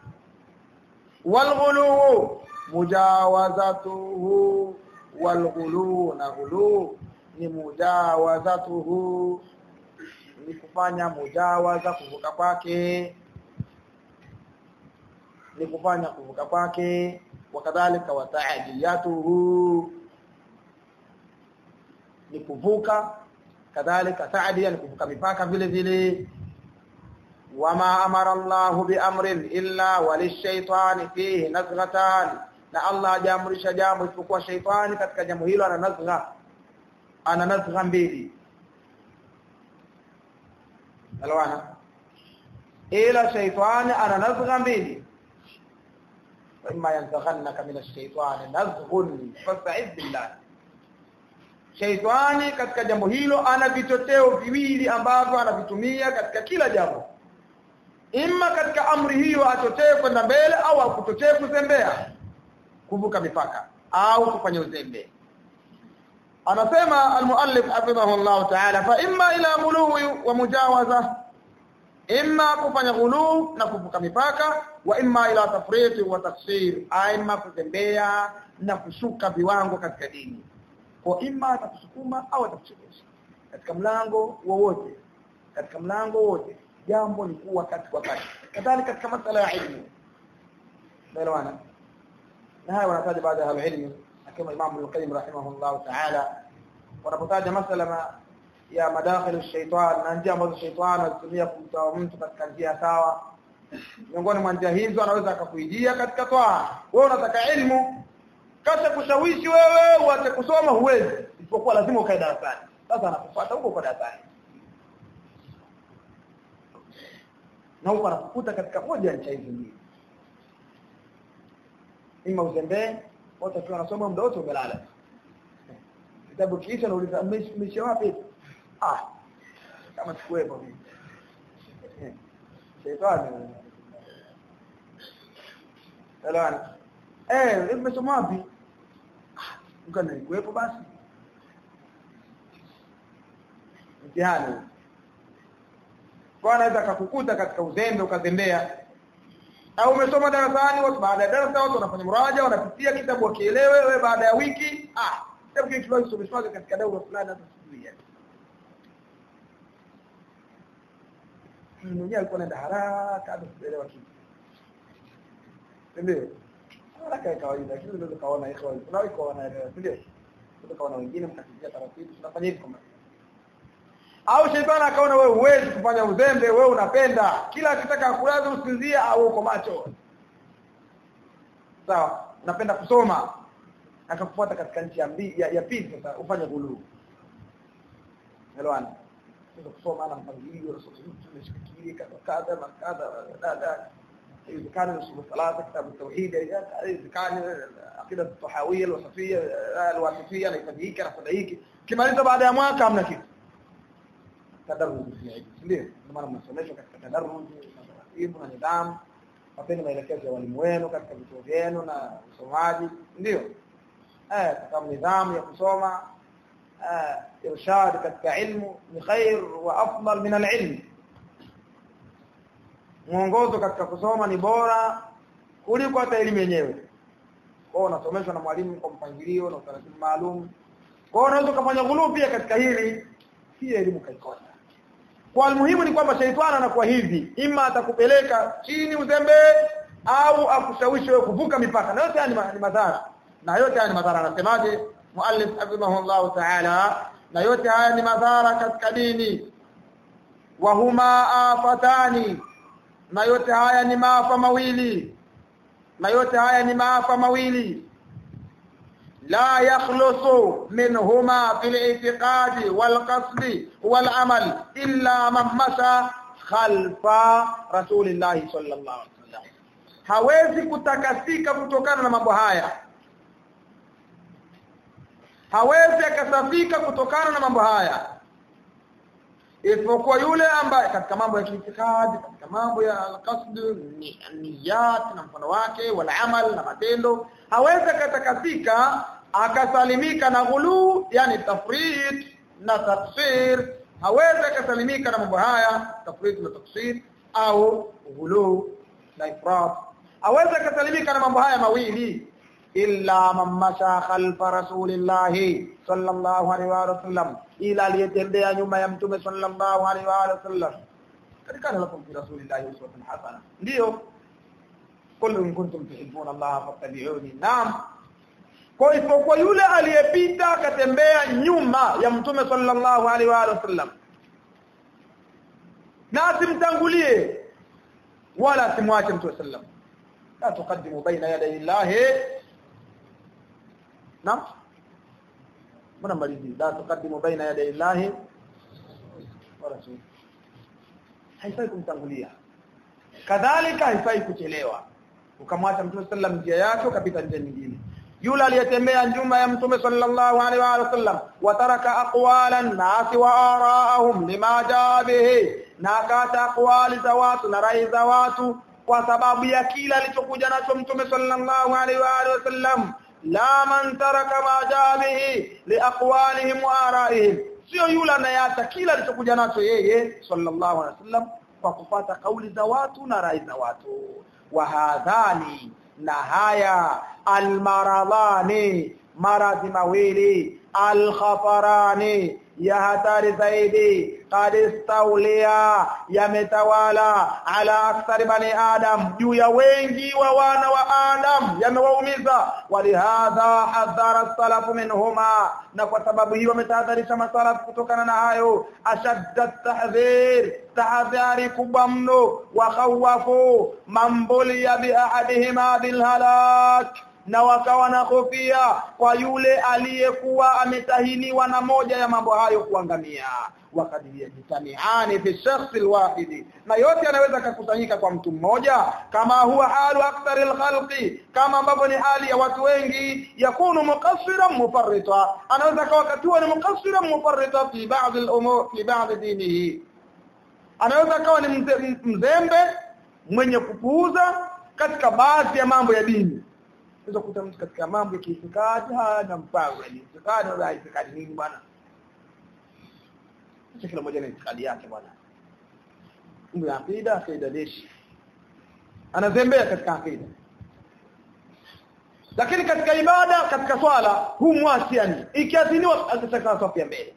walghulu mujawazatuhu walghulu na ghulu ni mujawazatuhu ni kufanya mujawaza kuvuka kwake ni kufanya kuvuka kwake wakadhalika wataadiyatuhu ni kuvuka kadhalika taadia ni kuvuka mipaka vile vile wama amara Allahu biamrin illa walishaytani fihi nazghatan na Allah hajaamrisha jambo isipokuwa shaytani katika jambo hilo ana nazgha ana nazgha mbili alwana ila shaytani ana nazgha mbili فإما ينزغنك من الشيطان نزغ فاستعذ بالله Shaitani katika jambo hilo ana vitoteo viwili ambavyo anavitumia katika kila jambo. Imma katika amri hiyo atotee kwenda mbele au akutotee kuzembea, kuvuka mipaka au kufanya uzembe. Anasema al-muallif hafidhahullah ta'ala fa imma ila muluwi wa mujawaza imma kufanya ghulu na kuvuka mipaka wa imma ila tafriti wa taksir imma kutembea na kushuka viwango katika dini kwa imma atakusukuma au atakuchekesha katika mlango wowote katika mlango wote jambo ni kuwa kati kwa kati kadhalika katika masala ya ilmu naelewana na haya wanataja baada ya ilmu kama Imam Al-Qayyim rahimahullah ta'ala wanapotaja masala ya madakhilu shaitan na njia ambazo shaitani anatumia kumtoa mtu katika njia sawa miongoni mwa njia hizo anaweza akakuijia katika toa wewe unataka elimu kasha kushawishi wewe uache kusoma huwezi isipokuwa lazima ukae darasani sasa anakufuata huko kwa darasani na huko anakukuta katika moja ya njia hizo mbili ima uzembee wote tu wanasoma muda wote umelala kitabu kiisha nauliza mmeisha wapi ah kama sikuwepo mimi shetani Elwana eh umesoma wapi ukana kuwepo basi mtihani kwa anaweza akakukuta katika uzembe ukazembea au umesoma darasani watu baada ya darasa watu wanafanya muraja wanapitia kitabu wakielewe wewe baada ya wiki ah kitabu kile tulisomeshwa katika daura fulani hata sijui mwenyewe alikuwa anaenda haraka hata sielewa kitu ndio haraka ya kawaida lakini unaweza kaona iko kuna iko wanaelewa ndio unaweza kaona wengine mkatikia taratibu tunafanya hivi kama au shetani akaona wewe huwezi kufanya uzembe wewe unapenda kila akitaka kulaza usinzia au uko macho sawa unapenda kusoma akakufuata katika nchi ya mbi, ya, ya pili sasa ufanye gulu elewana sasa kusoma ana mpangilio tumeshikilia kadha kadha na kadha dada يذكر اصول الثلاثه كتاب التوحيد يذكر عقيده الطحاويه الوصفيه الواسطيه نفديك نفديك kimaliza baada ya mwaka hamna kitu tadarruj ndio maana mnasomeshwa katika tadarruj na taratibu na nidhamu wapeni maelekezo ya walimu wenu katika vituo vyenu na usomaji ndio eh kama nidhamu ya kusoma eh irshad katika ilmu ni khair wa afdal min al-ilm mwongozo katika kusoma ni bora kuliko hata elimu yenyewe kwa unasomeshwa na mwalimu kwa mpangilio na utaratibu maalum kwa unaweza kufanya ghulu pia katika hili si elimu kaikosa kwa muhimu ni kwamba shaitani anakuwa hivi ima atakupeleka chini uzembe au akushawishi wewe kuvuka mipaka na yote haya ni madhara na yote haya ni madhara anasemaje muallif hafidhahullah ta'ala na yote haya ni madhara katika dini wa huma afatani na yote haya ni maafa mawili na yote haya ni maafa mawili لا يخلص منهما في الاعتقاد والقصد والعمل إلا من مشى خلف رسول الله صلى الله عليه وسلم hawezi kutakasika kutokana na mambo haya hawezi akasafika kutokana na mambo haya isipokuwa yule ambaye katika mambo ya kiitikadi katika mambo ya alqasd niyat na mfano wake wala amal na matendo hawezi akatakasika akasalimika na ghulu yani tafrid na taksir hawezi akasalimika na mambo haya tafrid na taksir au ghulu na ifrat hawezi akasalimika na mambo haya mawili illa man masha khalfa rasulillah sallallahu alaihi wa sallam ila aliyetembea nyuma ya mtume sallallahu alaihi wa sallam katika lakum fi rasulillah uswatun hasana ndio qul in kuntum tuhibbuna Allah fattabi'uni naam kwa isipokuwa yule aliyepita akatembea nyuma ya mtume sallallahu alaihi wa sallam na asimtangulie wala asimwache mtume sallam la tuqaddimu baina yaday Allah naam mbona malizi la tuqaddimu baina yaday Allah wa rasul haifai kumtangulia kadhalika haifai kuchelewa ukamwacha mtume sallam njia yake ukapita njia nyingine yule aliyetembea nyuma ya mtume sallallahu alaihi wa sallam wataraka aqwalan nasi wa araahum lima jaa bihi na akata aqwali za watu na rai za watu kwa sababu ya kila alichokuja nacho mtume sallallahu alaihi wa sallam la man taraka ma jaa bihi liaqwalihim wa araihim sio yule anayeacha kila alichokuja nacho yeye sallallahu alaihi wasallam kwa kupata kauli za watu na rai za watu wa hadhani na haya almaradhani maradhi mawili alkhatarani ya hatari zaidi qad istawliya yametawala ala akthari bani adam juu ya wengi wa wana wa adam yamewaumiza walihadha hadhara salafu minhuma na kwa sababu hiyo wametahadharisha masalafu kutokana na hayo ashadda tahdhir tahadhari kubwa mno wa khawafu mambulia bi ahadihima bil halak na wakawa na hofia kwa yule aliyekuwa ametahiniwa na moja ya mambo hayo kuangamia wakati yajitamiani fi shakhsi alwahid na yote yanaweza kukusanyika kwa mtu mmoja kama huwa halu akthar alkhalqi kama ambavyo ni hali ya watu wengi yakunu muqassiran mufarrita anaweza kawa katua ni muqassiran mufarrita fi ba'd al-umur fi ba'd dinihi anaweza kawa ni mzembe mwenye kupuuza katika baadhi ya mambo ya dini unaweza kukuta mtu katika mambo ya kiitikadi hana mpango yani itikadi wala itikadi nini bwana Sasa kila mmoja na itikadi yake bwana mambo ya akida akida deshi anazembea katika akida lakini katika ibada katika swala hu mwasi yani ikiadhiniwa atataka safu ya mbele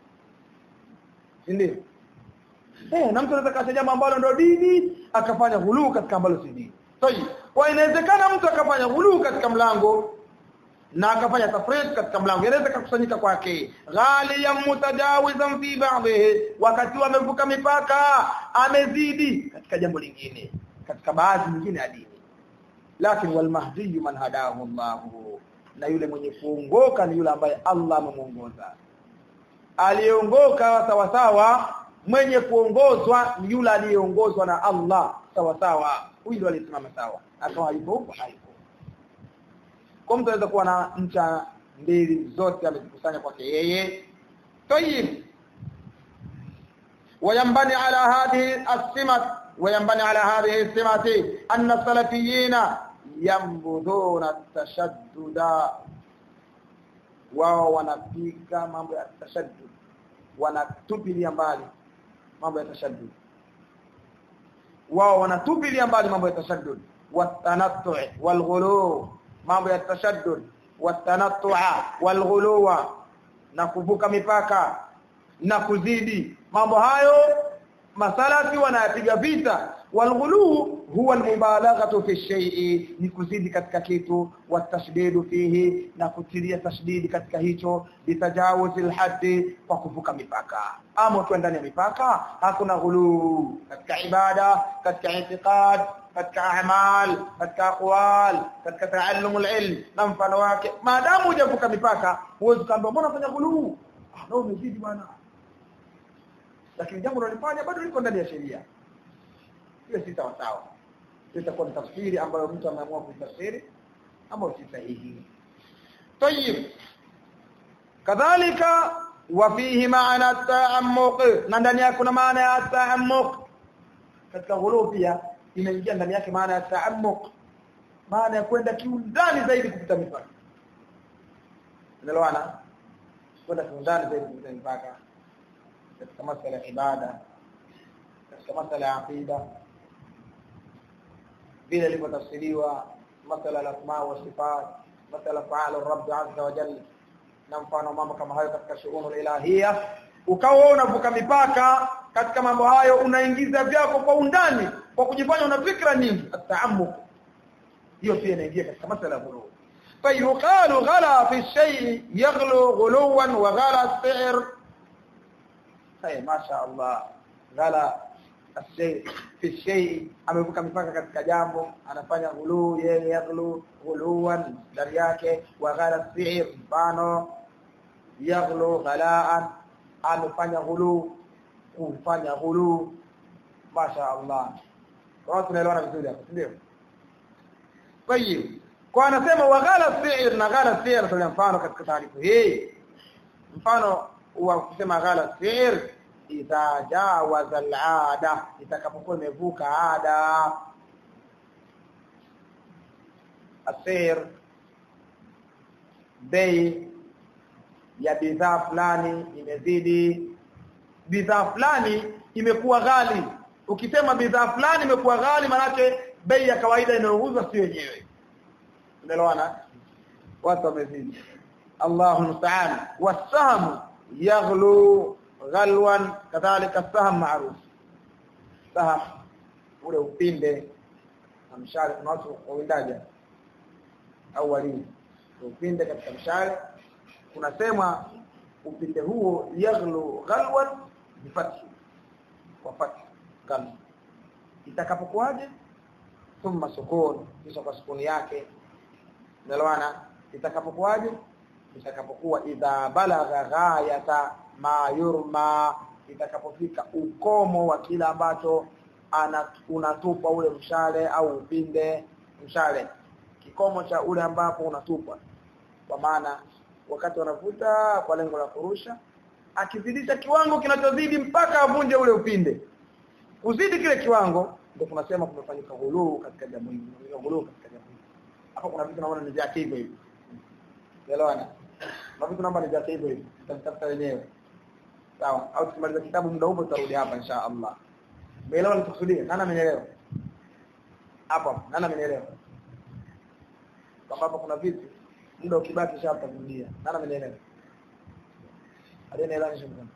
ndio eh na mtu anaweza kacha jambo ambalo ndio dini akafanya ghuluu katika ambalo si dini sahihi kwa inawezekana mtu akafanya ghuluu katika mlango na akafanya tafrid katika mlango inaweza kukusanyika kwake ghaliyan mutajawizan fi ba'dhi wakati amevuka mipaka amezidi katika jambo lingine katika baadhi nyingine ya dini lakini wal mahdi man hadahu Allah na yule mwenye kuongoka ni yule ambaye Allah amemuongoza aliongoka sawa sawa mwenye kuongozwa ni yule aliyeongozwa na Allah sawa sawa huyu ndio alisimama sawa akawa yuko huko haiko kwa mtu anaweza kuwa na ncha mbili zote amezikusanya kwake yeye tayib وينبني على هذه السمة وينبني على هذه السمة أن السلفيين ينبذون التشدد wao wanapika mambo ya tashaddud wanatupilia mbali mambo ya tashaddud wao wanatupilia mbali mambo ya tashaddud watanattu walghulu mambo ya tashaddud watanattu walghulu na kuvuka mipaka na kuzidi mambo hayo masalafi wanayapiga vita walghulu huwa almubalaghatu fi shay'i ni kuzidi katika kitu watashdidu fihi na kutilia tashdidi katika hicho bitajawuzi alhaddi kwa kuvuka mipaka ama ukiwa ndani ya mipaka hakuna ghulu katika ibada katika i'tiqad katika a'mal katika aqwal katika ta'allum alilm na mfano wake maadamu hujavuka mipaka huwezi kuambia mbona unafanya ghulu ah ndio umezidi bwana lakini jambo unalifanya bado liko ndani ya sheria hiyo si sawa sawa itakuwa ni tafsiri ambayo mtu ameamua kuitafsiri ama si sahihi طيب kadhalika wa fihi maana ta'ammuq na ndani yake kuna maana ya ta'ammuq katika ghulu pia inaingia ndani yake maana ya ta'ammuq maana ya kwenda kiundani zaidi kupita mipaka unaelewana kwenda kiundani zaidi kupita mipaka katika masuala ya ibada katika masuala ya aqida vile ilivyotafsiriwa masala ya asma wa sifat masala fa'al rabb azza wa jalla na mfano mambo kama hayo katika shughuli ilahia ukawa unavuka mipaka katika mambo hayo unaingiza vyako kwa undani kwa kujifanya una fikra nyingi ataammuk hiyo pia inaingia katika masala ya ghulu فيقال غلا في الشيء يغلو غلوا وغلا السعر Haya masha Allah. Ghala ashay fi shay amevuka mipaka katika jambo anafanya ghulu yeye yaghlu ghuluwan ndani yake wa ghala si'r mfano yaghlu ghalaan amefanya ghulu kufanya ghulu masha Allah kwa tunaelewana vizuri hapo ndio طيب kwa anasema wa ghala si'r na ghala si'r kwa mfano katika taarifu hii mfano wa kusema ghala si'r idha jawaza al'ada itakapokuwa imevuka ada asir bei ya bidhaa fulani imezidi bidhaa fulani imekuwa ghali ukisema bidhaa fulani imekuwa ghali manake bei ya kawaida inayouzwa si yenyewe unaelewana watu wamezidi Allahu musta'an wasahamu yaghlu ghalwan kadhalika saham maruf saham ule upinde na mshale kuna watu wawindaja au wali upinde katika mshale kunasema upinde huo yaghlu ghalwan bifathi kwa fathi ghal itakapokuwaje thumma sukun kisha kwa sukuni yake nalwana itakapokuwaje itakapokuwa idha balagha ghayata ma yurma itakapofika ukomo wa kila ambacho unatupa ule mshale au upinde mshale kikomo cha ule ambapo unatupwa kwa maana wakati wanavuta kwa lengo la kurusha akizidisha kiwango kinachozidi mpaka avunje ule upinde kuzidi kile kiwango ndio tunasema kumefanyika ghuluu katika jambo hili ghuluu katika jambo hili hapo kuna vitu naona ni vya hivyo hivi elewana na vitu naomba ni vya hivyo hivi tutatafuta wenyewe sawa au tukimaliza kitabu muda huo tutarudi hapa insha Allah umeelewa nikusudia nani amenielewa hapo nani amenielewa kwamba hapa kuna vitu muda ukibaki shapa kurudia nani amenielewa aliyeelewa nisho mkono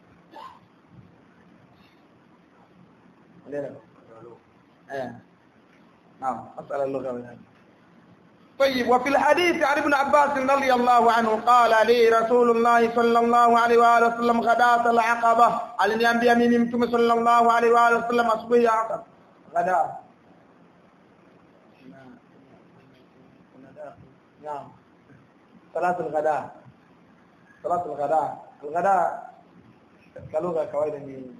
alielewa eh نعم مسألة اللغة طيب وفي الحديث عن ابن عباس رضي الله عنه قال لي رسول الله صلى الله عليه وآله وسلم غداة العقبة aliniambia mimi mtume sallallahu alaihi wa alihi wasallam asubuhi ya aqaba غداة نعم صلاة الغداء صلاة الغداء الغداء كلغة kawaida ni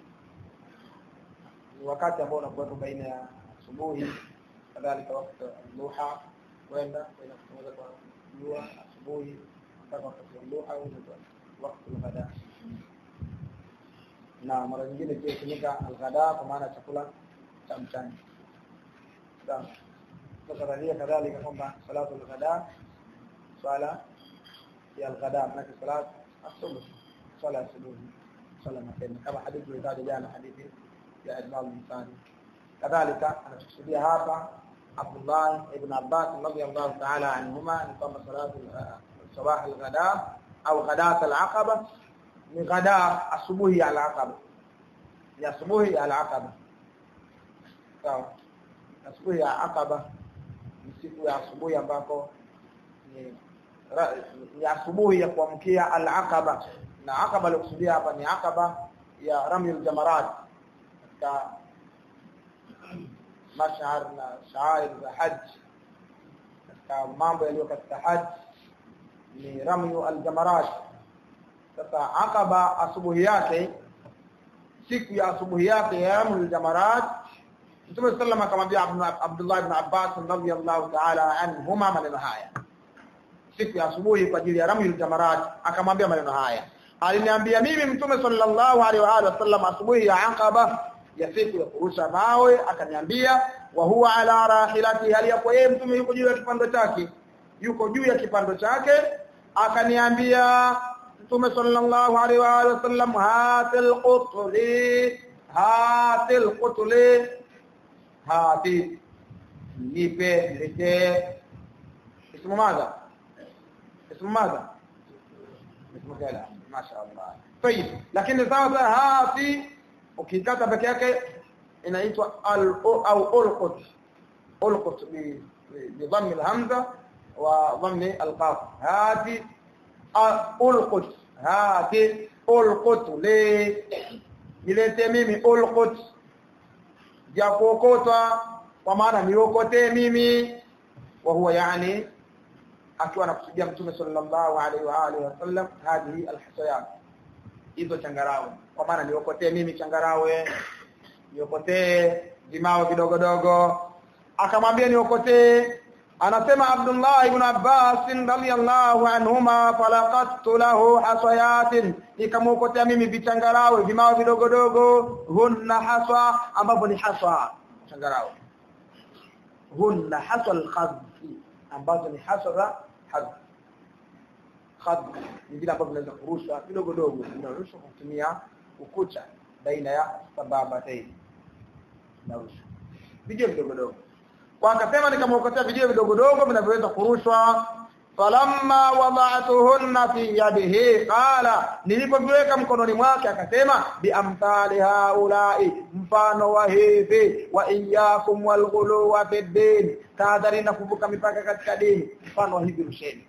wakati ambao unakuwa baina ya asubuhi kadhalika wakati duha kwenda kwenda kutoka kwa jua asubuhi mpaka wakati wa duha au wakati wa ghada na mara nyingine pia hutumika alghada kwa maana chakula cha mchana sawa sasa radia kadhalika kwamba salatu alghada swala ya alghada maana salatu asubuhi swala asubuhi swala mapema kama hadithi ilitaja jana hadithi ya Ibn al-Ansari kadhalika anakusudia hapa Abdullah ibn Abbas radhiyallahu ta'ala anhuma ni kwamba salatu sabah al-ghada au ghadat al-aqaba ni ghada asubuhi ya al-aqaba ya asubuhi ya al-aqaba sawa asubuhi ya aqaba ni siku ya asubuhi ambako ni ni asubuhi ya kuamkia al-aqaba na aqaba alikusudia hapa ni aqaba ya ramyul jamarat katika mashhar na shair za haji katika mambo yaliyo katika haji ni ramyu aljamarat sasa aqaba asubuhi yake siku ya asubuhi yake ya ramyu aljamarat Mtume sallam akamwambia Abdullah ibn Abbas radhiyallahu ta'ala anhuma maneno haya siku ya asubuhi kwa ajili ya ramyu aljamarat akamwambia maneno haya aliniambia mimi Mtume sallallahu alaihi wa alihi wasallam asubuhi ya aqaba ya siku ya kurusha mawe akaniambia wa huwa ala rahilati hali yapo yeye mtume yuko juu ya kipando chake yuko juu ya kipando chake akaniambia mtume sallallahu alaihi wa alihi wasallam hatil qutli hatil qutli hati nipe nilete ismu madha ismu madha ismu kala mashaallah طيب lakini sasa hati ukikata peke yake inaitwa al au ulqut ulqut bi dhammi alhamza wa dhammi alqaf hati ulqut hati ulqut li nilete mimi ulqut ya kuokotwa kwa maana niokote mimi wa huwa yani akiwa anakusudia mtume sallallahu alaihi wa alihi wasallam hadhihi alhasayat hizo changarawe kwa maana niokotee mimi changarawe niokotee vimao vidogo dogo akamwambia niokotee anasema Abdullah ibn Abbas radhiyallahu anhuma falaqattu lahu hasayatin nikamuokotea mimi vichangarawe vimao vidogo dogo hunna haswa ambapo ni haswa changarawe hunna haswa al-khadfi ambazo ni haswa za hadhi khad ni vile ambavyo vinaweza kurushwa kidogo dogo vinarushwa kwa kutumia ukucha baina ya sababa taini narushwa vijio vidogo dogo kwa akasema nikamwokotea vijio vidogo dogo vinavyoweza kurushwa falamma wada'tuhunna fi yadihi qala nilipoviweka mkononi mwake akasema biamthali haulai mfano wa hivi wa iyyakum walghulu wa fi din tahadhari na kuvuka mipaka katika dini mfano wa hivi rusheni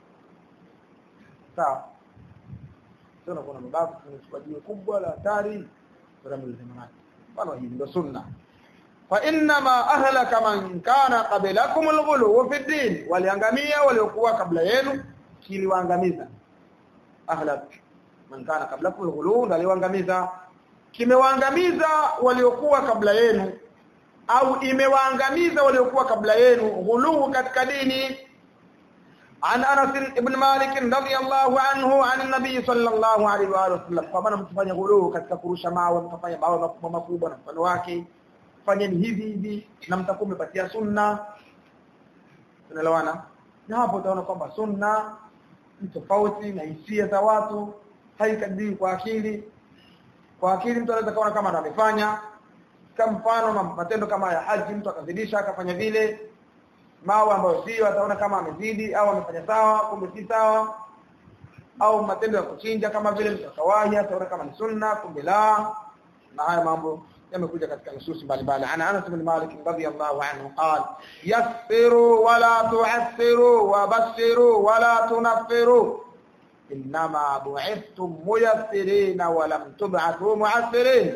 sawa sio kuna mabavu tunachukua jiwe kubwa la hatari ramil zamanati mfano hii ndio sunna fa inma ahlaka man kana qablakum alghulu fi din waliangamia waliokuwa kabla yenu kiliwaangamiza ahlak man kana qablakum alghulu waliwaangamiza kimewaangamiza waliokuwa kabla yenu au imewaangamiza waliokuwa kabla yenu ghulu katika dini عن انس بن مالك رضي الله عنه عن النبي صلى الله عليه واله وسلم kwamba mtufanye ghulu katika kurusha mawe mtafanya mawe makubwa makubwa na mfano wake fanyeni hivi hivi na mtakuwa mmepatia sunna tunaelewana na hapo utaona kwamba sunna ni tofauti na hisia za watu haikadiri kwa akili kwa akili mtu anaweza kaona kama amefanya kama mfano matendo kama ya haji mtu akazidisha akafanya vile mawe ambayo sio ataona kama amezidi au amefanya sawa kumbe si sawa au matendo ya kuchinja kama vile mtu akawahi ataona kama ni sunna kumbe la na haya mambo yamekuja katika nususi mbalimbali ana Anas bin Malik radhiyallahu anhu qala yassiru wala tu'assiru wa bashiru wala tunaffiru inma bu'ithtum muyassirin wa lam tub'athu mu'assirin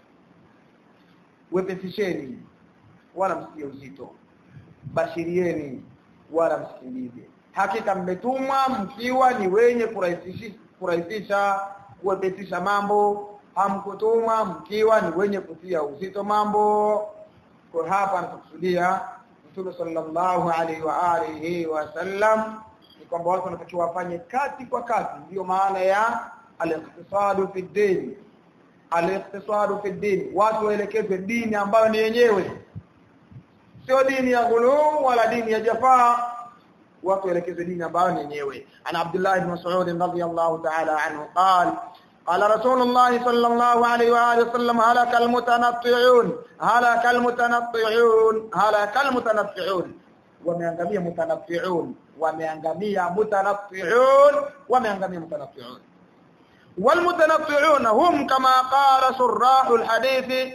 wepesisheni wala msikie uzito bashirieni wala msikilize hakika mmetumwa mkiwa ni wenye kurahisisha kurahisisha kuwepesisha mambo hamkutumwa mkiwa ni wenye kutia uzito mambo kwa hapa anakusudia Mtume sallallahu alaihi wa alihi wasallam ni kwamba watu wanatakiwa wafanye kati kwa kati ndio maana ya al-iqtisadu fi din al-iqtisadu fi din watu waelekeze dini ambayo ni yenyewe sio dini ya ghulu wala dini ya jafaa watu waelekeze dini ambayo ni yenyewe ana Abdullah ibn Mas'ud radhiyallahu ta'ala anhu qala قال رسول الله صلى الله عليه واله وسلم هلك المتنطعون هلك المتنطعون هلك المتنطعون wameangamia mutanaffi'un wameangamia mutanaffi'un wameangamia mutanaffi'un والمتنطعون هم كما قال شراح الحديث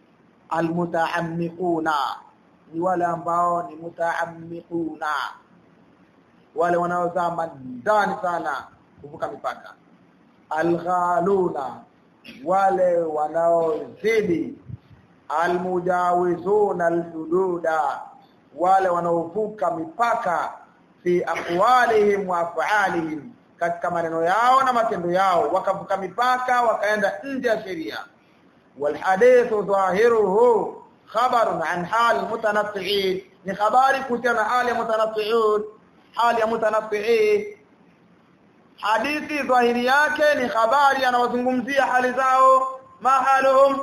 المتعمقون ni wale ambao ni mutaammiquna wale wanaozama ndani sana kuvuka mipaka alghaluna wale wanaozidi almujawizuna alhududa wale wanaovuka mipaka fi aqwalihim wa af'alihim katika maneno yao na matendo yao wakavuka mipaka wakaenda nje ya sheria walhadithu dhahiruhu khabarun an hal mutanaffi'in ni habari kuhusiana na hali mutanaffi'un hali ya mutanaffi'in hadithi dhahiri yake ni habari anawazungumzia hali zao mahaluhum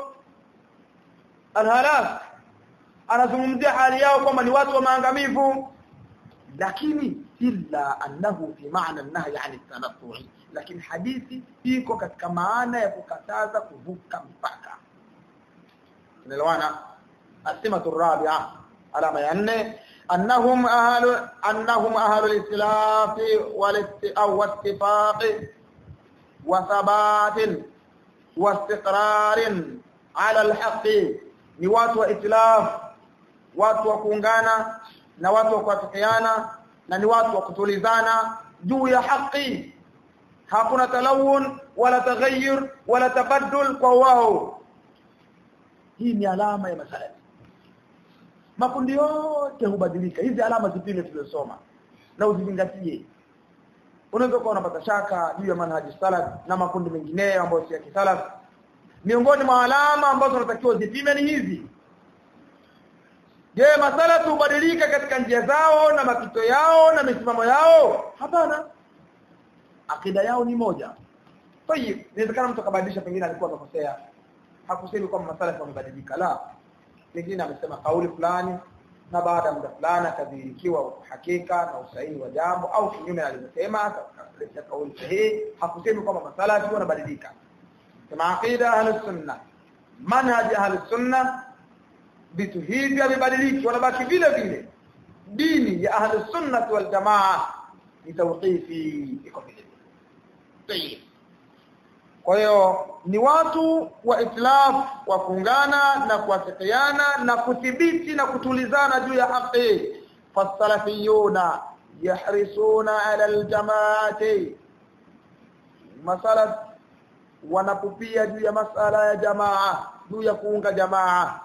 alhalak anazungumzia hali yao kwamba ni watu wa maangamivu lakini illa annahu fi maana an-nahy 'an at-tanaffu'i lakini hadithi iko katika maana ya kukataza kuvuka mpaka tunaelewana asimatu rabi'a alama ya 4 أنهم أهل أنهم أهل الإسلاف أو اتفاق وثبات واستقرار على الحق ni watu wa itilaf watu wa kuungana na watu wa kuafikiana na ni watu wa kutulizana juu ya haki hakuna talawun wala taghayyur wala tabaddul kwa wao hii ni alama ya masalafi makundi yote hubadilika hizi alama zipile tulizosoma na uzizingatie unaweza kuwa unapata shaka juu ya manhaji salaf na makundi mengineyo ambayo si ya kisalaf miongoni mwa alama ambazo tunatakiwa zipime ni hizi je masalafu hubadilika katika njia zao na mapito yao na misimamo yao hapana akida yao ni moja tayib inawezekana mtu akabadilisha pengine alikuwa amekosea hakusemi kwamba masalafu wamebadilika la pengine amesema kauli fulani na baada ya muda fulani akadhihirikiwa hakika na usahihi wa jambo au kinyume alivyosema akaleta kauli sahihi hakusemi kwamba masalafi wanabadilika kama aqida ahlus sunna manhaj ahlus sunna vitu hivi havibadiliki wanabaki vile vile dini ya ahlus sunna wal jamaa ni tawqifi iko vile vile kwa hiyo ni watu wa itlaf wa kuungana na kuafikiana na kuthibiti na kutulizana juu ya haki fasalafiyuna yahrisuna ala aljamaati masalaf wanapupia juu ya masala ya jamaa juu ya kuunga jamaa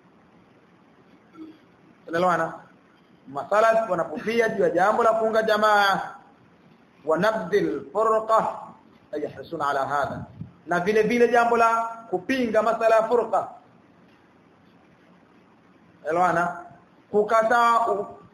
tunaelewana masalaf wanapupia juu ya jambo la kuunga jamaa wanabdil furqa yahrisuna ala hadha na vile vile jambo la kupinga masala ya furqa elwana kukataa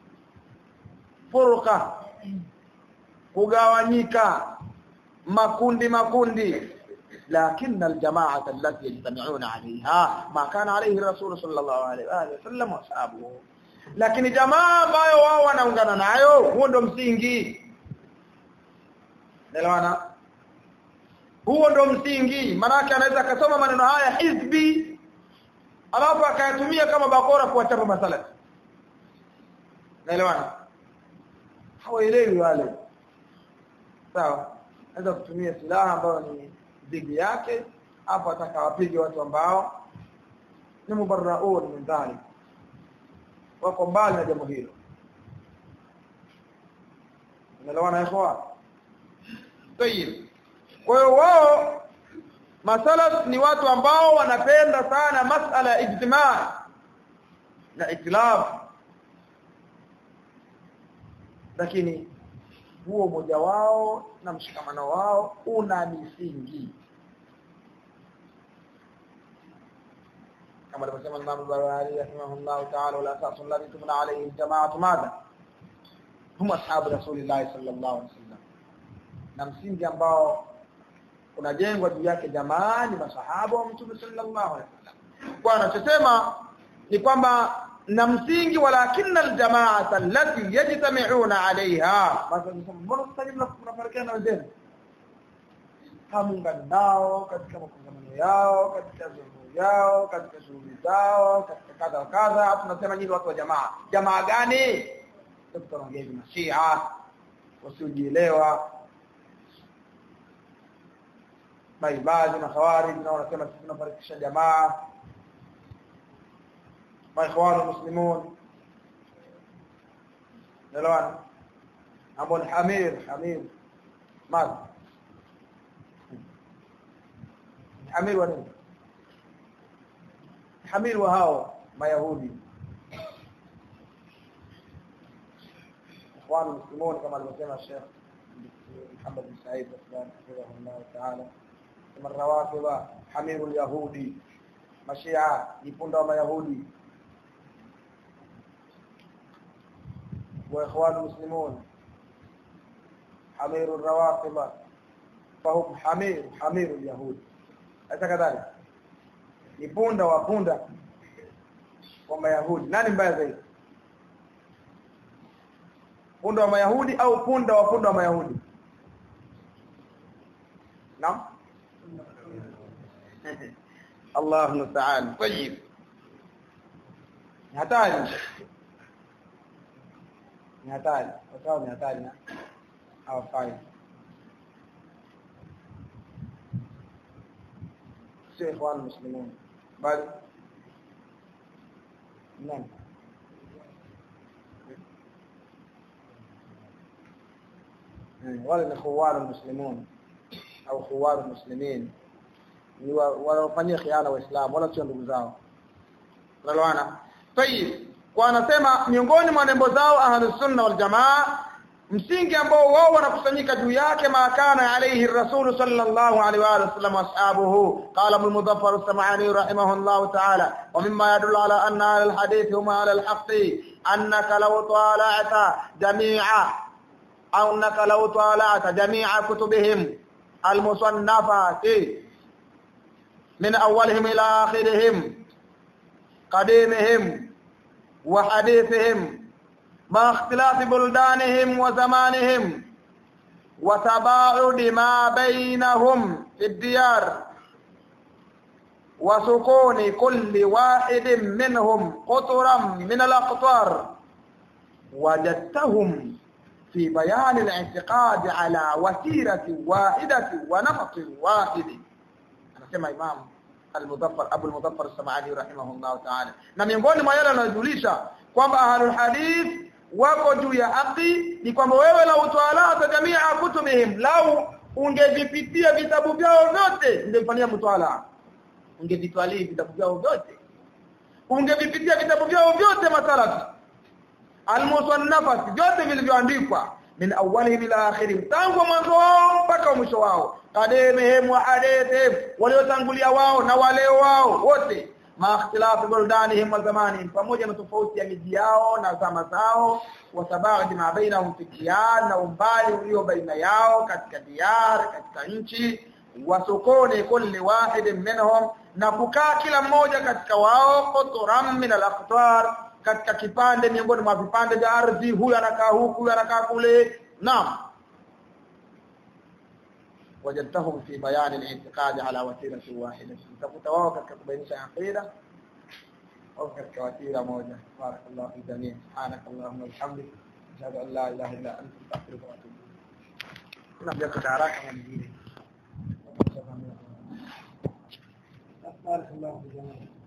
furqa kugawanyika makundi makundi لكن الجماعه التي يجتمعون عليها ما كان عليه الرسول صلى الله عليه واله وسلم واصحابه lakini jamaa ambayo wao wanaungana nayo huo ndo msingi Naelewana huo ndo msingi manake anaweza akasoma maneno haya hizbi alafu akayatumia kama bakora kuwachapa masala naelewana hawaelewi wale sawa anaweza kutumia silaha ambayo ni dhidi yake hapo atakawapige watu ambao ni mubarraun min dhalik wako mbali na jambo hilo unaelewana ikhwa tayib kwa hiyo wao masalaf ni watu ambao wanapenda sana masala ya ijtimaa na itilaf lakini huo umoja wao na mshikamano wao una misingi kama alivyosema Imam Bukhari rahimahullah ta'ala wala asasu alladhi tumna alayhi al-jama'atu madha hum ashabu rasulillah sallallahu alaihi wasallam na msingi ambao unajengwa juu yake jamaa ni masahaba wa mtume sallallahu alaihi wasallam kwa anachosema ni kwamba na msingi walakinna aljamaata allati yajtami'una 'alayha basi mbona sasa mnafarikiana na wenzenu hamuungani nao katika makongamano yao katika zungu yao katika shughuli zao katika kadha wa kadha hapo tunasema nyinyi watu wa jamaa jamaa gani tutaongea hivi mashia wasiojielewa maibadi na khawarij na wanasema sisi tunafarikisha jamaa maikhwanu muslimun nalwan ambao ni hamir hamir madha hamir wa nini hamir wa hao mayahudi ikhwanu muslimun kama alivyosema Sheikh Muhammad bin Said Aslan hafidhahullah ta'ala kama rawafidha hamiru al-yahudi mashia ni punda wa mayahudi واخوان المسلمون حمير الروافض فهم حمير حمير اليهود hata kadhalika ni punda wa punda wa mayahudi nani mbaya zaidi punda wa mayahudi au punda wa punda wa mayahudi naam Allah musta'an tayyib hatari ni hatari wakawa ni hatari na hawafai sio ikhwan muslimun bali nani wale ni khuwar muslimun au khuwar muslimin ni wanaofanyia khiana waislamu wala sio ndugu zao unaelewana tayib kwa anasema miongoni mwa nembo zao ahlus sunna wal jamaa msingi ambao wao wanakusanyika juu yake maakana alayhi rasul sallallahu alaihi wa sallam ashabuhu qala ibn mudaffar as-sam'ani rahimahullah ta'ala wa mimma yadullu ala anna al-hadith huma ala al-haqq annaka law tala'ta jami'a aw annaka law tala'ta jami'a kutubihim al-musannafati min awwalihim ila akhirihim qadimihim وحديثهم مع اختلاف بلدانهم وزمانهم وتباعد ما بينهم في الديار وسكون كل واحد منهم قطرا من الأقطار وجدتهم في بيان الاعتقاد على وتيرة واحدة ونمط واحد أنا سمع إمام المظفر ابو المظفر السمعاني رحمه الله تعالى na miongoni mwa yale yanayojulisha kwamba ahlul hadith wako juu ya haki ni kwamba wewe la utawala jamii kutubihim lau ungevipitia vitabu vyao vyote ungefanyia mtawala ungevitwalii vitabu vyao vyote ungevipitia vitabu vyao vyote masalafi almusannafat vyote vilivyoandikwa min awwalihim ila akhirihim tangu mwanzo wao mpaka mwisho wao kademehim wa hadithihim waliotangulia wao na wale wao wote ma ikhtilafu buldanihim wa zamanihim pamoja na tofauti ya miji yao na zama zao wa sababu ma bainahum fi diyar na umbali ulio baina yao katika diyar katika nchi wa sukuni kulli wahid minhum na kukaa kila mmoja katika wao qutran min al-aqtar katika kipande miongoni mwa vipande vya ardhi huyu anakaa huku huyu anakaa kule naam wajadtahum fi bayan al-i'tiqad ala wasilati wahida takuta wao katika kubainisha aqida au katika wasila moja barakallahu fi jamii subhanakallahumma wa bihamdika ashhadu an la ilaha illa anta astaghfiruka wa atubu ilayk kuna bila haraka na nyingine barakallahu fi jamii